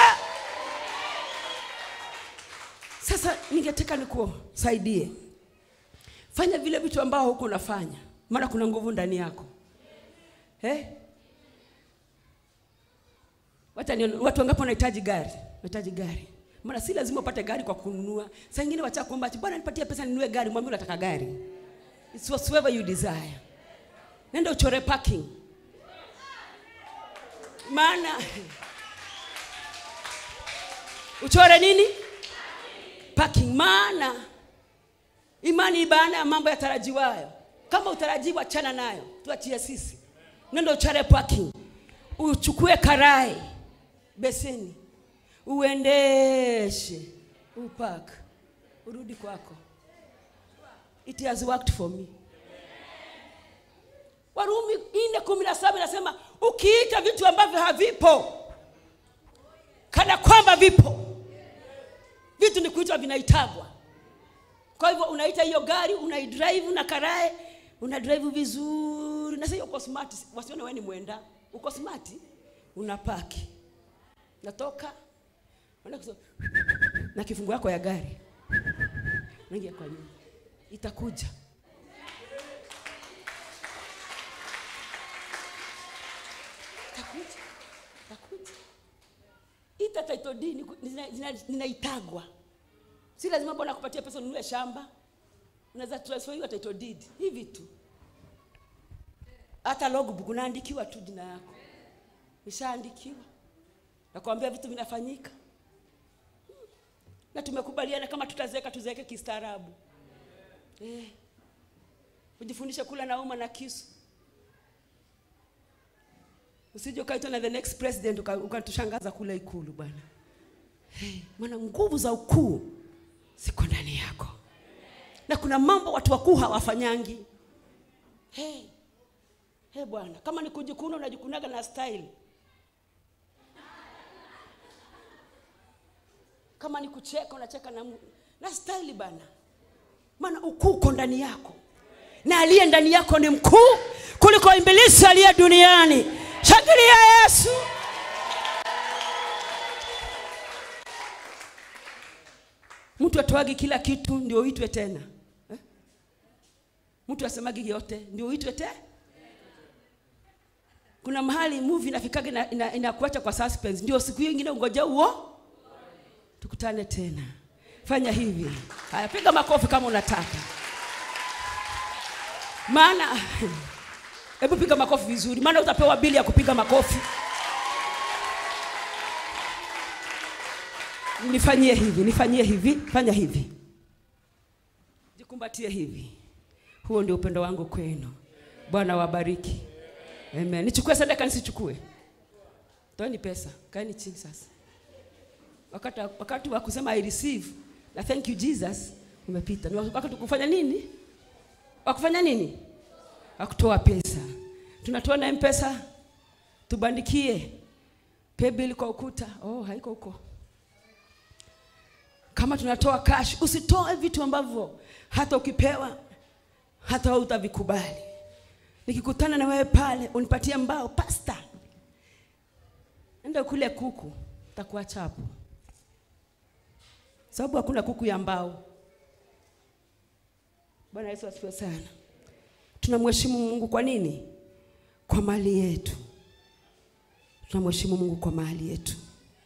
sasa ningetaka nikusaidie fanya vile vitu ambao huku unafanya maana kuna nguvu ndani yako eh? Wacha nione, watu wangapi wanahitaji gari? Wanahitaji gari. Maana si lazima upate gari kwa kununua. Saa nyingine wacha kuomba ati bwana nipatie pesa ninunue gari, mwambie unataka gari. It's whatsoever you desire. Nenda uchore parking. Maana uchore nini parking maana imani ni baana ya mambo yatarajiwayo kama utarajiwa achana nayo tuachie sisi nendo uchare parking uchukue karai beseni uendeshe upak urudi kwako it has worked for me warumi nne kumi na saba inasema ukiita vitu ambavyo havipo kana kwamba vipo vitu ni kuitwa vinaitagwa kwa hivyo unaita hiyo gari unaidrive na karae una drive vizuri na sasa uko smart wasione wewe ni mwenda uko smart unapaki natoka unaenda kusema, na kifungu yako ya gari unaingia kwa nyumba itakuja itakuja itakuja ita title deed ni- zina- zina- zinaitagwa si lazima bwana kupatia pesa ununue shamba unaweza transferiwa title deed hivi tu hata logbook unaandikiwa tu jina yako ishaandikiwa nakwambia vitu vinafanyika na tumekubaliana kama tutazeeka tuzeeke kistaarabu eh. ujifundishe kula na uma na kisu usije ukaitwa na the next president uka- ukatushangaza kule ikulu bwana hey, maana nguvu za ukuu ziko ndani yako na kuna mambo watu wakuu hawafanyangi hey. Hey, bwana kama ni kujikuna unajikunaga na style kama ni kucheka unacheka na, mu- na style bana maana ukuu uko ndani yako na aliye ndani yako ni mkuu kuliko ibilisi aliye duniani shangilia yesu mtu atoagi kila kitu ndio uitwe tena eh? mtu asemagi yote ndio uitwe te kuna mahali movie inafikaga ina, ina, inakuacha kwa suspense ndio siku hiyo ingine ungoja uo tukutane tena fanya hivi haya piga makofi kama unataka maana hebu piga makofi vizuri maana utapewa bili ya kupiga makofi nifanyie hivi nifanyie hivi fanya hivi jikumbatie hivi huo ndio upendo wangu kwenu bwana wabariki amen nichukue sadaka nisichukue toeni pesa kaeni chini sasa wakati, wakati wa kusema i receive na thank you jesus umepita ni wakati wa kufanya nini wakufanya nini wakutoa pesa tunatoa na mpesa tubandikie paybill kwa ukuta oh haiko huko kama tunatoa cash usitoe vitu ambavyo hata ukipewa hata wewe utavikubali nikikutana na wewe pale unipatie mbao pasta enda kule kuku takuacha hapo sababu hakuna kuku ya mbao bwana yesu asifiwe sana tunamheshimu mungu kwa nini kwa mali yetu tunamheshimu mungu kwa mali yetu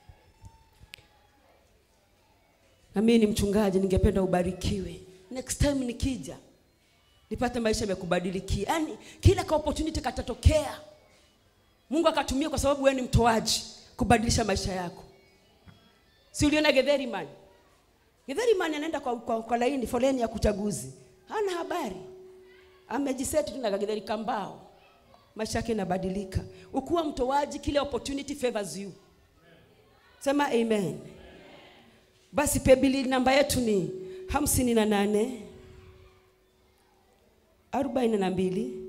na mimi ni mchungaji ningependa ubarikiwe next time nikija nipate maisha yamekubadilikia yaani kila ka opportunity katatokea mungu akatumia kwa sababu wewe ni mtoaji kubadilisha maisha yako si uliona gedheri man gedheri man anaenda kwa, kwa, kwa laini foleni ya kuchaguzi hana habari amejiseti tu na kagedheri kambao maisha yake inabadilika ukuwa mtoaji kile opportunity favors you sema amen basi pebili namba yetu ni hamsini na nane arobaini na mbili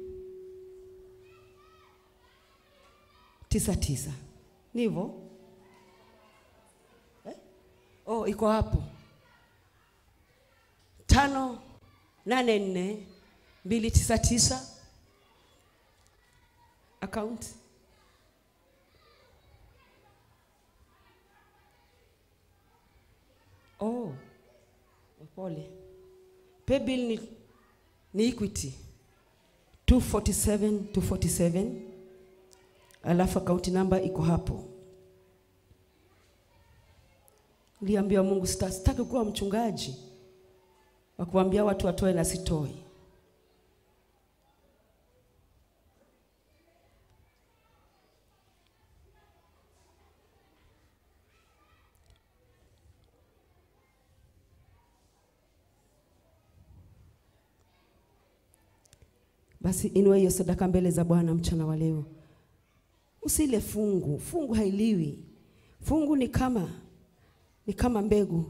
tisa tisa ni hivyo eh? oh, iko hapo tano nane nne mbili tisa tisa account oh pole paybill ni, ni equity 247 247 alafu akaunti namba iko hapo niliambia mungu sita- sitaki kuwa mchungaji wa kuambia watu watoe na sitoi Basi inua hiyo sadaka mbele za Bwana mchana wa leo. Usile fungu, fungu hailiwi. Fungu ni kama ni kama mbegu,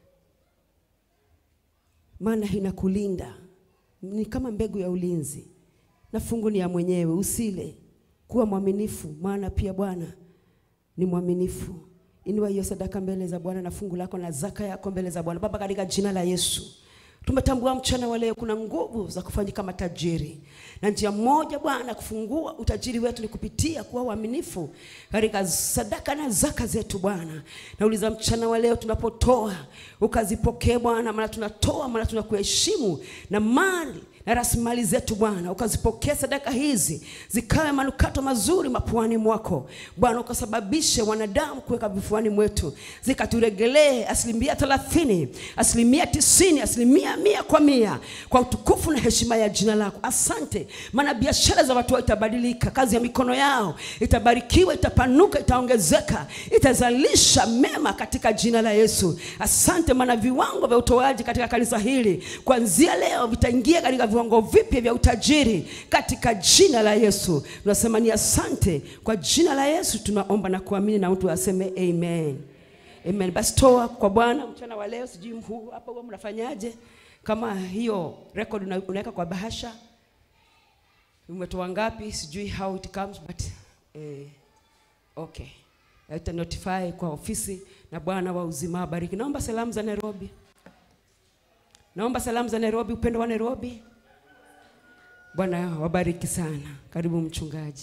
maana inakulinda, ni kama mbegu ya ulinzi, na fungu ni ya mwenyewe. Usile, kuwa mwaminifu, maana pia Bwana ni mwaminifu. Inua hiyo sadaka mbele za Bwana na fungu lako na zaka yako mbele za Bwana. Baba, katika jina la Yesu tumetambua mchana wa leo kuna nguvu za kufanyika matajiri, na njia moja Bwana kufungua utajiri wetu ni kupitia kuwa waaminifu katika sadaka na zaka zetu Bwana. Nauliza mchana wa leo tunapotoa ukazipokee Bwana, maana tunatoa, maana tunakuheshimu na mali na rasilimali zetu Bwana, ukazipokea sadaka hizi zikawe manukato mazuri mapuani mwako Bwana, ukasababishe wanadamu kuweka vifuani mwetu, zikaturegelee asilimia thelathini, asilimia tisini, asilimia mia kwa mia, kwa utukufu na heshima ya jina lako. Asante, maana biashara za watu wao itabadilika, kazi ya mikono yao itabarikiwa, itapanuka, itaongezeka, itazalisha mema katika jina la Yesu. Asante, maana viwango vya utoaji katika kanisa hili kuanzia leo vitaingia katika viwango vipya vya utajiri katika jina la Yesu. Tunasema ni asante kwa jina la Yesu, tunaomba na kuamini, na mtu aseme amen. Amen. Basi toa kwa Bwana mchana wa leo. Sijui mhuu hapa huwa mnafanyaje? Kama hiyo record una- unaweka kwa bahasha, umetoa ngapi? Sijui how it comes but eh, okay, ita notify kwa ofisi, na Bwana wa uzima abariki. Naomba salamu za Nairobi, naomba salamu za Nairobi, upendo wa Nairobi. Bwana wabariki sana. Karibu mchungaji.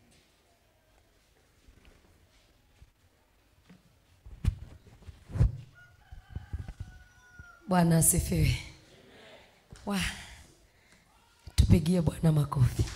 Bwana asifiwe. Wa, tupigie Bwana makofi.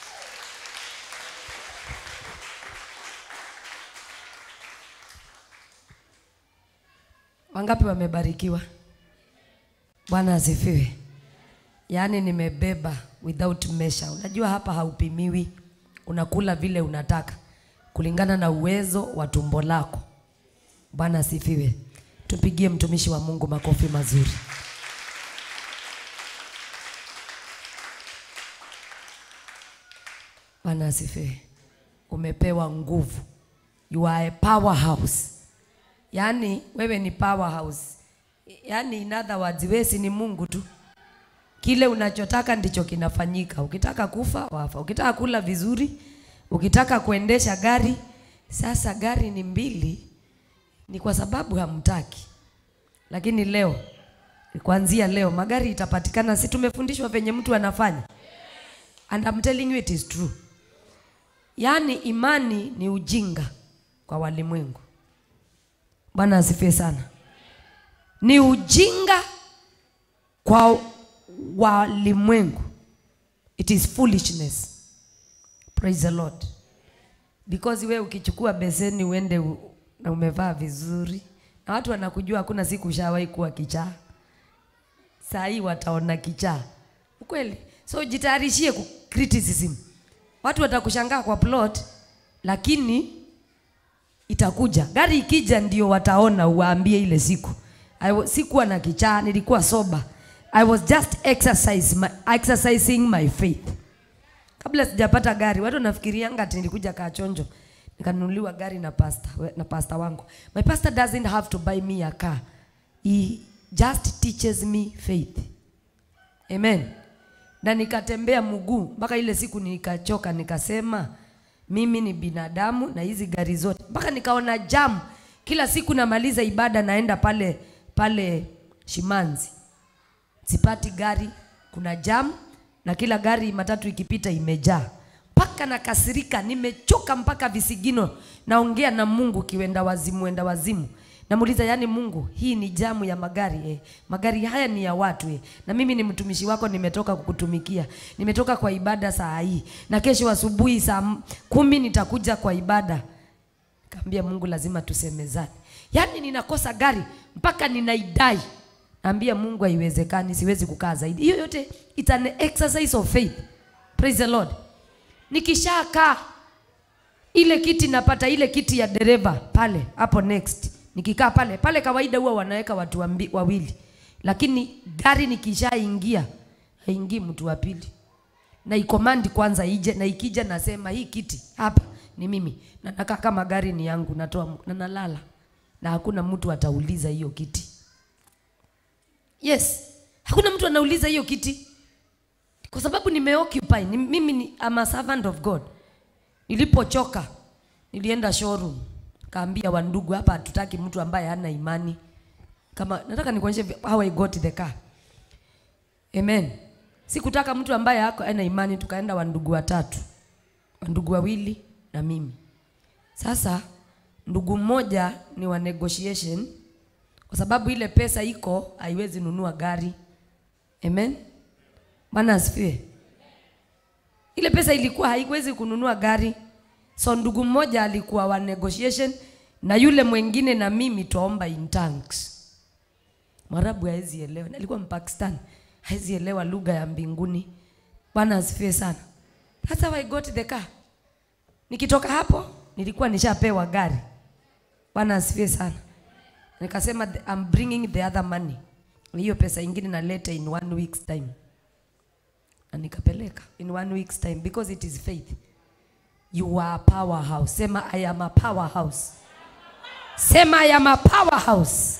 Wangapi wamebarikiwa? Bwana asifiwe. Yaani nimebeba without measure. Unajua hapa haupimiwi, unakula vile unataka kulingana na uwezo wa tumbo lako. Bwana asifiwe. Tupigie mtumishi wa Mungu makofi mazuri. Bwana asifiwe. Umepewa nguvu. You are a powerhouse. Yaani wewe ni powerhouse. Yaani in other words, wewe si ni Mungu tu. Kile unachotaka ndicho kinafanyika. Ukitaka kufa wafa, ukitaka kula vizuri, ukitaka kuendesha gari. Sasa gari ni mbili, ni kwa sababu hamtaki. Lakini leo kuanzia leo magari itapatikana, si tumefundishwa venye mtu anafanya? And I'm telling you it is true. Yaani imani ni ujinga kwa walimwengu. Bwana asifiwe sana. Ni ujinga kwa walimwengu. It is foolishness. Praise the Lord. Because we ukichukua beseni uende u- na umevaa vizuri na watu wanakujua, hakuna siku ushawahi kuwa kichaa. Saa hii wataona kichaa, ukweli. So jitayarishie ku criticism. Watu watakushangaa kwa plot, lakini itakuja. Gari ikija ndio wataona, uwaambie ile siku. I wa- sikuwa na kichaa, nilikuwa soba. I was just exercise my, exercising my faith. Kabla sijapata gari, watu wanafikirianga ati nilikuja kachonjo nikanunuliwa gari na pasta, na pasta wangu. My pastor doesn't have to buy me a car. He just teaches me faith. Amen. Na nikatembea mguu mpaka ile siku nikachoka, nikasema mimi ni binadamu na hizi gari zote, mpaka nikaona jam. Kila siku namaliza ibada naenda pale pale Shimanzi, sipati gari, kuna jam na kila gari matatu ikipita imejaa, mpaka nakasirika, nimechoka mpaka visigino. Naongea na Mungu kiwenda wazimu, wenda wazimu Namuuliza, yani Mungu, hii ni jamu ya magari eh. Magari haya ni ya watu eh. Na mimi ni mtumishi wako, nimetoka kukutumikia, nimetoka kwa ibada saa hii, na kesho asubuhi saa m- kumi nitakuja kwa ibada. Kaambia Mungu, lazima tusemezane. Yaani ninakosa gari mpaka ninaidai. Naambia Mungu, haiwezekani, siwezi kukaa zaidi. Hiyo yote it's an exercise of faith. Praise the Lord. Nikishakaa ile kiti napata ile kiti ya dereva pale hapo next nikikaa pale pale kawaida huwa wanaweka watu wambi, wawili lakini gari nikishaingia haingii mtu wa pili na ikomandi kwanza ije na ikija nasema hii kiti hapa ni mimi na nakaa kama gari ni yangu natoa mu- na nalala na hakuna mtu atauliza hiyo kiti yes hakuna mtu anauliza hiyo kiti kwa sababu nimeoccupy ni, mimi ni, I'm a servant of God nilipochoka nilienda showroom kaambia wandugu hapa hatutaki mtu ambaye hana imani kama nataka nikuonyeshe vi- how I got the car amen sikutaka mtu ambaye hako ana imani tukaenda wandugu watatu wandugu wawili na mimi sasa ndugu mmoja ni wa negotiation kwa sababu ile pesa iko haiwezi nunua gari amen bwana asifiwe ile pesa ilikuwa haiwezi kununua gari so ndugu mmoja alikuwa wa negotiation na yule mwingine na mimi twaomba in tanks mwarabu hawezi elewa na alikuwa mpakistan hawezi elewa lugha ya mbinguni bwana asifiwe sana that's how I got the car nikitoka hapo nilikuwa nishapewa gari bwana asifiwe sana nikasema "The- I'm bringing the other money hiyo pesa ingine naleta in one week's time na nikapeleka in one week's time because it is faith you are a powerhouse sema i am a powerhouse sema i am a powerhouse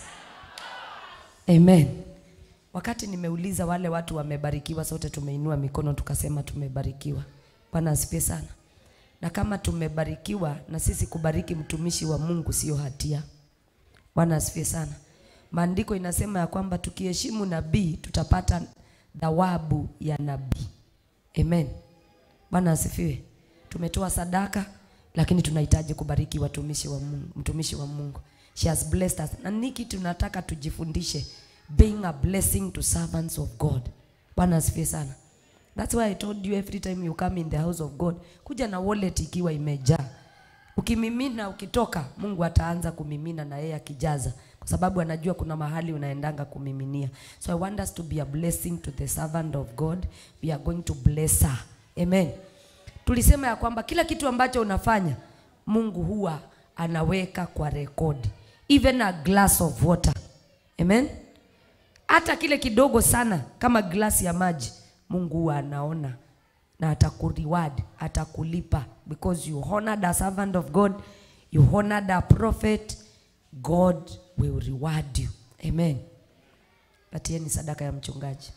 amen wakati nimeuliza wale watu wamebarikiwa sote tumeinua mikono tukasema tumebarikiwa bwana asifiwe sana na kama tumebarikiwa na sisi kubariki mtumishi wa mungu sio hatia bwana asifiwe sana maandiko inasema ya kwamba tukiheshimu nabii tutapata thawabu ya nabii amen bwana asifiwe tumetoa sadaka lakini tunahitaji kubariki watumishi wa mungu mtumishi wa mungu she has blessed us na niki tunataka tujifundishe being a blessing to servants of god bwana asifiwe sana that's why i told you every time you come in the house of god kuja na wallet ikiwa imejaa ukimimina ukitoka mungu ataanza kumimina na yeye akijaza kwa sababu anajua kuna mahali unaendanga kumiminia so i want us to be a blessing to the servant of god we are going to bless her amen tulisema ya kwamba kila kitu ambacho unafanya mungu huwa anaweka kwa rekodi even a glass of water amen hata kile kidogo sana kama glasi ya maji mungu huwa anaona na atakuriward atakulipa because you honored a servant of god you honored a prophet god will reward you amen patieni sadaka ya mchungaji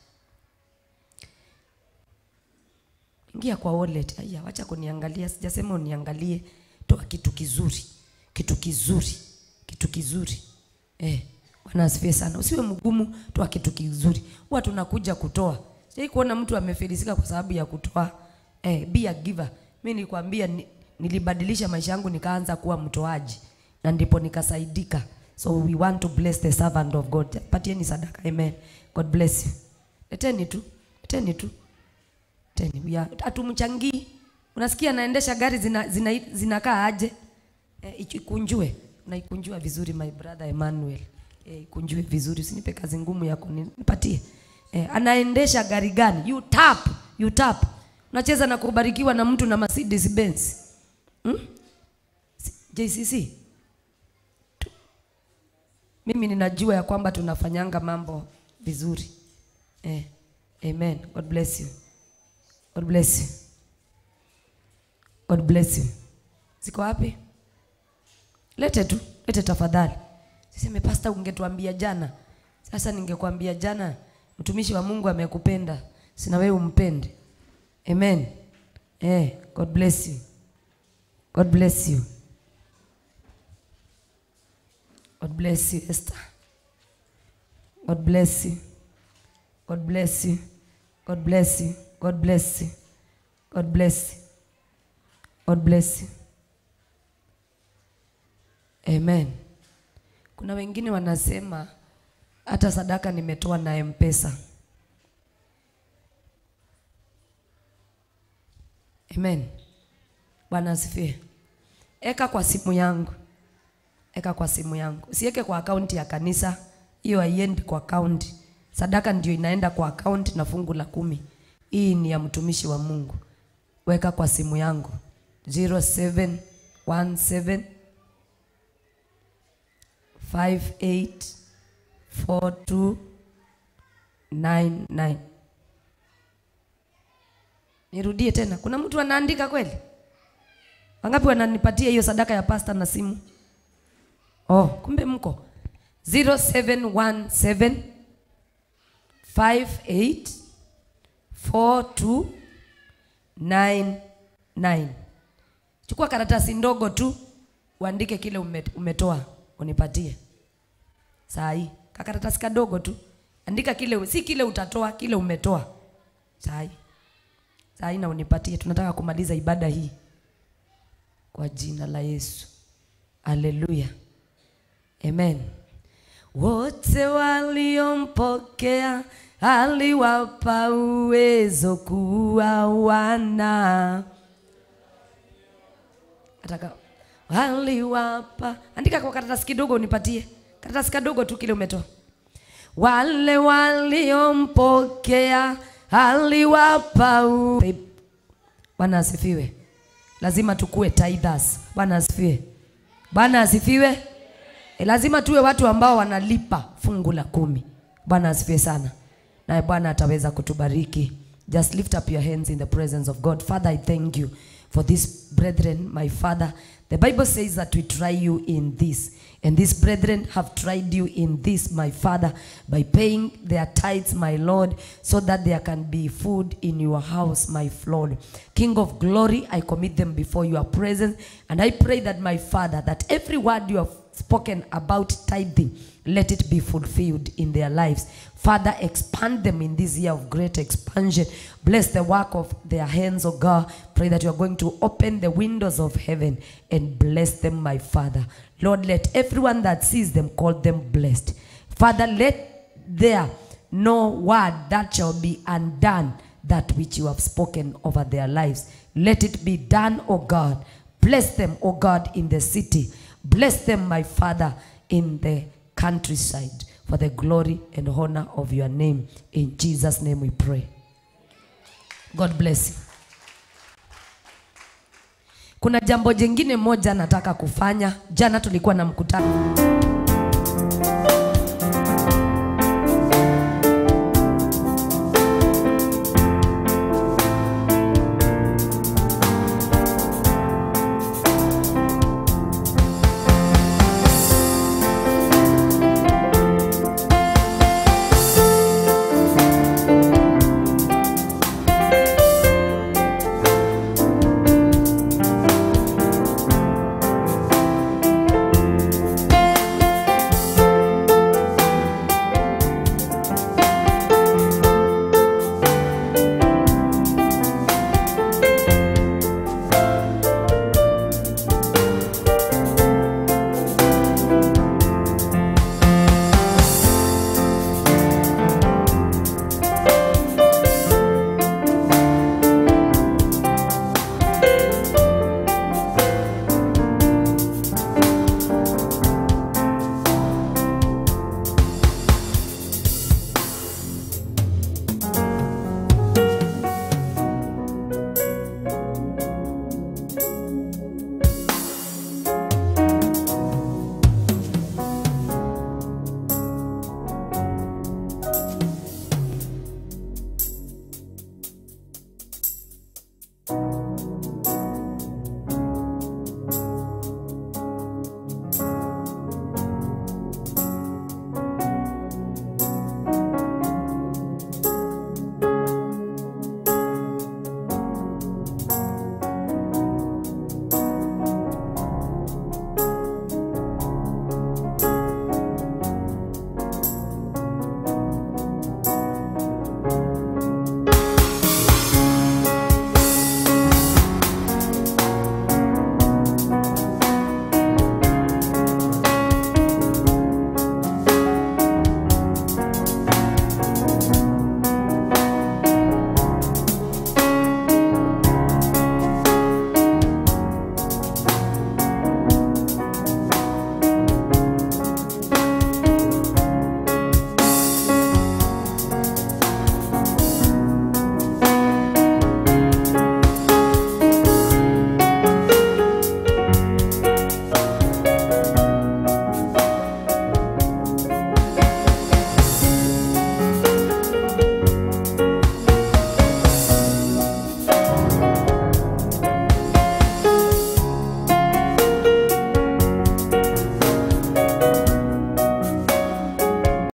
ingia kwa wallet aya wacha kuniangalia sijasema uniangalie toa kitu kizuri kitu kizuri kitu kizuri eh bwana asifiwe sana usiwe mgumu toa kitu kizuri huwa tunakuja kutoa sijai kuona mtu amefilisika kwa sababu ya kutoa eh be a giver mimi nilikwambia ni, nilibadilisha maisha yangu nikaanza kuwa mtoaji na ndipo nikasaidika so we want to bless the servant of god patieni sadaka amen god bless you leteni tu leteni tu teni we are- hatumchangii unasikia anaendesha gari zina, zina, zinakaa aje e, ikunjue unaikunjua vizuri my brother Emmanuel e, ikunjue vizuri usinipe kazi ngumu ya kunipatie e, anaendesha gari gani you tap you tap unacheza na kubarikiwa na mtu na Mercedes Benz hmm? Si- JCC Tu- mimi ninajua ya kwamba tunafanyanga mambo vizuri eh, amen god bless you God bless you. God bless you. Ziko wapi? Lete tu, lete tafadhali. Siseme pasta, ungetuambia jana. Sasa ningekwambia jana, mtumishi wa Mungu amekupenda, sina wewe umpende. Amen. Eh, God bless you. God bless you. God bless you, Esther. God bless you. God bless you. God bless you. God bless you. God bless you. God bless you. Amen. Kuna wengine wanasema hata sadaka nimetoa na M-Pesa. Amen. Bwana asifiwe. Eka kwa simu yangu. Eka kwa simu yangu. Usiweke kwa akaunti ya kanisa. Hiyo haiendi kwa akaunti. Sadaka ndio inaenda kwa akaunti na fungu la kumi. Hii ni ya mtumishi wa Mungu. Weka kwa simu yangu 0717 584299 Nirudie tena. Kuna mtu anaandika kweli? Wangapi wananipatia hiyo sadaka ya pasta na simu? Oh, kumbe mko 0717 58 4299. Chukua karatasi ndogo tu uandike kile ume- umetoa unipatie. Saa hii kakaratasi kadogo tu andika kile, si kile utatoa, kile umetoa. Saa hii saa hii na unipatie, tunataka kumaliza ibada hii kwa jina la Yesu. Haleluya, amen. Wote waliompokea aliwapa uwezo kuwa wana Ataka waliwapa, andika kwa karatasi kidogo unipatie, karatasi kadogo tu kile umetoa. Wale waliompokea aliwapa u... Bwana asifiwe. Lazima tukue tithers. Bwana asifiwe. Bwana asifiwe. E, lazima tuwe watu ambao wanalipa fungu la kumi. Bwana asifiwe sana, naye Bwana ataweza kutubariki. Just lift up your hands in the presence of God. Father, I thank you for this brethren, my Father. The Bible says that we try you in this. And these brethren have tried you in this, my Father, by paying their tithes, my Lord, so that there can be food in your house, my Lord. King of glory, I commit them before your presence. And I pray that, my Father, that every word you have spoken about tithing, let it be fulfilled in their lives. Father, expand them in this year of great expansion. Bless the work of their hands, oh God. Pray that you are going to open the windows of heaven and bless them, my Father. Lord, let everyone that sees them call them blessed. Father, let there no word that shall be undone that which you have spoken over their lives. Let it be done, O God. Bless them, O God, in the city. Bless them, my Father, in the countryside for the glory and honor of your name. In Jesus' name we pray. God bless you. Kuna jambo jingine moja nataka kufanya. Jana tulikuwa na mkutano